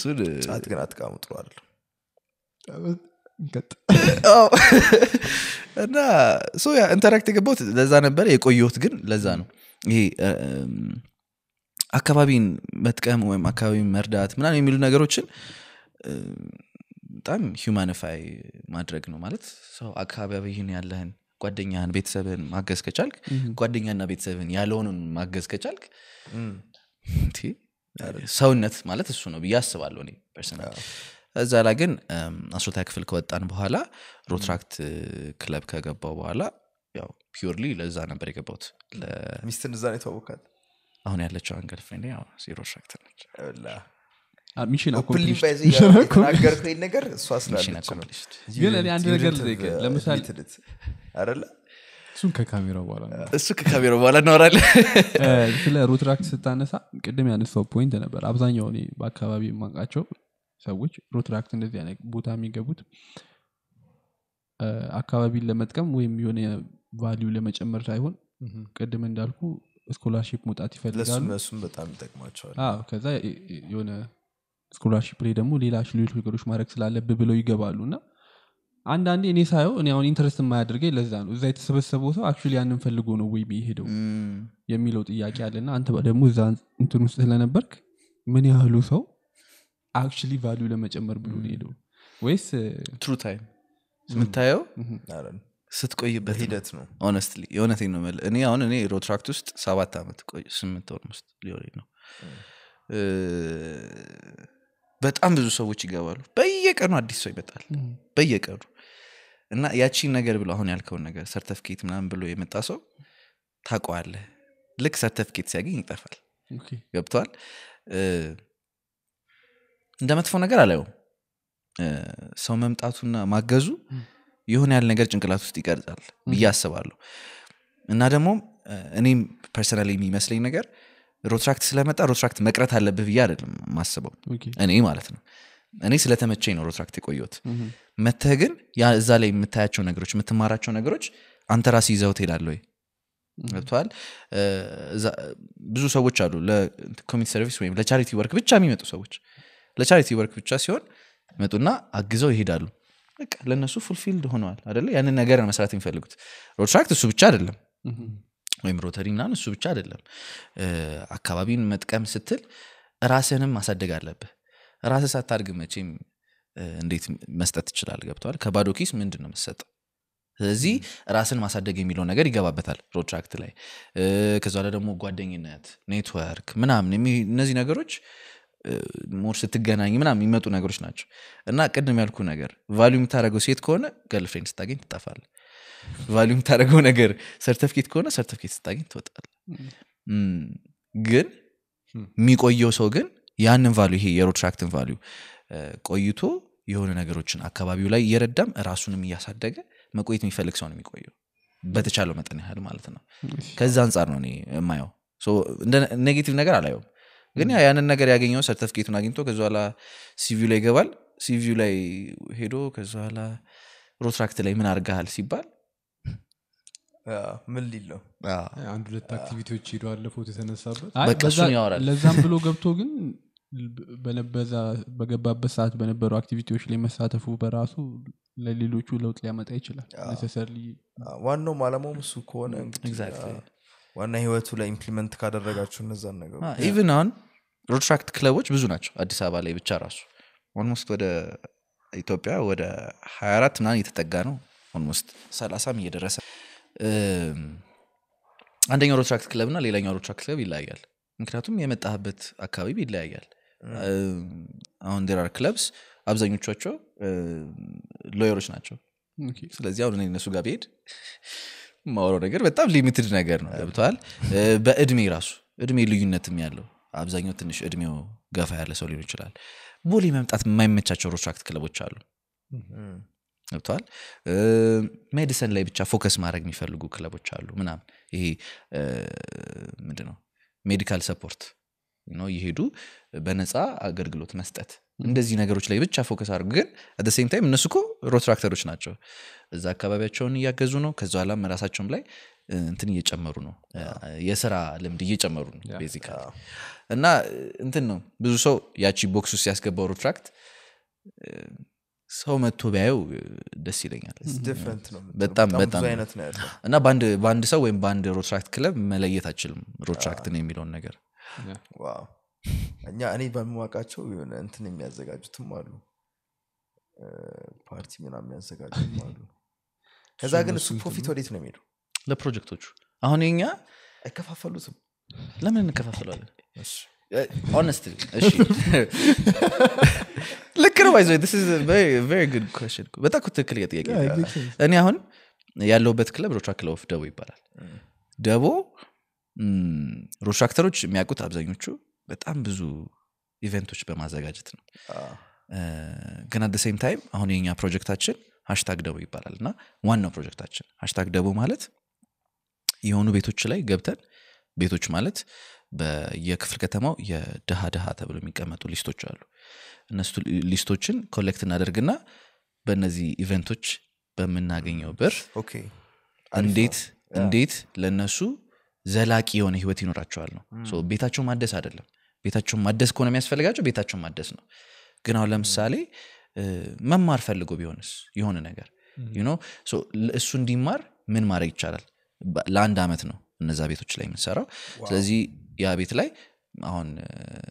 እሱን ጫት ግን አትቃሙ ጥሩ አይደለም እንቀጥ- አዎ። እና ሶ ያ ኢንተራክት የገባሁት ለዛ ነበረ የቆየሁት ግን ለዛ ነው ይሄ እም፣ አካባቢን መጥቀም ወይም አካባቢን መርዳት ምናምን የሚሉ ነገሮችን እም፣ በጣም ሂውማኒፋይ ማድረግ ነው ማለት ሰው አካባቢህን ያለህን ጓደኛህን ቤተሰብህን ማገዝ ከቻልክ ጓደኛና ቤተሰብህን ያለውንን ማገዝ ከቻልክ እንዴ፣ ሰውነት ማለት እሱ ነው ብዬ አስባለሁ እኔ ፐርሰናል እዛ ላይ ግን አስሮታ ክፍል ከወጣን በኋላ ሮትራክት ክለብ ከገባው በኋላ ያው ፒርሊ ለዛ ነበር የገባሁት ለ- ሚስትን እዛ ነው የተዋወቃት አሁን ያለችው አንገል ፍሬንድ ያው ሮትራክት ነች ሚሽን ኦፕንሊ accomplished። ባይዘ Mission accomplished። የተናገርከኝ ነገር እሷ Mission ስላለች ነው accomplished። ግን እኔ አንድ ነገር ልጠይቅህ። ለምሳሌ- አደለ እሱን ከካሜራው በኋላ ነው። እሱ ከካሜራ በኋላ እናወራለን እ፣ ስለ ሮትራክት ስታነሳ ቅድም ያነሳው ፖይንት ነበር አብዛኛው እኔ በአካባቢ የማውቃቸው ሰዎች ሮትራክት እንደዚህ አይነት ቦታ የሚገቡት እ፣ አካባቢን ለመጥቀም ወይም የሆነ ቫሊዩ ለመጨመር ሳይሆን ቅድም እንዳልኩ ስኮላርሺፕ መውጣት ይፈልጋሉ ለእሱም እሱም በጣም ይጠቅማቸዋል አዎ ከዛ የ- የ- የሆነ ስኮላርሺፕ ላይ ደግሞ ሌላ ሌሎች ነገሮች ማድረግ ስላለብህ ብለው ይገባሉ እና አንዳንዴ እኔ ሳየው እኔ አሁን ኢንትረስት የማያደርገኝ ለዛ ነው እዛ የተሰበሰበው ሰው አክቹዋሊ ያንን ፈልጎ ነው ወይ የሄደው የሚለው ጥያቄ አለና አንተ ደግሞ እዛ እንትን ውስጥ ስለነበርክ ምን ያህሉ ሰው አክቹሊ ቫሊዩ ለመጨመር ብሎ ነው ሄደው ወይስ ትሩ ታይም የምታየው አረ፣ ስትቆይበት ነው። በሂደት ነው ሆነስትሊ የእውነቴን ነው የምልህ። እኔ አሁን እኔ ሮትራክት ውስጥ ሰባት ዓመት ቆይ ስምንት ወር ውስጥ ሊሆን ነው እ፣ በጣም ብዙ ሰዎች ይገባሉ በየቀኑ አዲስ ሰው ይመጣል በየቀኑ እና ያቺን ነገር ብሎ አሁን ያልከውን ነገር ሰርተፍኬት ምናምን ብሎ የመጣ ሰው ታውቀዋለህ ልክ ሰርተፍኬት ሲያገኝ ይጠፋል ኦኬ፣ ገብተዋል እንደ መጥፎ ነገር አላየውም እ፣ ሰው መምጣቱና ማገዙ የሆነ ያህል ነገር ጭንቅላት ውስጥ ይቀርጻል ብዬ አስባለሁ እና ደግሞ እ፣ እኔም ፐርሰናል የሚመስለኝ ነገር ሮትራክት ስለመጣ ሮትራክት መቅረት አለብህ ብዬ አይደለም ማስበው ኦኬ፣ እኔ ማለት ነው እኔ ስለተመቸኝ ነው ሮትራክት የቆየሁት ምሁም፣ መተህ ግን ያ እዛ ላይ የምታያቸው ነገሮች የምትማራቸው ነገሮች አንተ ራስ ይዘው ትሄዳለ ወይ ገብተዋል ብዙ ሰዎች አሉ ለኮሚኒቲ ሰርቪስ ወይም ለቻሪቲ ወርክ ብቻ የሚመጡ ሰዎች ለቻሪቲ ወርክ ብቻ ሲሆን ይመጡና አግዘው ይሄዳሉ በቃ ለእነሱ ፉልፊልድ ሆነዋል አደለ ያንን ነገር ነው መስራት የሚፈልጉት ሮትራክት እሱ ብቻ አይደለም ምሁም፣ ወይም ሮተሪ ምናምን እሱ ብቻ አይደለም እ፣ አካባቢን መጥቀም ስትል ራስህንም ማሳደግ አለብህ ራስህ ሳታድግ መቼም እ፣ እንዴት መስጠት ትችላል ገብተዋል ከባዶ ኪስ ምንድን ነው የምትሰጠው ስለዚህ ራስን ማሳደግ የሚለው ነገር ይገባበታል ሮትራክት ላይ እ፣ ከዛ ላይ ደግሞ ጓደኝነት ኔትወርክ ምናምን የሚ- እነዚህ ነገሮች ሞር ስትገናኝ ምናምን የሚመጡ ነገሮች ናቸው እና ቅድም ያልኩ ነገር ቫሊዩ የምታደረገው ሴት ከሆነ ገርልፍሬንድ ስታገኝ ትጠፋል ቫሊዩ የምታደረገው ነገር ሰርተፍኬት ከሆነ ሰርተፍኬት ስታገኝ ትወጣል እም፣ ግን የሚቆየው ሰው ግን ያንን ቫሊዩ ይሄ የሮትራክትን ቫሊዩ ቆይቶ የሆነ ነገሮችን አካባቢው ላይ እየረዳም ራሱንም እያሳደገ መቆየት የሚፈልግ ሰው ነው የሚቆየው በተቻለው መጠን ያህል ማለት ነው ከዛ አንጻር ነው እኔ የማየው ሶ እንደ ኔጌቲቭ ነገር አላየውም ግን ያ ያንን ነገር ያገኘው ሰርተፍኬቱን አግኝቶ ከዚ በኋላ ሲቪው ላይ ይገባል ሲቪው ላይ ሄዶ ከዚ በኋላ ሮትራክት ላይ ምን አርጋሃል ሲባል ያ፣ ምን ሊል ነው አንድ ሁለት አክቲቪቲዎች ሄዶ አለ ፎቶ የተነሳበት አይ፣ በቃ በዛ- እሱን ያወራል። ለዛም ብሎ ገብቶ ግን በነበዛ በገባበት ሰዓት በነበሩ አክቲቪቲዎች ላይ መሳተፉ በራሱ ለሌሎቹ ለውጥ ሊያመጣ ይችላል ነሰሰርሊ አ፣ ዋናውም አላማውም እሱ ከሆነ እንግዲህ Exactly. አ፣ ዋና ህይወቱ ላይ ኢምፕሊመንት ካደረጋችሁ እነዛን ነገሮች ኢቭን አሁን ሮትራክት ክለቦች ብዙ ናቸው አዲስ አበባ ላይ ብቻ ራሱ ኦልሞስት ወደ ኢትዮጵያ ወደ 24 ምናምን እየተጠጋ ነው ኦልሞስት 30 እየደረሰ እም፣ አንደኛው ሮትራክት ክለብ እና ሌላኛው ሮትራክት ክለብ ይለያያል ምክንያቱም የመጣህበት አካባቢ ይለያያል እም፣ አሁን ዴር አር ክለብስ አብዛኞቻቸው ሎየሮች ናቸው ስለዚህ አሁን እኔ እነሱ ጋር ብሄድ ማወራው ነገር በጣም ሊሚትድ ነገር ነው ገብተዋል በእድሜ ራሱ እድሜ ልዩነትም ያለው አብዛኛው ትንሽ እድሜው ገፋ ያለ ሰው ሊሆን ይችላል ቦሌ መምጣት የማይመቻቸው ሮትራክት ክለቦች አሉ እም፣ ገብተዋል ሜዲሰን ላይ ብቻ ፎከስ ማድረግ የሚፈልጉ ክለቦች አሉ ምናምን ይሄ ምንድ ነው ሜዲካል ሰፖርት ነው እየሄዱ በነፃ አገልግሎት መስጠት እንደዚህ ነገሮች ላይ ብቻ ፎከስ አድርጉ ግን አደ ሴም ታይም እነሱ እኮ ሮትራክተሮች ናቸው እዛ አካባቢያቸውን እያገዙ ነው ከዚ ኋላም ራሳቸውም ላይ እ, እንትን እየጨመሩ ነው እ, የስራ ልምድ እየጨመሩ ነው ቤዚካሊ እና እ, እንትን ነው ብዙ ሰው ያቺ ቦክስ ውስጥ ያስገባው ሮትራክት እ, ሰው መጥቶ ቢያየው እ, ደስ ይለኛል ዲፍረንት ነው የምትለው። በጣም ብዙ በጣም አይነት ነው ያለው እና በአንድ በአንድ ሰው ወይም በአንድ ሮትራክት ክለብ መለየት አችልም ሮትራክትን የሚለውን ነገር ዋው እኛ እኔ በማውቃቸው የሆነ እንትን የሚያዘጋጁትም አሉ እ፣ ፓርቲ ምናምን የሚያዘጋጁትም አሉ ከዛ ግን እሱ ፕሮፊት ወዴት ነው የሚሄዱ ለፕሮጀክቶቹ አሁን የኛ አይከፋፈሉትም ለምን እንከፋፍለዋለን እሺ። ሆነስትሊ እሺ ልክ ነው ባይዘ ጉድ ኮሽን በጣም እኮ ትክክል ጥያቄ እኔ አሁን ያለሁበት ክለብ ሮትራ ክለብ ኦፍ ደቦ ይባላል ደቦ ም፣ ሮትራክተሮች የሚያውቁት አብዛኞቹ በጣም ብዙ ኢቨንቶች በማዘጋጀት ነው አ፣ እ፣ ግን አደ ሴም ታይም አሁን የኛ ፕሮጀክታችን ሀሽታግ ደቦ ይባላል እና ዋናው ፕሮጀክታችን ሀሽታግ ደቦ ማለት የሆኑ ቤቶች ላይ ገብተን ቤቶች ማለት በየክፍል ከተማው የድሃ ድሃ ተብሎ የሚቀመጡ ሊስቶች አሉ እነሱ ሊስቶችን ኮሌክት እናደርግና በእነዚህ ኢቨንቶች በምናገኘው ብር ኦኬ እንዴት እንዴት ለነሱ ዘላቂ የሆነ ህይወት ይኖራቸዋል ነው ሶ ቤታቸውን ማደስ አይደለም ቤታቸውን ማደስ ከሆነ የሚያስፈልጋቸው ቤታቸውን ማደስ ነው ግን አሁን ለምሳሌ እ፣ መማር ፈልጎ ቢሆንስ የሆነ ነገር you know? So ል- እሱ እንዲማር ምን ማድረግ ይቻላል በ- ለአንድ አመት ነው እነዛ ቤቶች ላይ የምንሰራው ስለዚህ ያ ቤት ላይ አሁን እ፣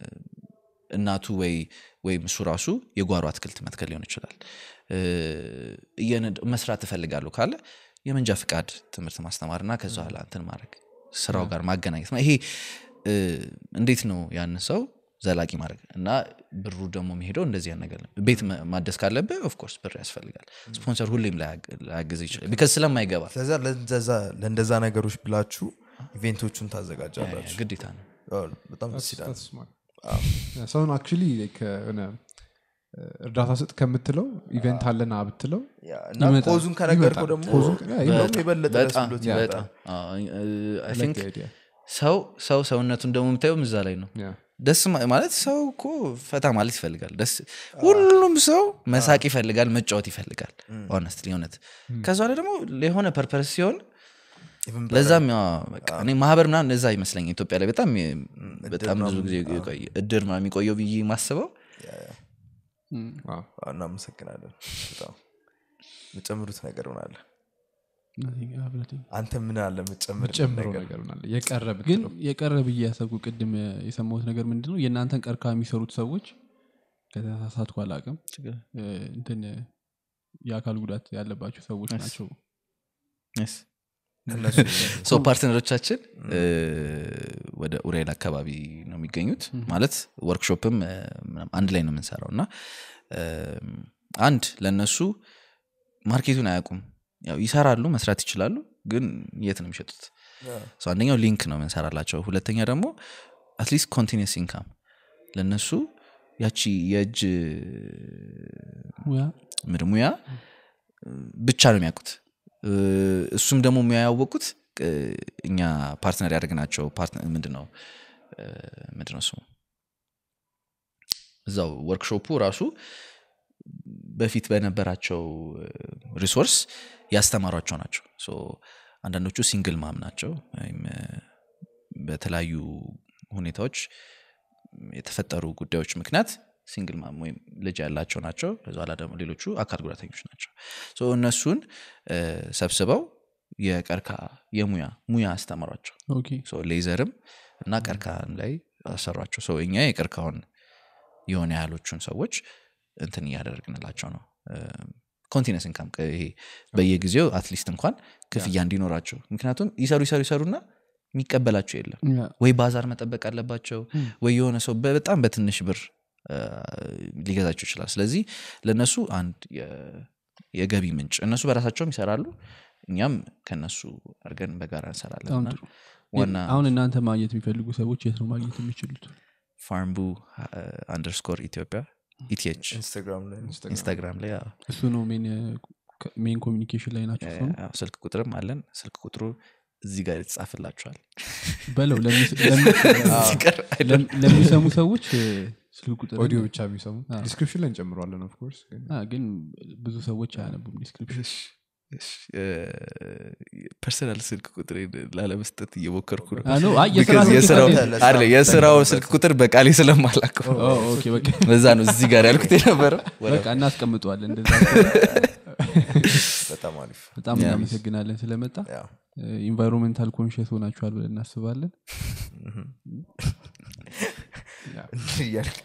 እናቱ ወይ ወይም እሱ ራሱ የጓሮ አትክልት መትከል ሊሆን ይችላል እ፣ እየነድ- መስራት እፈልጋለሁ ካለ የመንጃ ፍቃድ ትምህርት ማስተማርና ከዛ ኋላ እንትን ማድረግ ስራው ጋር ማገናኘት ነው ይሄ እ፣ እንዴት ነው ያን ሰው ዘላቂ ማድረግ እና ብሩ ደግሞ የሚሄደው እንደዚህ ያን ነገር ነው ቤት መ- ማደስ ካለብህ ኦፍኮርስ ብር ያስፈልጋል ስፖንሰር ሁሌም ላያግ- ላያግዝ ይችላል ቢካዝ ስለማይገባ ስለዛ ለእንደዛ ለእንደዛ ነገሮች ብላችሁ ኢቬንቶቹን ታዘጋጃላችሁ ግዴታ ነው አዎ፣ በጣም ደስ ይላል That's smart. ሰውን አክቹሊ ሆነ እርዳታ ስጥ ከምትለው ኢቨንት አለና ብትለው ያ፣ እና ይመጣል። ኮዙን ከነገርከው ይመጣል። ደግሞ ኮዙን ከ- ያ፣ ይመጣል። እንደውም የበለጠ ደስ በጣም ብሎት በጣም ይመጣል አዎ፣ I think like the idea. ሰው ሰው ሰውነቱን ደግሞ የምታየው እዛ ላይ ነው Yeah. ደስ ማ- ማለት ሰው እኮ ፈታ ማለት ይፈልጋል ደስ ሁሉም ሰው መሳቅ ይፈልጋል መጫወት ይፈልጋል ሆነስትሊ እውነት ከዛ ላይ ደግሞ የሆነ ፐርፐስ ሲሆን Even ለዛም ያው በቃ እኔ ማህበር ምናምን እዛ ይመስለኝ ኢትዮጵያ ላይ በጣም በጣም ብዙ ጊዜ የቆየ- እድር ምናምን የሚቆየው ብዬ ማስበው Wow. አዎ፣ እናመሰግናለን በጣም የምጨምሩት ነገር ምን አለ አንተ ምን አለ የምጨምር ጨምሮ ነገር ምናለ የቀረ ግን ብትለው የቀረ ብዬ ያሰብኩ ቅድም የሰማሁት ነገር ምንድን ነው የእናንተን ቀርካ የሚሰሩት ሰዎች ከተሳሳትኩ አላቅም እንትን የአካል ጉዳት ያለባቸው ሰዎች ናቸው Yes. እነሱ ሶ ፓርትነሮቻችን እ፣ ወደ ኡሬል አካባቢ ነው የሚገኙት ማለት ወርክሾፕም እ፣ ምናምን አንድ ላይ ነው የምንሰራው እና እ፣ አንድ ለእነሱ ማርኬቱን አያውቁም ያው ይሰራሉ መስራት ይችላሉ ግን የት ነው የሚሸጡት ሶ አንደኛው ሊንክ ነው የምንሰራላቸው ሁለተኛ ደግሞ አትሊስት ኮንቲኒስ ኢንካም ለእነሱ ያቺ የእጅ ሙያ ምድ ሙያ ብቻ ነው የሚያውቁት እ፣ እሱም ደግሞ ሙያ ያወቁት እ፣ እኛ ፓርትነር ያደርግናቸው ምንድን ነው እ፣ ምንድን ነው ስሙ እዛው ወርክሾፑ ራሱ በፊት በነበራቸው ሪሶርስ ያስተማሯቸው ናቸው ሶ አንዳንዶቹ ሲንግል ማም ናቸው ወይም እ፣ በተለያዩ ሁኔታዎች የተፈጠሩ ጉዳዮች ምክንያት ሲንግል ማም ወይም ልጅ ያላቸው ናቸው ከዚ ኋላ ደግሞ ሌሎቹ አካል ጉዳተኞች ናቸው ሶ እነሱን እ፣ ሰብስበው የቀርካ የሙያ ሙያ አስተምሯቸው ኦኬ ሶ ሌዘርም እና ቀርካም ላይ አሰሯቸው ሶ እኛ የቀርካውን የሆነ ያህሎቹን ሰዎች እንትን እያደረግንላቸው ነው ኮንቲነስ ኢንካም ይሄ በየጊዜው አትሊስት እንኳን ክፍያ እንዲኖራቸው ምክንያቱም ይሰሩ ይሰሩ ይሰሩና የሚቀበላቸው የለም ያ፣ ወይ ባዛር መጠበቅ አለባቸው ወይ የሆነ ሰው በጣም በትንሽ ብር አ፣ ሊገዛቸው ይችላል ስለዚህ ለእነሱ አንድ የ- የገቢ ምንጭ እነሱ በራሳቸውም ይሰራሉ እኛም ከነሱ አድርገን በጋራ እንሰራለን በጣም እና ጥሩ። ዋና አሁን እናንተ ማግኘት የሚፈልጉ ሰዎች የት ነው ማግኘት የሚችሉት ፋርምቡ አንደርስኮር ኢትዮጵያ ኢቲች ኢንስታግራም ላይ ኢንስታግራም ላይ አዎ። እሱ ነው ሜን ኮሚኒኬሽን ላይ ናቸው እሱ ነው? አዎ፣ ስልክ ቁጥርም አለን ስልክ ቁጥሩ እዚህ ጋር የተጻፍላችኋል በለው ለሚ- ለሚ- ሲቀር ለም- ለሚሰሙ ሰዎች እ፣ ስልክ ቁጥር ኦዲዮ ብቻ የሚሰሙ አዎ። ዲስክሪፕሽን ላይ እንጨምረዋለን ኦፍኮርስ ግን አ፣ ግን ብዙ ሰዎች አያነቡም ዲስክሪፕሽን ፐርሰናል ስልክ ቁጥር ላለመስጠት እየሞከርኩ ነው አ፣ no፣ አይ፣ የስራ Because ስልክ የስራው- ቁጥር ለስራ አይደለ፣ የስራው ስልክ ቁጥር በቃሌ ስለማላቀው ኦ፣ ኦኬ በቃ በዛ ነው እዚህ ጋር ያልኩት የነበረው በቃ እናስቀምጠዋለን እንደዛ በጣም አሪፍ በጣም እናመሰግናለን ስለመጣ ያው ኢንቫይሮንሜንታል ኮንሽስ ሆናችኋል ብለን እናስባለን እያልክ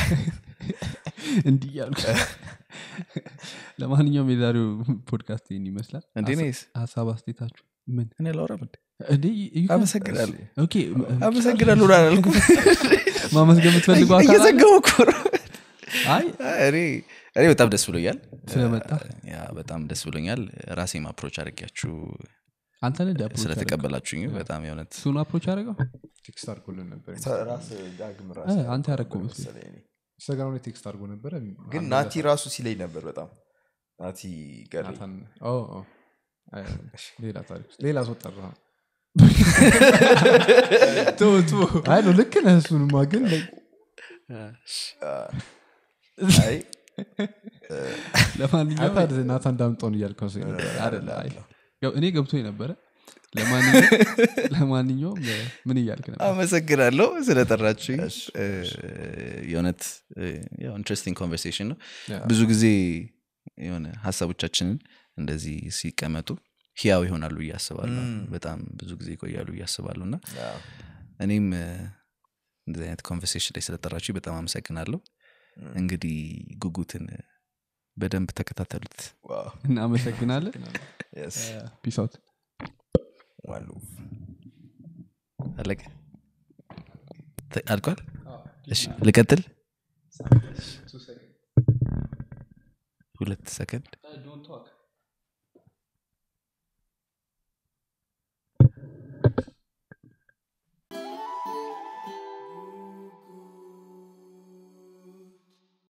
እንዲህ ያልኩ ለማንኛውም የዛሬው ፖድካስት ይህን ይመስላል እንዴ ነይስ ሀሳብ አስቴታችሁ ምን እኔ ላውራም እንዴ እንዴ እዩ- አመሰግናለሁ ኦኬ አመሰግናለሁ ላላልኩ ማመስገን የምትፈልጉ አካል አለ? እየዘገቡ እኮ ነው አይ እኔ እኔ በጣም ደስ ብሎኛል ስለመጣ ያ በጣም ደስ ብሎኛል ራሴም አፕሮች አድርጊያችሁ አንተ ነህ አፕሮች ስለተቀበላችሁኝ በጣም የእውነት እሱን አፕሮች አደረገው ቴክስት አድርጎልን ነበር ራስ ዳግም ራስ እ፣ አንተ ያደረግከው መስሎኝ። መሰለኝ እኔ። ኢንስታግራም ላይ ቴክስት አድርጎ ነበረ ግን ናቲ ራሱ ሲለኝ ነበር በጣም ናቲ ጋር ናታን ኦ፣ ኦ። አይ፣ ሌላ ታሪክ ውስጥ ሌላ ሰው ጠራ አይ ነው ልክ ነህ እሱንማ ግን like አይ ለማንኛውም አይታድ ናታን ዳምጦን እያልከው ሰው ነበር አይደለ አይ። ያው እኔ ገብቶ ነበረ ለማንኛውም ለማንኛውም እ፣ ምን እያልክ ነበር አመሰግናለሁ ስለጠራችሁኝ እ፣ የእውነት ኢንትረስቲንግ ኮንቨርሴሽን ነው ያ። ብዙ ጊዜ የሆነ ሀሳቦቻችንን እንደዚህ ሲቀመጡ ህያው ይሆናሉ ብዬ አስባለሁ በጣም ብዙ ጊዜ ይቆያሉ ብዬ አስባለሁ እና ያው እኔም እ፣ እንደዚህ አይነት ኮንቨርሴሽን ላይ ስለጠራችሁ በጣም አመሰግናለሁ እንግዲህ ጉጉትን እ፣ በደንብ ተከታተሉት ዋው እናመሰግናለን የስ ፒስ አውት ዋሉ አለቀ ተ- አልቋል እሺ ልቀጥል ሁለት ሰከንድ